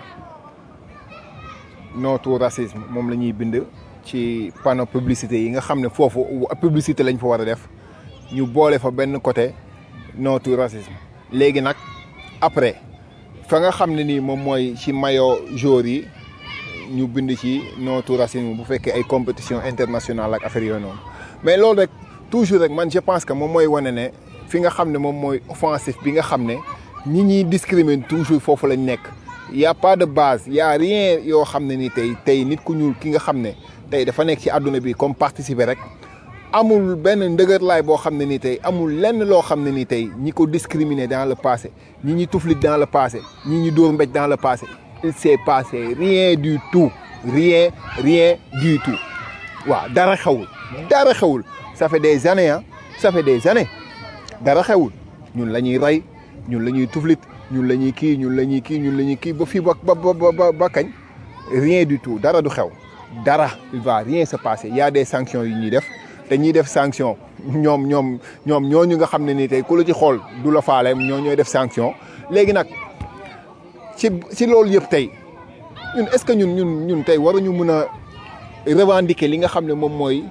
non au racisme moom la ñuy bind ci panneau publicité yi nga xam ne foofu publicité lañ fa war a def ñu boole fa benn côté non au racisme léegi nag après fa nga xam ne nii moom mooy ci maillot jour yi ñu bind ci non au racisme bu fekkee ay compétition internationale ak affaire yooyu noonu mais loolu rek toujours rek man je pense que moom mooy wane ne fi nga xam ne moom mooy offensif bi nga xam ne ñi ñuy discriminer toujours foofu lañ nekk y a pas de base y a rien yoo xam ne ni tey tey nit ku ñuul ki nga xam ne tey dafa nekk ci àdduna bi comme participer rek amul benn ndëgërlaay boo xam ne ni tey amul lenn loo xam ne ni tey ñi ko discriminer dans le passé ñi ñi tuflit dans le passé ñi ñi dóor mbéj dans le passé il s'est passé rien du tout rien rien du tout waaw dara xewul dara xewul ça fait des années ah ça fait des années dara xewul ñun la ñuy rey ñun la ñuy tuflit ñun la ñuy kii ñun la ñuy kii ñun la ñuy kii ba fii ba ba ba ba kañ rien du tout dara du xew dara il va rien se passer il y a des sanctions yu ñuy def te ñuy def sanction ñoom ñoom ñoom ñooñu nga xam ne nii tey ku la ci xool du la faale ñoo ñooy def sanction léegi nag ci ci loolu yëpp tey ñun est-ce que ñun ñun ñun tey waruñu mën a revendiquer li nga xam ne moom mooy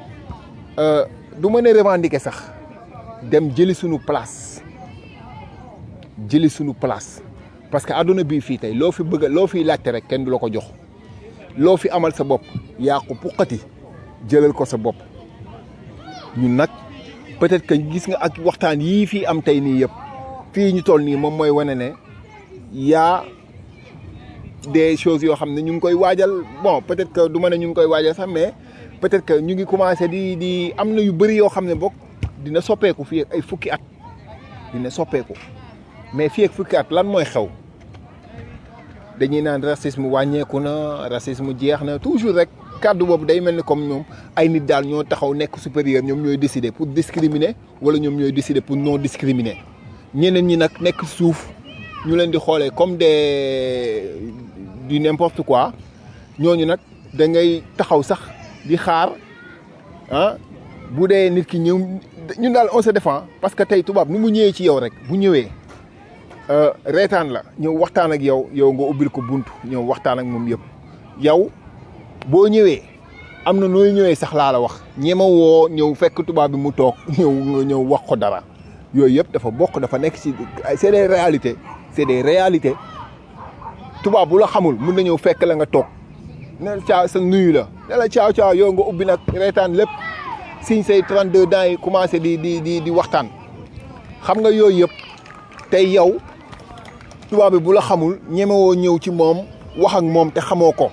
du mën a revendiquer sax dem jëli suñu place jëli suñu place parce que àdduna bii fii tey loo fi bëgg loo fiy laajte rek kenn du la ko jox loo fi amal sa bopp yaa ko puqati jëlal ko sa bopp ñun nag peut-être que gis nga ak waxtaan yii fii am tey nii yëpp fii ñu toll nii moom mooy wane ne yaa des choses yoo xam ne ñu ngi koy waajal bon peut-être que du ma ne ñu ngi koy waajal sax mais peut-être que ñu ngi commencé di di am na yu bëri yoo xam ne bokk dina soppeeku fii ak ay fukki at dina soppeeku mais fii ak fukki at lan mooy xew dañuy naan racisme wàññeeku na racisme jeex na toujours rek kàddu boobu day mel ni comme ñoom ay nit daal ñoo taxaw nekk supérieur ñoom ñooy décider pour discriminer wala ñoom ñooy décider pour non discriminer ñeneen ñi nag nekk suuf ñu leen di xoolee comme des du n'importe quoi ñooñu nag da ngay taxaw sax di xaar ah bu dee nit ki ñëw ñun daal on se défend parce que tey tubaab nu mu ñëwee ci yow rek bu ñëwee reetaan la ñëw waxtaan ak yow yow nga ubbil ko buntu ñëw waxtaan ak moom yëpp yow boo ñëwee am na nooy ñëwee sax laa la wax ñema woo ñëw fekk tubaab bi mu toog ñëw nga ñëw wax ko dara yooyu yëpp dafa bokk dafa nekk ci c'est des réalités c'est des réalités tubaab bu la xamul mun na ñëw fekk la nga toog ne la caaw sa nuyu la ne la caaw caaw yow nga ubbi nag reetaan lépp siñ say 32 dents yi commencé di di di di waxtaan xam nga yooyu yëpp tey yow tubaab bi bu la xamul ñemewoo ñëw ci moom wax ak moom te xamoo ko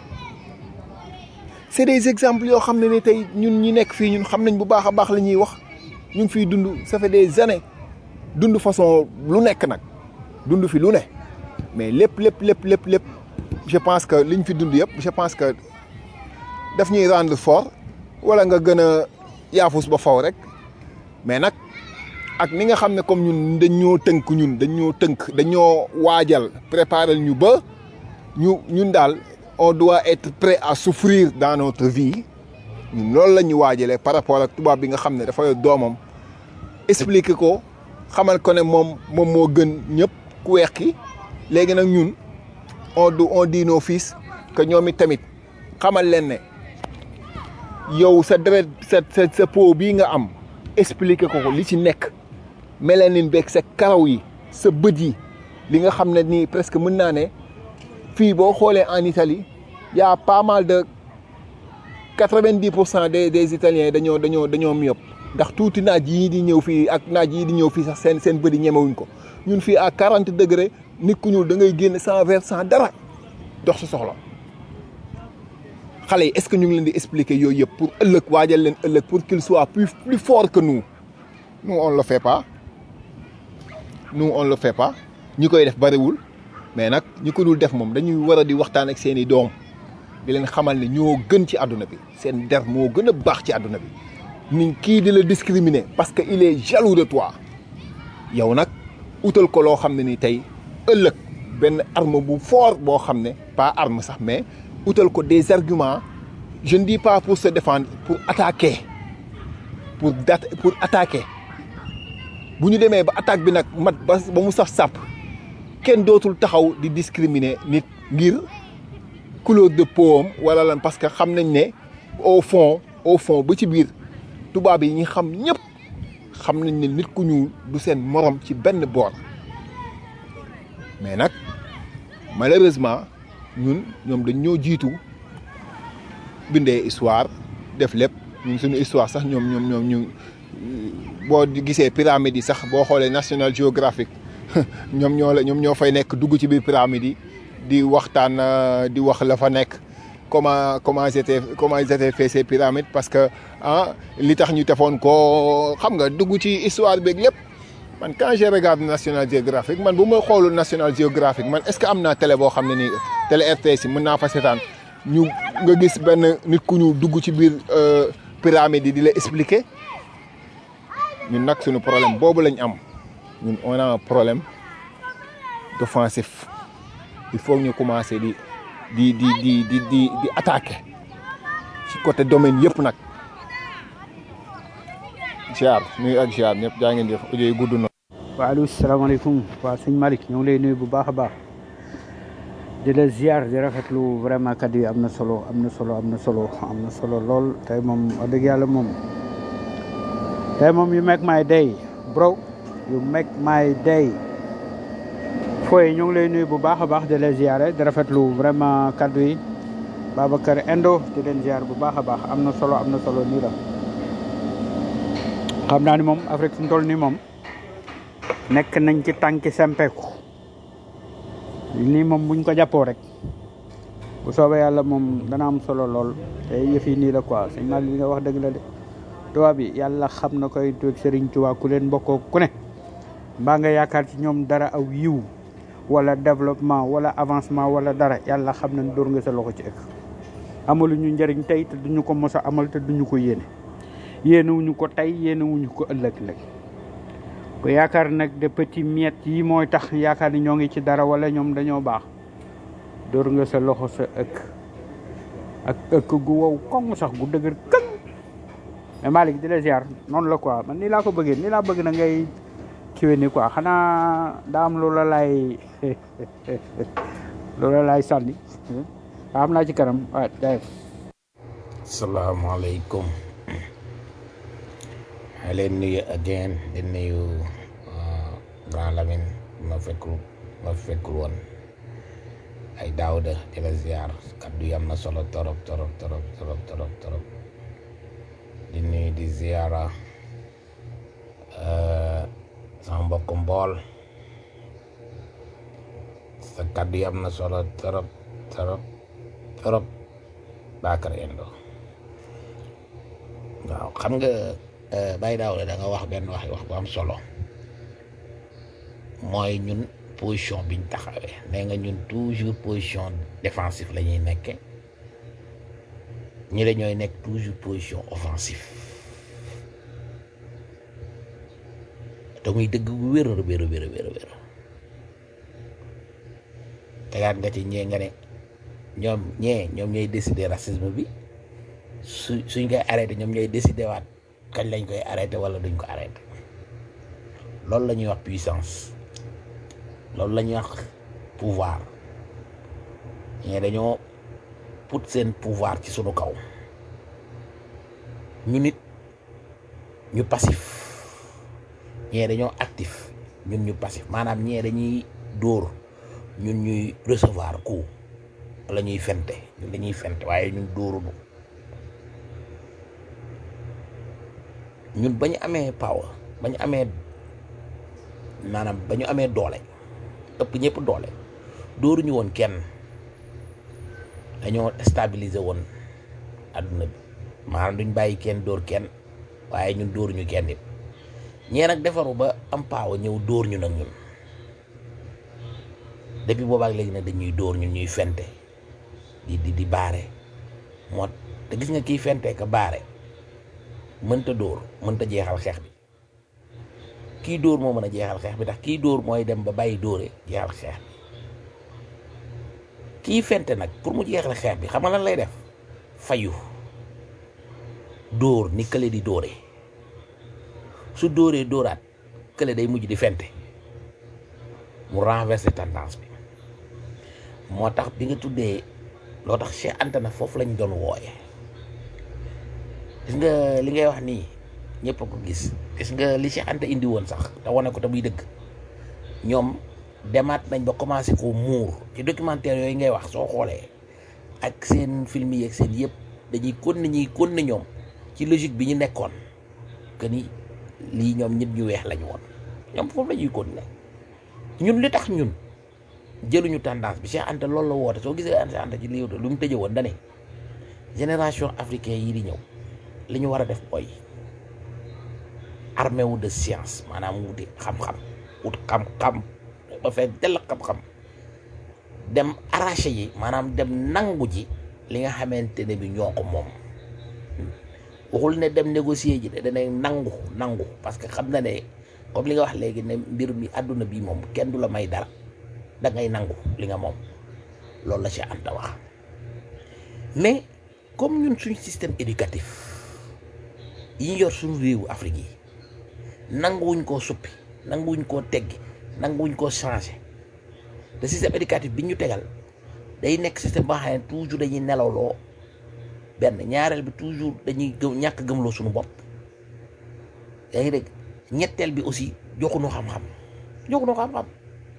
c'est des exemples yoo xam ne ni tey ñun ñi nekk fii ñun xam nañ bu baax a baax la ñuy wax ñu ngi fiy dund ça fait des années dund façon lu nekk nag dund fi lu ne mais lépp lépp lépp lépp lépp je pense que liñ fi dund yëpp je pense que daf ñuy rendre fort wala nga gën a yaafus ba faw rek mais nag ak ni nga xam ne comme ñun dañoo tënk ñun dañoo tënk dañoo waajal préparer ñu ba ñu ñun daal on doit être prêt à souffrir dans notre vie ñun loolu la ñu waajalee par rapport ak tubaab bi nga xam ne dafa yor doomam expliquer ko xamal ko ne moom moom moo gën ñëpp ku weex ki léegi nag ñun on du on dit nos fils que ñoom it tamit xamal leen ne yow sa deret sa sa sa peau bii nga am expliquer ko ko li ci nekk mélanine beeg sa karaw yi sa bët yi li nga xam ne nii presque mën naa ne fii boo xoolee en Italie y a pas mal de quatre-vingt-dix pour cent des des Italiens dañoo dañoo dañoo myope ndax tuuti naaj yii di ñëw fii ak naaj yii di ñëw fii sax seen seen bët yi ñemewuñ ko ñun fii à quarante degré nit ku ñuul da ngay génn sans verre sans dara dox sa soxla xale yi est-ce que ñu ngi leen di expliquer yooyu yëpp pour ëllëg waajal leen ëllëg pour qu'il soit plus plus fort que nous nous on le fait pas nous on le fait pas ñi koy def bariwul mais nag ñi ko dul def moom dañuy war a di waxtaan ak seeni doom di leen xamal ne ñoo gën ci àdduna bi seen der moo gën a baax ci àdduna bi ni kii di la discriminer parce que il est jaloux de toi yow nag utal ko loo xam ne ni tey ëllëg benn arme bu fort boo xam ne pas arme sax mais utal ko des arguments je ne dis pas pour se défendre pour attaquer pour dat pour attaquer bu ñu demee ba attaque bi nag mat ba ba mu saf sàpp kenn dootul taxaw di discriminer nit ngir couleur de peau am wala lan parce que xam nañ ne au fond au fond ba ci biir tubaab yi ñi xam ñëpp xam nañ ne nit ku ñuul du seen morom ci benn boor mais nag malheureusement ñun ñoom dañ ñoo jiitu bindee histoire def lépp ñun suñu histoire sax ñoom ñoom ñoom ñu boo gisee pyramide yi sax boo xoolee National Geographic ñoom ñoo la ñoom ñoo fay nekk dugg ci biir pyramide yi di waxtaan di wax la fa nekk comment comment ils étaient comment ils étaient fait ces pyramides parce que ah li tax ñu defoon ko xam nga dugg ci histoire beeg lépp man quand je regarde National Geographic man bu ma xoolul National Geographic man est-ce que am naa télé boo xam ne nii télé RTS yi mën naa fa seetaan ñu nga gis benn nit ku ñu dugg ci biir pyramide yi di la expliquer ñun nag suñu problème boobu lañ am ñun on a un problème d'offensif il faut ñu commencer di di di di di di di attaquer ci côté domaine yëpp nag ziar nuyu ak ziar ñëpp jaa ngeen jëf audio yi gudd na. waaleykum salaamaaleykum waa sëñ Malick ñoo ngi lay nuyu bu baax a baax di la ziar di rafetlu vraiment kaddu yi am na solo am na solo am na solo am na solo lool tey moom wax dëgg yàlla moom tey moom you make my day bro you make my day fooy ñoo ngi lay nuyu bu baax a baax di la ziare di rafetlu vraiment kaddu yi Babacar Endo di leen ziar bu baax a baax am na solo am na solo nii la xam naa ni moom Afrique fi mu toll nii moom nekk nañ ci tànki sempeeku nii moom buñ ko jàppoo rek bu soobee yàlla moom dana am solo lool te yëf yi nii la quoi sëñ Malick li nga wax dëgg la de tubaab bi yàlla xam na koy tueg Serigne Touba ku leen bokkoo ku ne mbaa nga yaakaar ci ñoom dara aw yiw wala développement wala avancement wala dara yàlla xam na dóor nga sa loxo ci ëkk amalu ñu njëriñ tey te duñu ko mos a amal te duñu ko yéene yéenewuñu ko tey yéenewuñu ko ëllëg lëg ko yaakaar nag de petit miettes yi mooy tax yaakaar ni ñoo ngi ci dara wala ñoom dañoo baax dóor nga sa loxo sa ëkk ak ëkk gu wow koŋ sax gu dëgër këŋ mais Malick di la ziar noonu la quoi man nii laa ko bëggee nii laa bëgg na ngay kiwe ni quoi xanaa daa am loola laay loola laay sànni waa am naa ci kanam waaw jaay salaamaaleykum maa leen nuyu again di nuyu grand Lamine ma fekkul ma fekkul woon ay daawda di la ziar kaddu yi am na solo torop torop torop torop torop torop di nuyu di ziara sama mbokk mbool sa kaddu yi am na solo torop torop torop Bakar Endo waaw xam nga Baye Daouda da nga wax benn wax wax bu am solo mooy ñun position biñ taxawee nee nga ñun toujours position défensive la ñuy nekke ñi la ñooy nekk toujours position offensive te muy dëgg bu wér a wér a wér a wér a wér tegaat nga ci ñee nga ne ñoom ñee ñoom ñooy décider racisme bi su suñ koy arrêté ñoom ñooy décider waat kañ lañ koy arrêté wala duñ ko arrêté loolu la ñuy wax puissance loolu la ñuy wax pouvoir ñee dañoo put seen pouvoir ci sunu kaw ñu nit ñu passif ñee dañoo actif ñun ñu passif maanaam ñee dañuy dóor ñun ñuy recevoir coup wala ñuy fente ñun dañuy fente waaye ñun dóorunu ñun ba ñu amee power ba ñu amee maanaam ba ñu amee doole ëpp ñëpp doole dóoruñu woon kenn dañoo stabiliser woon adduna bi maanaam duñ bàyyi kenn dóor kenn waaye ñun dóoruñu kenn it ñee nag defaru ba am power ñëw dóor ñu nag ñun depuis boobaak léegi nag dañuy dóor ñun ñuy fente di di di baare moo te gis nga kiy fente ka baare mënta dóor mënta jeexal xeex bi kii dóor moo mën a jeexal xeex bi ndax kii dóor mooy dem ba bàyyi dóore jeexal xeex bi kii fente nag pour mu jeexal xeex bi xam nga lan lay def fayu dóor ni kële di dóore su dóoree dóoraat kële day mujj di fente mu renverser tendance bi moo tax bi nga tuddee loo tax Cheikh Anta na foofu lañ doon wooye gis nga li ngay wax nii ñëpp a ko gis gis nga li Cheikh Anta indi woon sax te wane ko te muy dëgg ñoom demaat nañ ba commencé ko muur ci documentaire yooyu ngay wax soo xoolee ak seen film yi ak seen yëpp dañuy kon ñuy kon na ñoom ci logique bi ñu nekkoon que ni lii ñoom nit ñu weex lañu woon ñoom foofu la ñuy kon ne ñun li tax ñun jëluñu tendance bi Cheikh Anta loolu la woote soo gisee Cheikh Anta ci lii lu mu tëjee woon dane génération africain yi di ñëw li ñu war a def mooy armée wu de science maanaam wuti xam-xam wut xam-xam ba fekk dell xam-xam dem arraché yi maanaam dem nangu ji li nga xamante ne bi ñoo ko moom waxul ne dem négocier ji de dana nangu nangu parce que xam na ne comme li nga wax léegi ne mbir mi àdduna bi moom kenn du la may dara da ngay nangu li nga moom loolu la ci Anta wax mais comme ñun suñu système éducatif yi ñu yor suñu réewu Afrique yi nanguwuñ koo suppi nanguwuñ koo teggi nanguwuñ koo changé te système éducatif bi ñu tegal day nekk système boo xam ne toujours dañuy nelawloo benn ñaareel bi toujours dañuy gëm ñàkk gëmloo suñu bopp yaa ngi dégg ñetteel bi aussi joxuñu xam-xam joxuñu xam-xam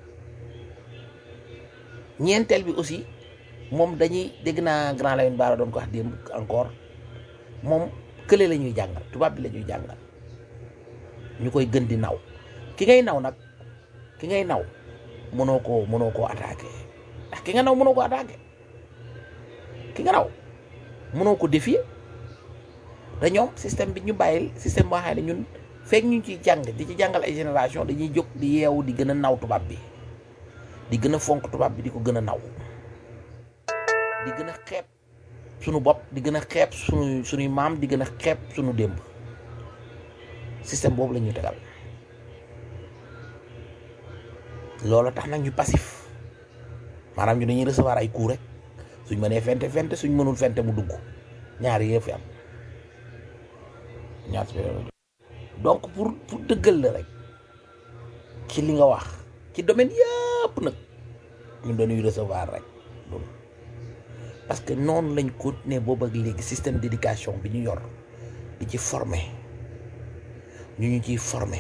ñeenteel bi aussi moom dañuy dégg naa grand Lamine Bara doon ko wax démb encore moom kële la ñuy jàngal tubaab bi la ñuy jàngal ñu koy gën di naw ki ngay naw nag ki ngay naw mënoo koo mënoo koo attaqué ndax ki nga naw mënoo ko attaqué ki nga naw mënoo ko défier te ñoom système bi ñu bàyyil système boo xam ne ñun fekk ñu ciy jàng di ci jàngal ay génération dañuy jóg di yeewu di gën a naw tubaab bi di gën a fonk tubaab bi di ko gën a naw di gën a xeeb sunu bopp di gën a xeeb sunu sunuy maam di gën a xeeb sunu démb système boobu la ñuy tegal loolu tax nag ñu passif maanaam ñu dañuy recevoir ay cours rek suñ mënee fente fente suñ mënul fente mu dugg ñaari yëf fi am ñaar donc pour pour dëggal la rek ci li nga wax ci domaine yëpp nag ñun dañuy recevoir rek loolu parce que noonu lañ continuer boobu ak léegi système d'éducation bi ñu yor di ci former ñu ñu ciy former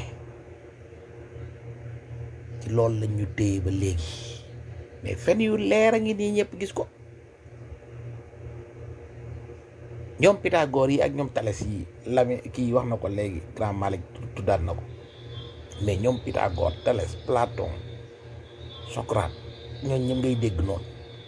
ci loolu lañ ñu téye ba léegi mais fen yu leer a ngi nii ñëpp gis ko ñoom Pythagore yi ak ñoom Thalès yi lami kii wax na ko léegi grand Malick tuddaat na ko mais ñoom Pythagore Thalès Platon Socrate ñooñ ñëpp ngay dégg noonu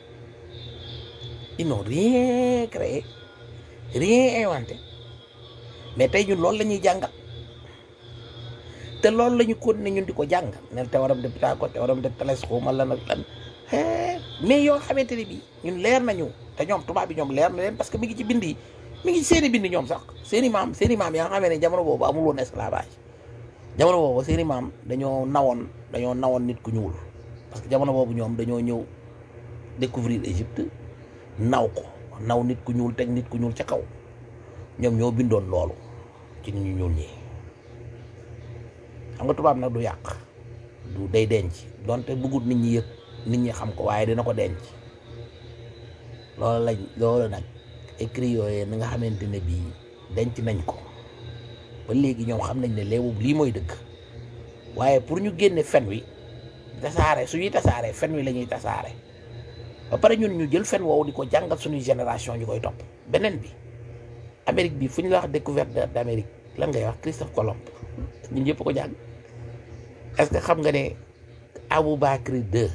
ils n'ont rien créé rien inventé mais tey ñun loolu la ñuy jàngal te loolu la ñu continuer ñun di ko jàng ne théorème de Pythagore théorème de Thalès xawma lan ak lan mais yoo xamante ne bii ñun leer nañu te ñoom tubaab bi ñoom leer na leen parce que mi ngi ci bind yi mi ngi ci seeni bind ñoom sax seeni maam seeni maam yaa nga xamee ne jamono boobu amul woon esclavage jamono boobu seeni maam dañoo nawoon dañoo nawoon nit ku ñuul parce que jamono boobu ñoom dañoo ñëw découvrir Égypte naw ko naw nit ku ñuul teg nit ku ñuul ca kaw ñoom ñoo bindoon loolu ci nit ñu ñuul ñi xam nga tubaab nag du yàq du day denc donte bëggut nit ñi yëg nit ñi xam ko waaye dina ko denc loolu lañ loolu nag écrit yooyu na nga xamante ne bii denc nañ ko ba léegi ñoom xam nañ ne léewu lii mooy dëgg waaye pour ñu génne fen wi tasaare suñuy tasaare fen wi la ñuy tasaare ba pare ñun ñu jël fen woowu di ko jàngal suñuy génération ñu koy topp beneen bi Amérique bi fu ñu la wax découverte d'Amérique lan ngay wax Christophe Colomb ñun ñëpp ko jàng est-ce que xam nga ne Aboubacry II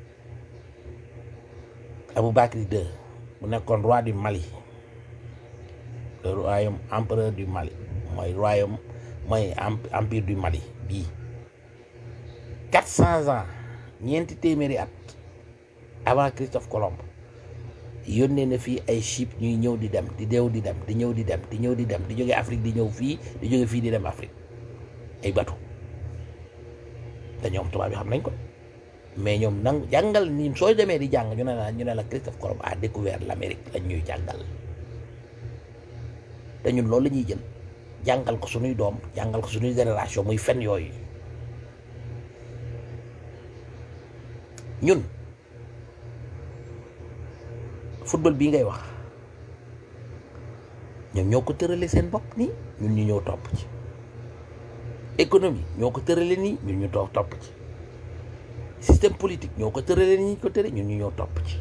Aboubacry II mu nekkoon roi du Mali le royaume empereur du Mali mooy royaume mooy empire du Mali bii quatre cents ans ñeenti téeméeri at avant Christophe Colomb yónnee na fii ay ship ñuy ñëw di dem di deew di dem di ñëw di dem di ñëw di dem di jóge Afrique di ñëw fii di jóge fii di dem Afrique ay bateau te ñoom tubaab yi xam nañ ko mais ñoom nang jàngal ni soo demee di jàng ñu ne la ñu ne la Christophe Colomb a découvert l'Amérique lañ ñuy jàngal te ñun loolu la ñuy jël jàngal ko suñuy doom jàngal ko suñuy génération muy fen yooyu ñun football bii ngay wax ñoom ñoo ko tërale seen bopp nii ñun ñu ñëw topp ci économie ñoo ko tërale nii ñun ñu toog topp ci système politique ñoo ko tërale nii ñu ko tëre ñun ñu ñëw topp ci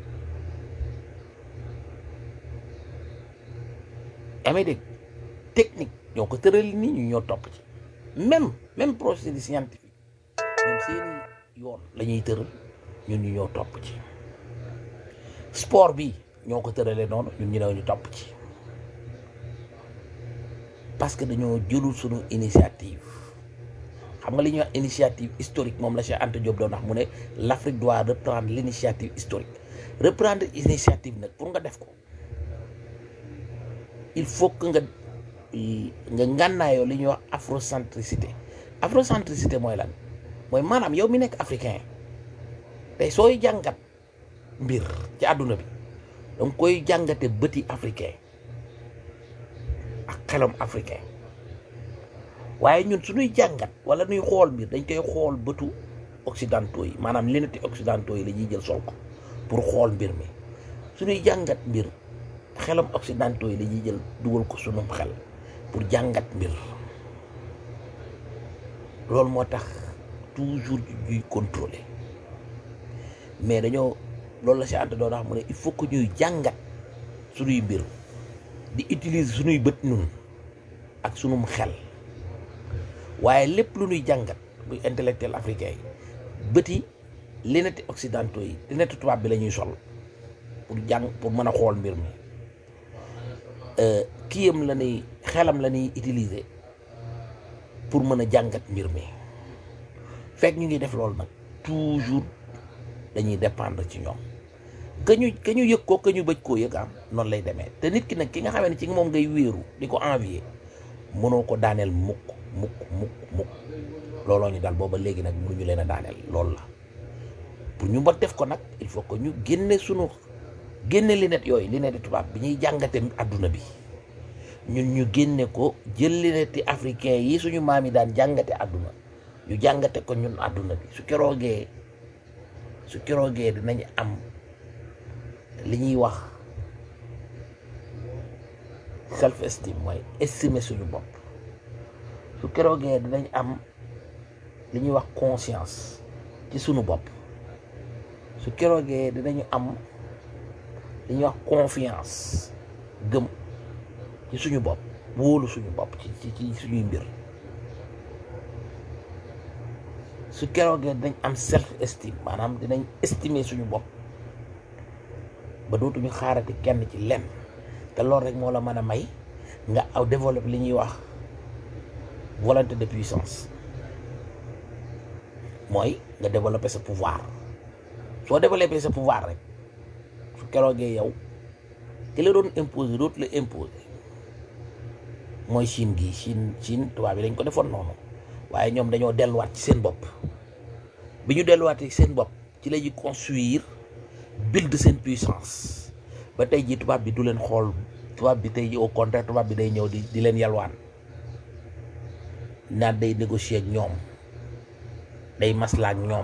amee dégg technique ñoo ko tërale nii ñu ñëw topp ci même même procédé scientifique ñoom seeni yoon la ñuy tëral ñun ñu ñëw topp ci sport bi ñoo ko tëralee noonu ñun ñu ne ñu topp ci parce que dañoo jëlul suñu initiative xam nga li ñuy wax initiative historique moom la Cheikh Anta Diop doon wax mu ne l'Afrique doit reprendre l'initiative historique reprendre initiative nag pour nga def ko il faut que nga nga ngànnaayoo li ñuy wax afrocentricité afrocentricité mooy lan mooy maanaam yow mi nekk africain tey sooy jàngat mbir ci àdduna bi danga koy jàngate bëti africain ak xelam africain waaye ñun suñuy jàngat wala nuy xool mbir dañ koy xool bëtu occidentaux yi maanaam lunette occidentaux yi la ñuy jël sol ko pour xool mbir mi suñuy jàngat mbir xelam occidentaux yi la ñuy jël dugal ko sunum xel pour jàngat mbir loolu moo tax toujours ñuy contrôler mais dañoo loolu la si ànd doon wax mu ne il faut que ñuy jàngat suñuy mbir di utiliser suñuy bët nun ak sunum xel waaye lépp lu ñuy jàngat muy intellectuel africain yi bëti lunette occidentaux yi lunette tubaab bi la ñuy sol pour jàng pour mën a xool mbir mi kiyam la ñuy xelam la ñuy utiliser pour mën a jàngat mbir mi fekk ñu ngi def loolu nag toujours dañuy dépendre ci ñoom que ñu que ñu yëg ko que ñu bëj koo yëg am noonu lay demee te nit ki nag ki nga xamee ne ci moom ngay wéeru di ko envier mënoo ko daaneel mukk mukk mukk mukk looloo ñu dal booba léegi nag mënuñu leen a daaneel loolu la pour ñu ba def ko nag il faut que ñu génne sunu génne lunette yooyu lunette tubaab bi ñuy jàngate adduna bi ñun ñu génne ko jël lunette africain yi suñu maam yi daan jàngate adduna ñu jàngate ko ñun adduna bi su keroogee su keroogee dinañ am li ñuy wax self estime mooy estimer suñu bopp su keroogee dinañ am li ñuy wax conscience ci suñu bopp su keroogee dinañu am li ñuy wax confiance gëm ci suñu bopp wóolu suñu bopp ci ci ci suñuy mbir su keroogee dinañ am self estime maanaam dinañ estimer suñu bopp ba dootuñu xaarati kenn ci lenn te loolu rek moo la mën a may nga aw développer li ñuy wax volonté de puissance mooy nga développer sa pouvoir soo développer sa pouvoir rek su keroogee yow ki la doon imposer dootu la imposer mooy Chine gii Chine Chine tubaab bi dañ ko defoon noonu waaye ñoom dañoo delluwaat ci seen bopp bi ñu delluwaatee seen bopp ci la ñuy construire build seen puissance ba tey jii tubaab bi du leen xool tubaab bi tey jii au contraire tubaab bi day ñëw di di leen yalwaan naan day négocier ak ñoom day maslaa ak ñoom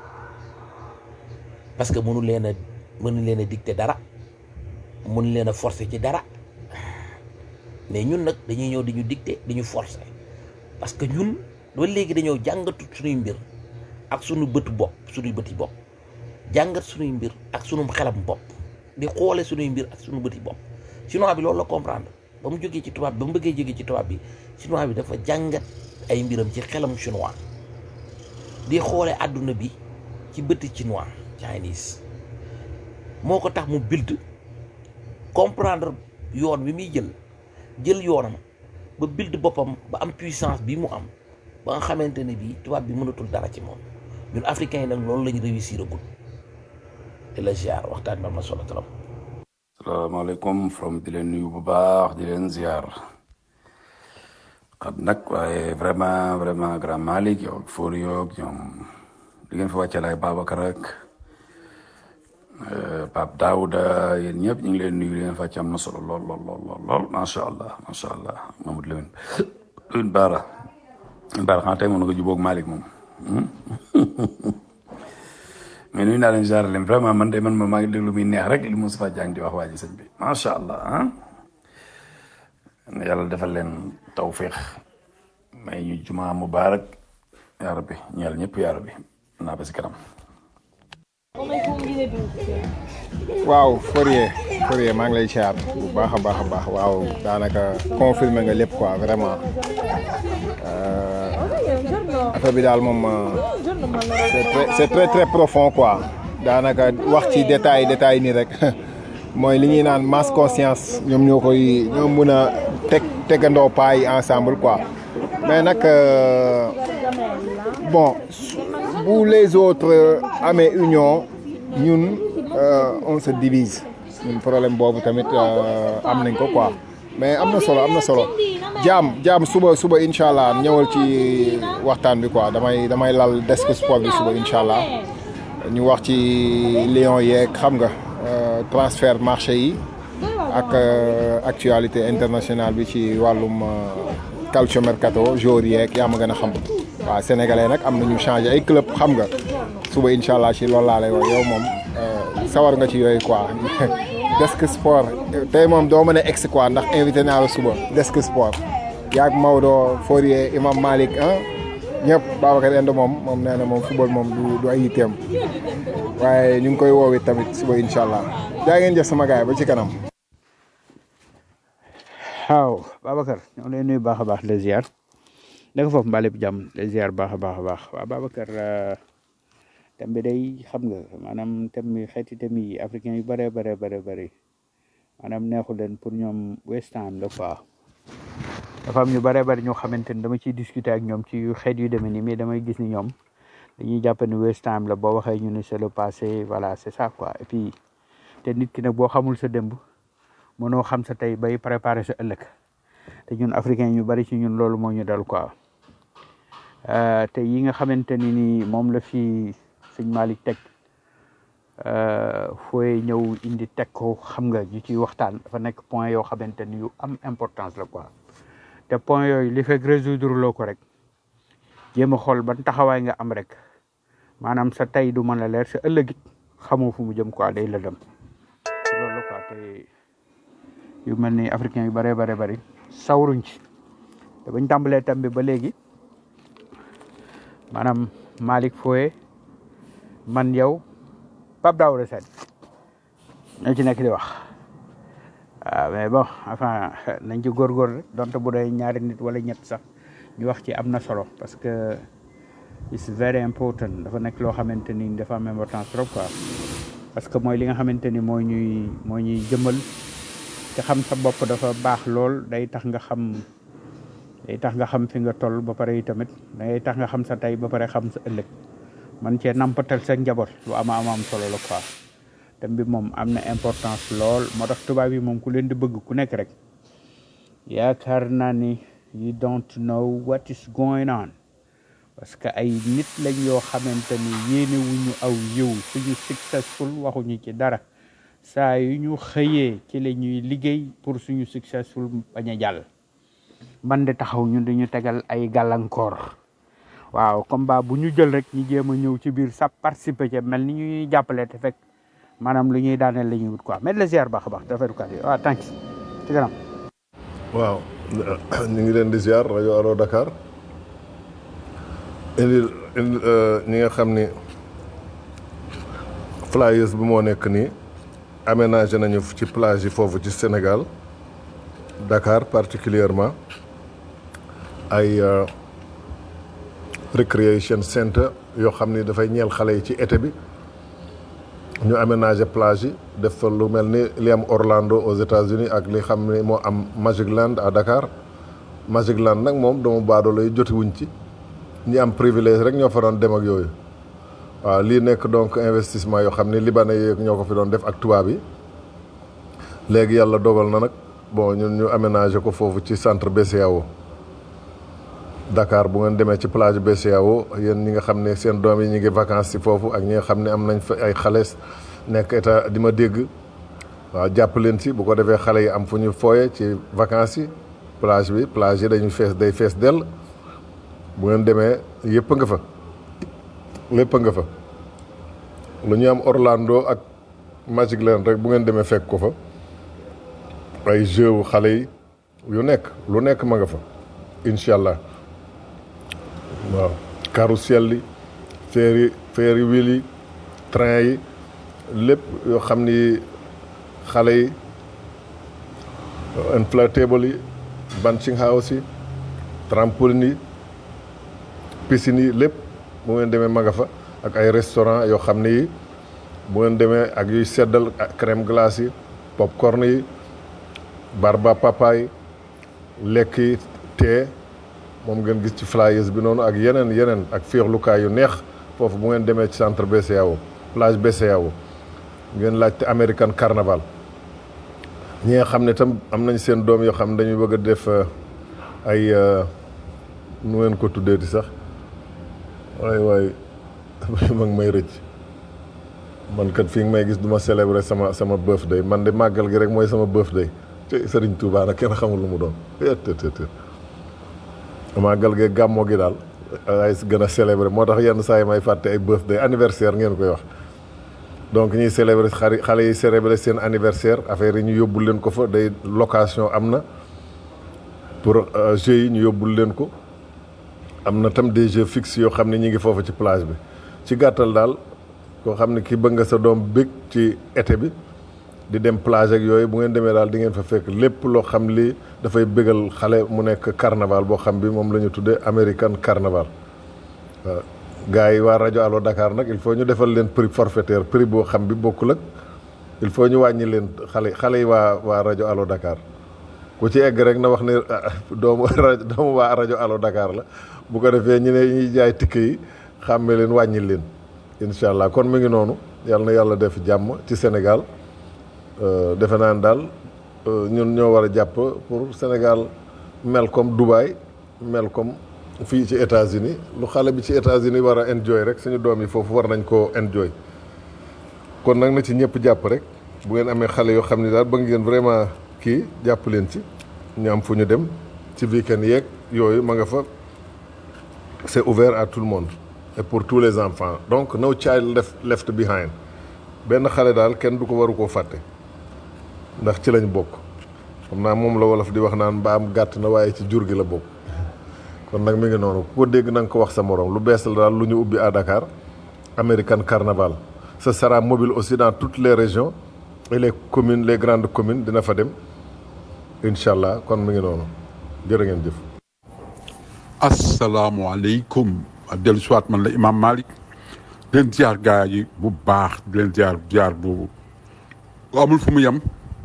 parce que mënu leen a mënu leen a dicter dara mënu leen a forcer ci dara mais ñun nag dañuy ñëw di ñu dicter di ñu forcer parce que ñun ba léegi dañoo jàngatu suñuy mbir ak suñu bëtu bopp suñuy bëti bopp jàngat suñuy mbir ak suñu xelam bopp di xoole suñuy mbir ak suñu bëti bopp chinois bi loolu la comprendre ba mu jógee ci tubaab bi ba mu bëggee jógee ci tubaab bi chinois bi dafa jàngat ay mbiram ci xelam chinois di xoole àdduna bi ci bëti chinois chinese moo ko tax mu bild comprendre yoon wi muy jël jël yoonam ba bild boppam ba am puissance bi mu am ba nga xamante ne bii tubaab bi mënatul dara ci moom ñun africains yi nag loolu lañu réussir agul te la ziar waxtaan bi am na solo trop. salaamaaleykum from di leen nuyu bu baax di leen ziar xam nag waaye vraiment vraiment grand Malick yow ak Fori yow ak ñoom di ngeen fa wàcceel ay Babacar ak Pape Daouda yéen ñëpp ñu ngi leen nuyu di ngeen fa wàcc am na solo lool lool lool lool lool macha allah macha allah Mamadou Lamine Lamine Bara Lamine Bara xanaa tey moom nga jubóog Malick moom mais nuyu naa leen genre leen vraiment man de man ma maa ngi déglu muy neex rek li Moustapha Diagne di wax waa ji sëñ bi macha allah ah yàlla defal leen tawfiq may ñu juma mubarak yaa rabbi ñeel ñëpp yaa rabbi naa ba si kanam waaw Fourier Fourier maa ngi lay siyaar bu baax a baax a baax waaw daanaka confirmer nga lépp quoi vraiment Euh, affaire bi daal moom euh, c'est très c'est très très profond quoi daanaka wax ci détail détail nii rek mooy li ñuy naan masse conscience ñoom ñoo koy ñoo mun a teg tegandoo pas yi ensemble quoi mais nag euh, bon bu les autres amee union ñun on se divise ñun problème boobu tamit am nañ ko quoi mais am na solo am na solo jaam jaam suba suba incha allah ñëwal ci waxtaan bi quoi damay damay lal desk sport bi suba incha allah ñu wax ci Lions yeeg xam nga transfert marché yi ak actualité internationale bi ci wàllum calcio mercato jour yeeg yaa ma gën a xam waaw sénégalais nag am na ñu changé ay club xam nga suba incha allah ci loolu laa lay wax yow moom sawar nga ci yooyu quoi desk sport tey moom doo mën a ex quoi ndax invité naa la suba desk sport yaag Maodo Fourier Imam Malick ah ñëpp Babacar Endo moom moom nee na moom football moom du du ay yitteem waaye ñu ngi koy woowee tamit suba incha allah jaa ngeen jëf sama gaay ba ci kanam. waaw Babacar ñoo lay nuyu baax a baax les ziar naka foofu mbaa lépp jàmm les ziar baax a baax a baax waaw Babacar thème bi day xam nga maanaam thème bi xeeti thème yi africain yu bëree bëree bëri bëri maanaam neexu leen pour ñoom West Ham la quoi dafa am ñu bëree bëri ñoo xamante ni dama ciy discuter ak ñoom ci xeet yu demee nii mais damay gis ni ñoom dañuy jàpp ni West Ham la boo waxee ñu ne c'est le passé voilà c'est ça quoi et puis te nit ki nag boo xamul sa démb mënoo xam sa tey bay préparer sa ëllëg te ñun africain ñu bari ci ñun loolu moo ñu dal quoi te yi nga xamante ni ni moom la fi sëñ Malick teg fooy ñëw indi teg ko xam nga ñu ciy waxtaan dafa nekk point yoo xamante ni yu am importance la quoi te point yooyu li fekk résoudre loo ko rek jéem a xool ban taxawaay nga am rek maanaam sa tey du mën a leer sa ëllëg it xamoo fu mu jëm quoi day la dem loolu la quoi te yu mel ni africain yu bëree bare bëri sawruñ ci te bañ tàmbalee tam bi ba léegi maanaam Malick Foye man yow Pape Daouda Sène ñoo ci nekk di wax waaw mais bon enfin nañ ci góorgóor rek donte bu dee ñaari nit wala ñett sax ñu wax ci am na solo parce que it's very important dafa nekk loo xamante ni dafa am importance trop quoi parce que mooy li nga xamante ni moo ñuy moo ñuy jëmal te xam sa bopp dafa baax lool day tax nga xam day tax nga xam fi nga toll ba pare yi tamit day tax nga xam sa tey ba pare xam sa ëllëg man cee nampatal sa njaboot lu ama ama am solo la quoi thème bi moom am na importance lool moo tax tubaab yi moom ku leen di bëgg ku nekk rek yaakaar naa ni you don't know what is going on parce que ay nit lañ yoo xamante ni yéene wuñu aw yiw suñu successful waxuñu ci dara saa yu ñu xëyee ci la ñuy liggéey pour suñu successful bañ a jàll man de taxaw ñun dañu tegal ay gàllankoor waaw combat bu ñu jël rek ñu jéem a ñëw ci biir sa participer ci mel ni ñuy jàppale te fekk maanaam lu ñuy daaneel la ñuy wut quoi mais la ziar baax a baax dafay dukat yi waaw thanks ci kanam waaw ñu ngi leen di ziar rajo Allo Dakar indi indi ñi nga xam ni flyers bi moo nekk nii aménagé nañu ci plage yi foofu ci Sénégal Dakar particulièrement ay recreation center yoo xam ni dafay ñeel xale yi ci été bi ñu aménagé plage yi def fa lu mel ni li am Orlando aux États-Unis ak li xam ni moo am Magic Land à Dakar Magic Land nag moom doomu baadoo lay jotiwuñ ci ñi am privilège rek ñoo fa doon dem ak yooyu waaw lii nekk donc investissement yoo xam ni libanais yi ñoo ko fi doon def ak tubaab yi léegi yàlla dogal na nag bon ñun ñu aménagé ko foofu ci centre BCEAO Dakar bu ngeen demee ci plage BCEAO yéen ñi nga xam ne seen doom yi ñu ngi vacances ci foofu ak ñi nga xam ne am nañ fa ay xale nekk état di ma dégg waaw jàpp leen ci bu ko defee xale yi am fu ñu fooye ci vacances yi plage bi plage yi dañuy fees day fees dell bu ngeen demee yëpp nga fa lépp nga fa lu ñu am Orlando ak Magic Land rek bu ngeen demee fekk ko fa ay jeux xale yi yu nekk lu nekk ma nga fa incha allah waaw carrousel yi ferry ferry wheel yi train yi lépp yoo xam ni xale yi inflatable yi bunching house yi trampoline yi piscine yi lépp bu ngeen demee ma nga fa ak ay restaurant yoo xam ne yi bu ngeen demee ak yuy seddal crème glace yi popcorn yi barba papa yi lekk yi tee moom ngeen gis ci flyers bi noonu ak yeneen yeneen ak féexlukaay yu neex foofu bu ngeen demee ci centre BCEAO plage BCEAO ngeen laajte American Carnaval ñi nga xam ne tam am nañ seen doom yoo xam ne dañuy bëgg a def ay nu ngeen ko tuddee di sax waay waay ma ngi may rëcc man kat fii nga may gis du ma célébrer sama sama birthday man de màggal gi rek mooy sama birthday te Sëriñ Tuubaa nag kenn xamul lu mu doon të màggal gi gàmmoo gi daal ay gën a célébrer moo tax yenn saa yi may fàtte ay birthday anniversaire ngeen koy wax donc ñuy célébrer xari xale yi célébrer seen anniversaire affaire yi ñu yóbbul leen ko fa day location am na pour jeux yi ñu yóbbul leen ko am na tam des jeux fixes yoo xam ne ñi ngi foofu ci plage bi ci gàttal daal koo xam ne ki bëgg nga sa doom bég ci été bi di dem plage ak yooyu bu ngeen demee daal di ngeen fa fekk lépp loo xam li dafay bégal xale mu nekk carnaval boo xam bi moom la ñu tuddee American Carnaval waaw gars yi waa rajo Allo Dakar nag il faut ñu defal leen prix forfaitaire prix boo xam bi bokkul ak il faut ñu wàññi leen xale xale yi waa waa rajo Allo Dakar ku ci egg rek na wax ne doomu rajo doomu waa rajo Allo Dakar la bu ko defee ñu ne ñuy jaay tikk yi xàmme leen wàññi leen incha allah kon mu ngi noonu yàlla na yàlla def jàmm ci Sénégal defe naa ne daal ñun ñoo war a jàpp pour Sénégal mel comme Dubaï mel comme fii ci États-Unis lu xale bi ci États-Unis war a enjoy rek suñu doom yi foofu war nañ koo enjoy kon nag na ci ñëpp jàpp rek bu ngeen amee xale yoo xam ne daal bëgg ngeen vraiment kii jàpp leen ci ñu am fu ñu dem ci weekend yeeg yooyu ma nga fa c'est ouvert à tout le monde et pour tous les enfants donc no child left left behind benn xale daal kenn du ko waru koo fàtte ndax ci lañ bokk xam naa moom la wolof di wax naan mbaam gàtt na waaye ci jur gi la bokk kon nag mi ngi noonu ku ko dégg na nga ko wax sa morom lu bees la daal lu ñu ubbi à Dakar American Carnaval ce sera mobile aussi dans toutes les régions et les communes les grandes communes dina fa dem incha allah kon mi ngi noonu jërë ngeen jëf. asalaamualeykum dellu si waat man la imam Malick di leen ziar gaa yi bu baax di leen ziar ziar bu amul fu mu yem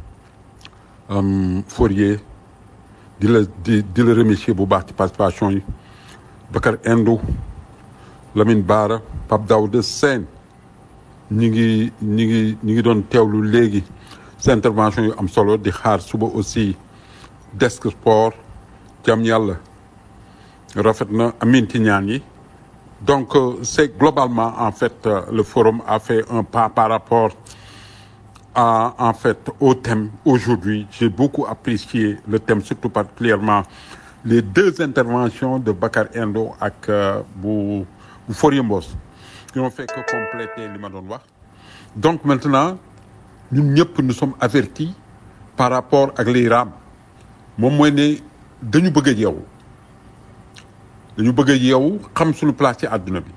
Fourier di la di di la remercier bu baax ci participation yi Bakar Indou Lamine Bara Pape Daouda Sène ñi ngi ñi ngi ñi ngi doon teewlu léegi sa intervention yu am solo di xaar suba aussi desk sport jam yàlla rafet na amin ci ñaan yi donc euh, c'est globalement en fait euh, le forum a fait un pas par rapport à en fait au thème aujourd'hui j'ai beaucoup apprécié le thème surtout particulièrement les deux interventions de Bakar Endo ak euh, bu bu Fourier Mbos qui n'ont fait que compléter li ma doon wax donc maintenant ñun ñëpp nous sommes avertis par rapport ak liy raam moom mooy ne dañu bëgg a yeewu dañu bëgg a yeewu xam suñu place ci àdduna bi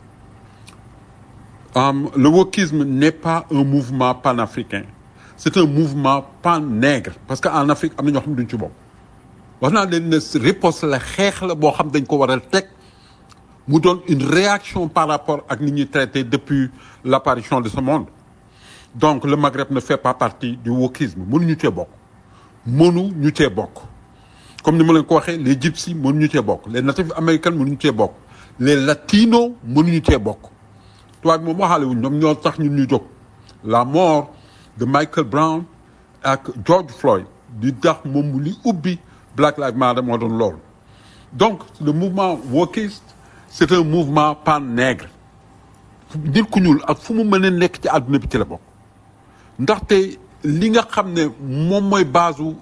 Um, le wokisme n'est pas un mouvement panafricain c'est un mouvement pan-nègre parce que en Afrique am na ñoo xam ne duñ ci bokk wax naa leen ne riposte la xeex la boo xam dañ ko war a teg mu doon une réaction par rapport ak ni ñuy traité depuis l'apparition de ce monde donc le Maghreb ne fait pas partie du wokisme mënuñu cee bokk mënu ñu cee bokk comme ni ma leen ko waxee les gypsies mënuñu cee bokk les natifs américains mënuñu cee bokk les latinos mënuñu cee bokk tubaab bi moom waxaale wuñ ñoom ñoo tax ñun ñu jóg la mort de Michael Brown ak George Floyd di tax moom li ubbi Black Lives Matter moo doon loolu donc le mouvement wokiste c'est un mouvement pan-nègre nit ku ñuul ak fu mu mën a nekk ci àdduna bi ci la bokk ndaxte li nga xam ne moom mooy base u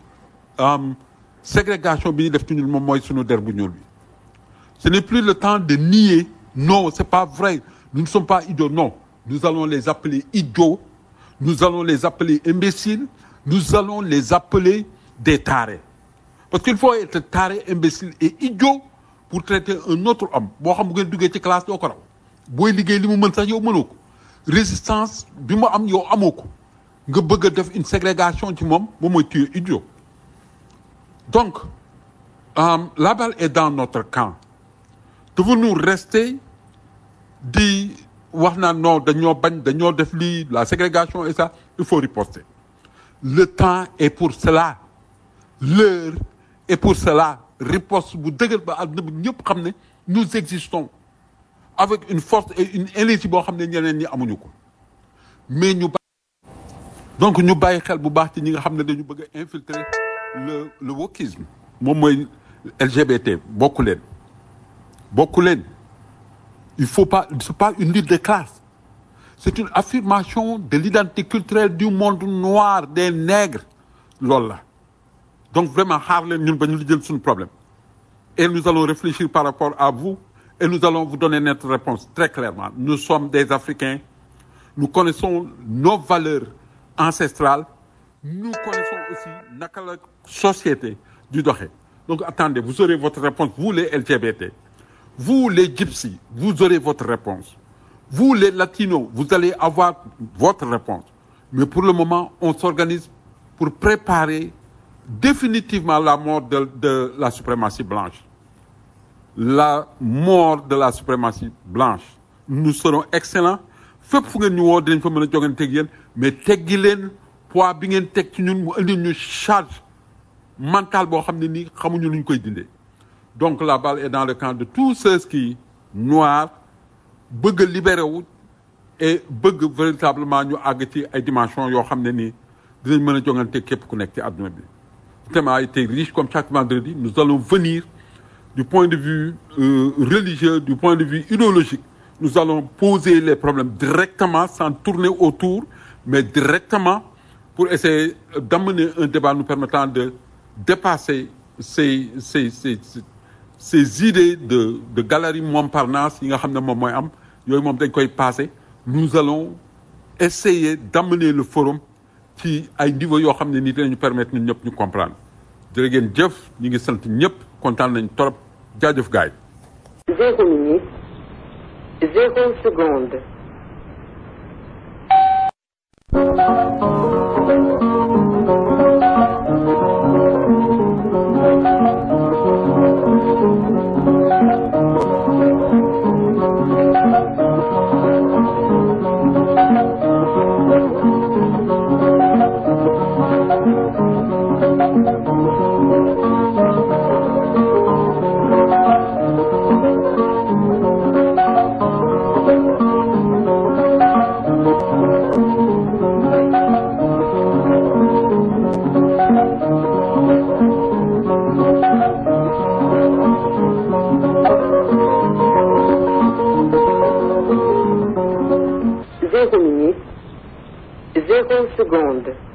ségrégation bi ñu def ci ñun moom mooy sunu der bu ñuul bi ce n'est plus le temps de nier non c'est pas vrai nous ne sommes pas idiots non nous allons les appeler idiots nous allons les appeler imbéciles nous allons les appeler des tarés parce qu'il faut être taré imbécile et idiot pour traiter un autre homme boo xam bu ngeen duggee ci classe doo ko raw booy liggéey li mu mën sax yow mënoo ko résistance bi mu am yow amoo ko nga bëgg a def une ségrégation ci moom moom mooy tuer idiot donc euh, la balle est dans notre camp devons-nous rester di wax naan non dañoo bañ dañoo def lii la ségrégation et ça il faut riposter le temps est pour cela l'heure est pour cela riposte bu dëgër ba àdduna bi ñëpp xam ne nous existons avec une force et une énergie boo xam ne ñeneen ñi amuñu ko mais ñu donc ñu bàyyi xel bu baax ci ñi nga xam ne dañu bëgg a infiltrer le le wokisme moom mooy LGBT bokku leen bokku leen il faut pas c'est pas une lutte de classe c'est une affirmation de l'identité culturelle du monde noir des nègres loolu la donc vraiment xaar leen ñun ba ñu jël suñu problème et nous allons réfléchir par rapport à vous et nous allons vous donner notre réponse très clairement nous sommes des Africains nous connaissons nos valeurs ancestrales nous connaissons aussi naka la société du doxee donc attendez vous aurez votre réponse vous les LGBT vous les gypsies vous aurez votre réponse vous les latinos vous allez avoir votre réponse mais pour le moment on s'organise pour préparer définitivement la mort de de la suprématie blanche la mort de la suprématie blanche nous serons excellents fépp fu ngeen ñu woo dinañ fa mën a jogante teg yéen mais teggi leen poids bi ngeen teg ci ñun mu indi ñu charge mentale boo xam ne nii xamuñu lu ñu koy dindee donc la balle est dans le camp de tous ceux qui noirs bëgg a libéré wu et bëgg véritablement ñu àgg ci ay dimensions yoo xam ne nii dinañ mën a jongante képp ku nekk ci àdduna bi le thème a été riche comme chaque vendredi nous allons venir du point de vue euh, religieux du point de vue idéologique nous allons poser les problèmes directement sans tourner autour mais directement pour essayer d'amener un débat nous permettant de dépasser ces ces ces ces idées de de galerie Montparnasse yi nga xam ne moom mooy am yooyu moom dañ koy passer nous allons essayer d'amener le forum ci ay niveau yoo xam ne nii dinañu permettre ñun ñëpp ñu comprendre jërë ngeen jëf ñu ngi sant ñëpp kontaan nañ torop jaajëf gaay Zéro minute, zéro seconde. Zéro minute, zéro seconde.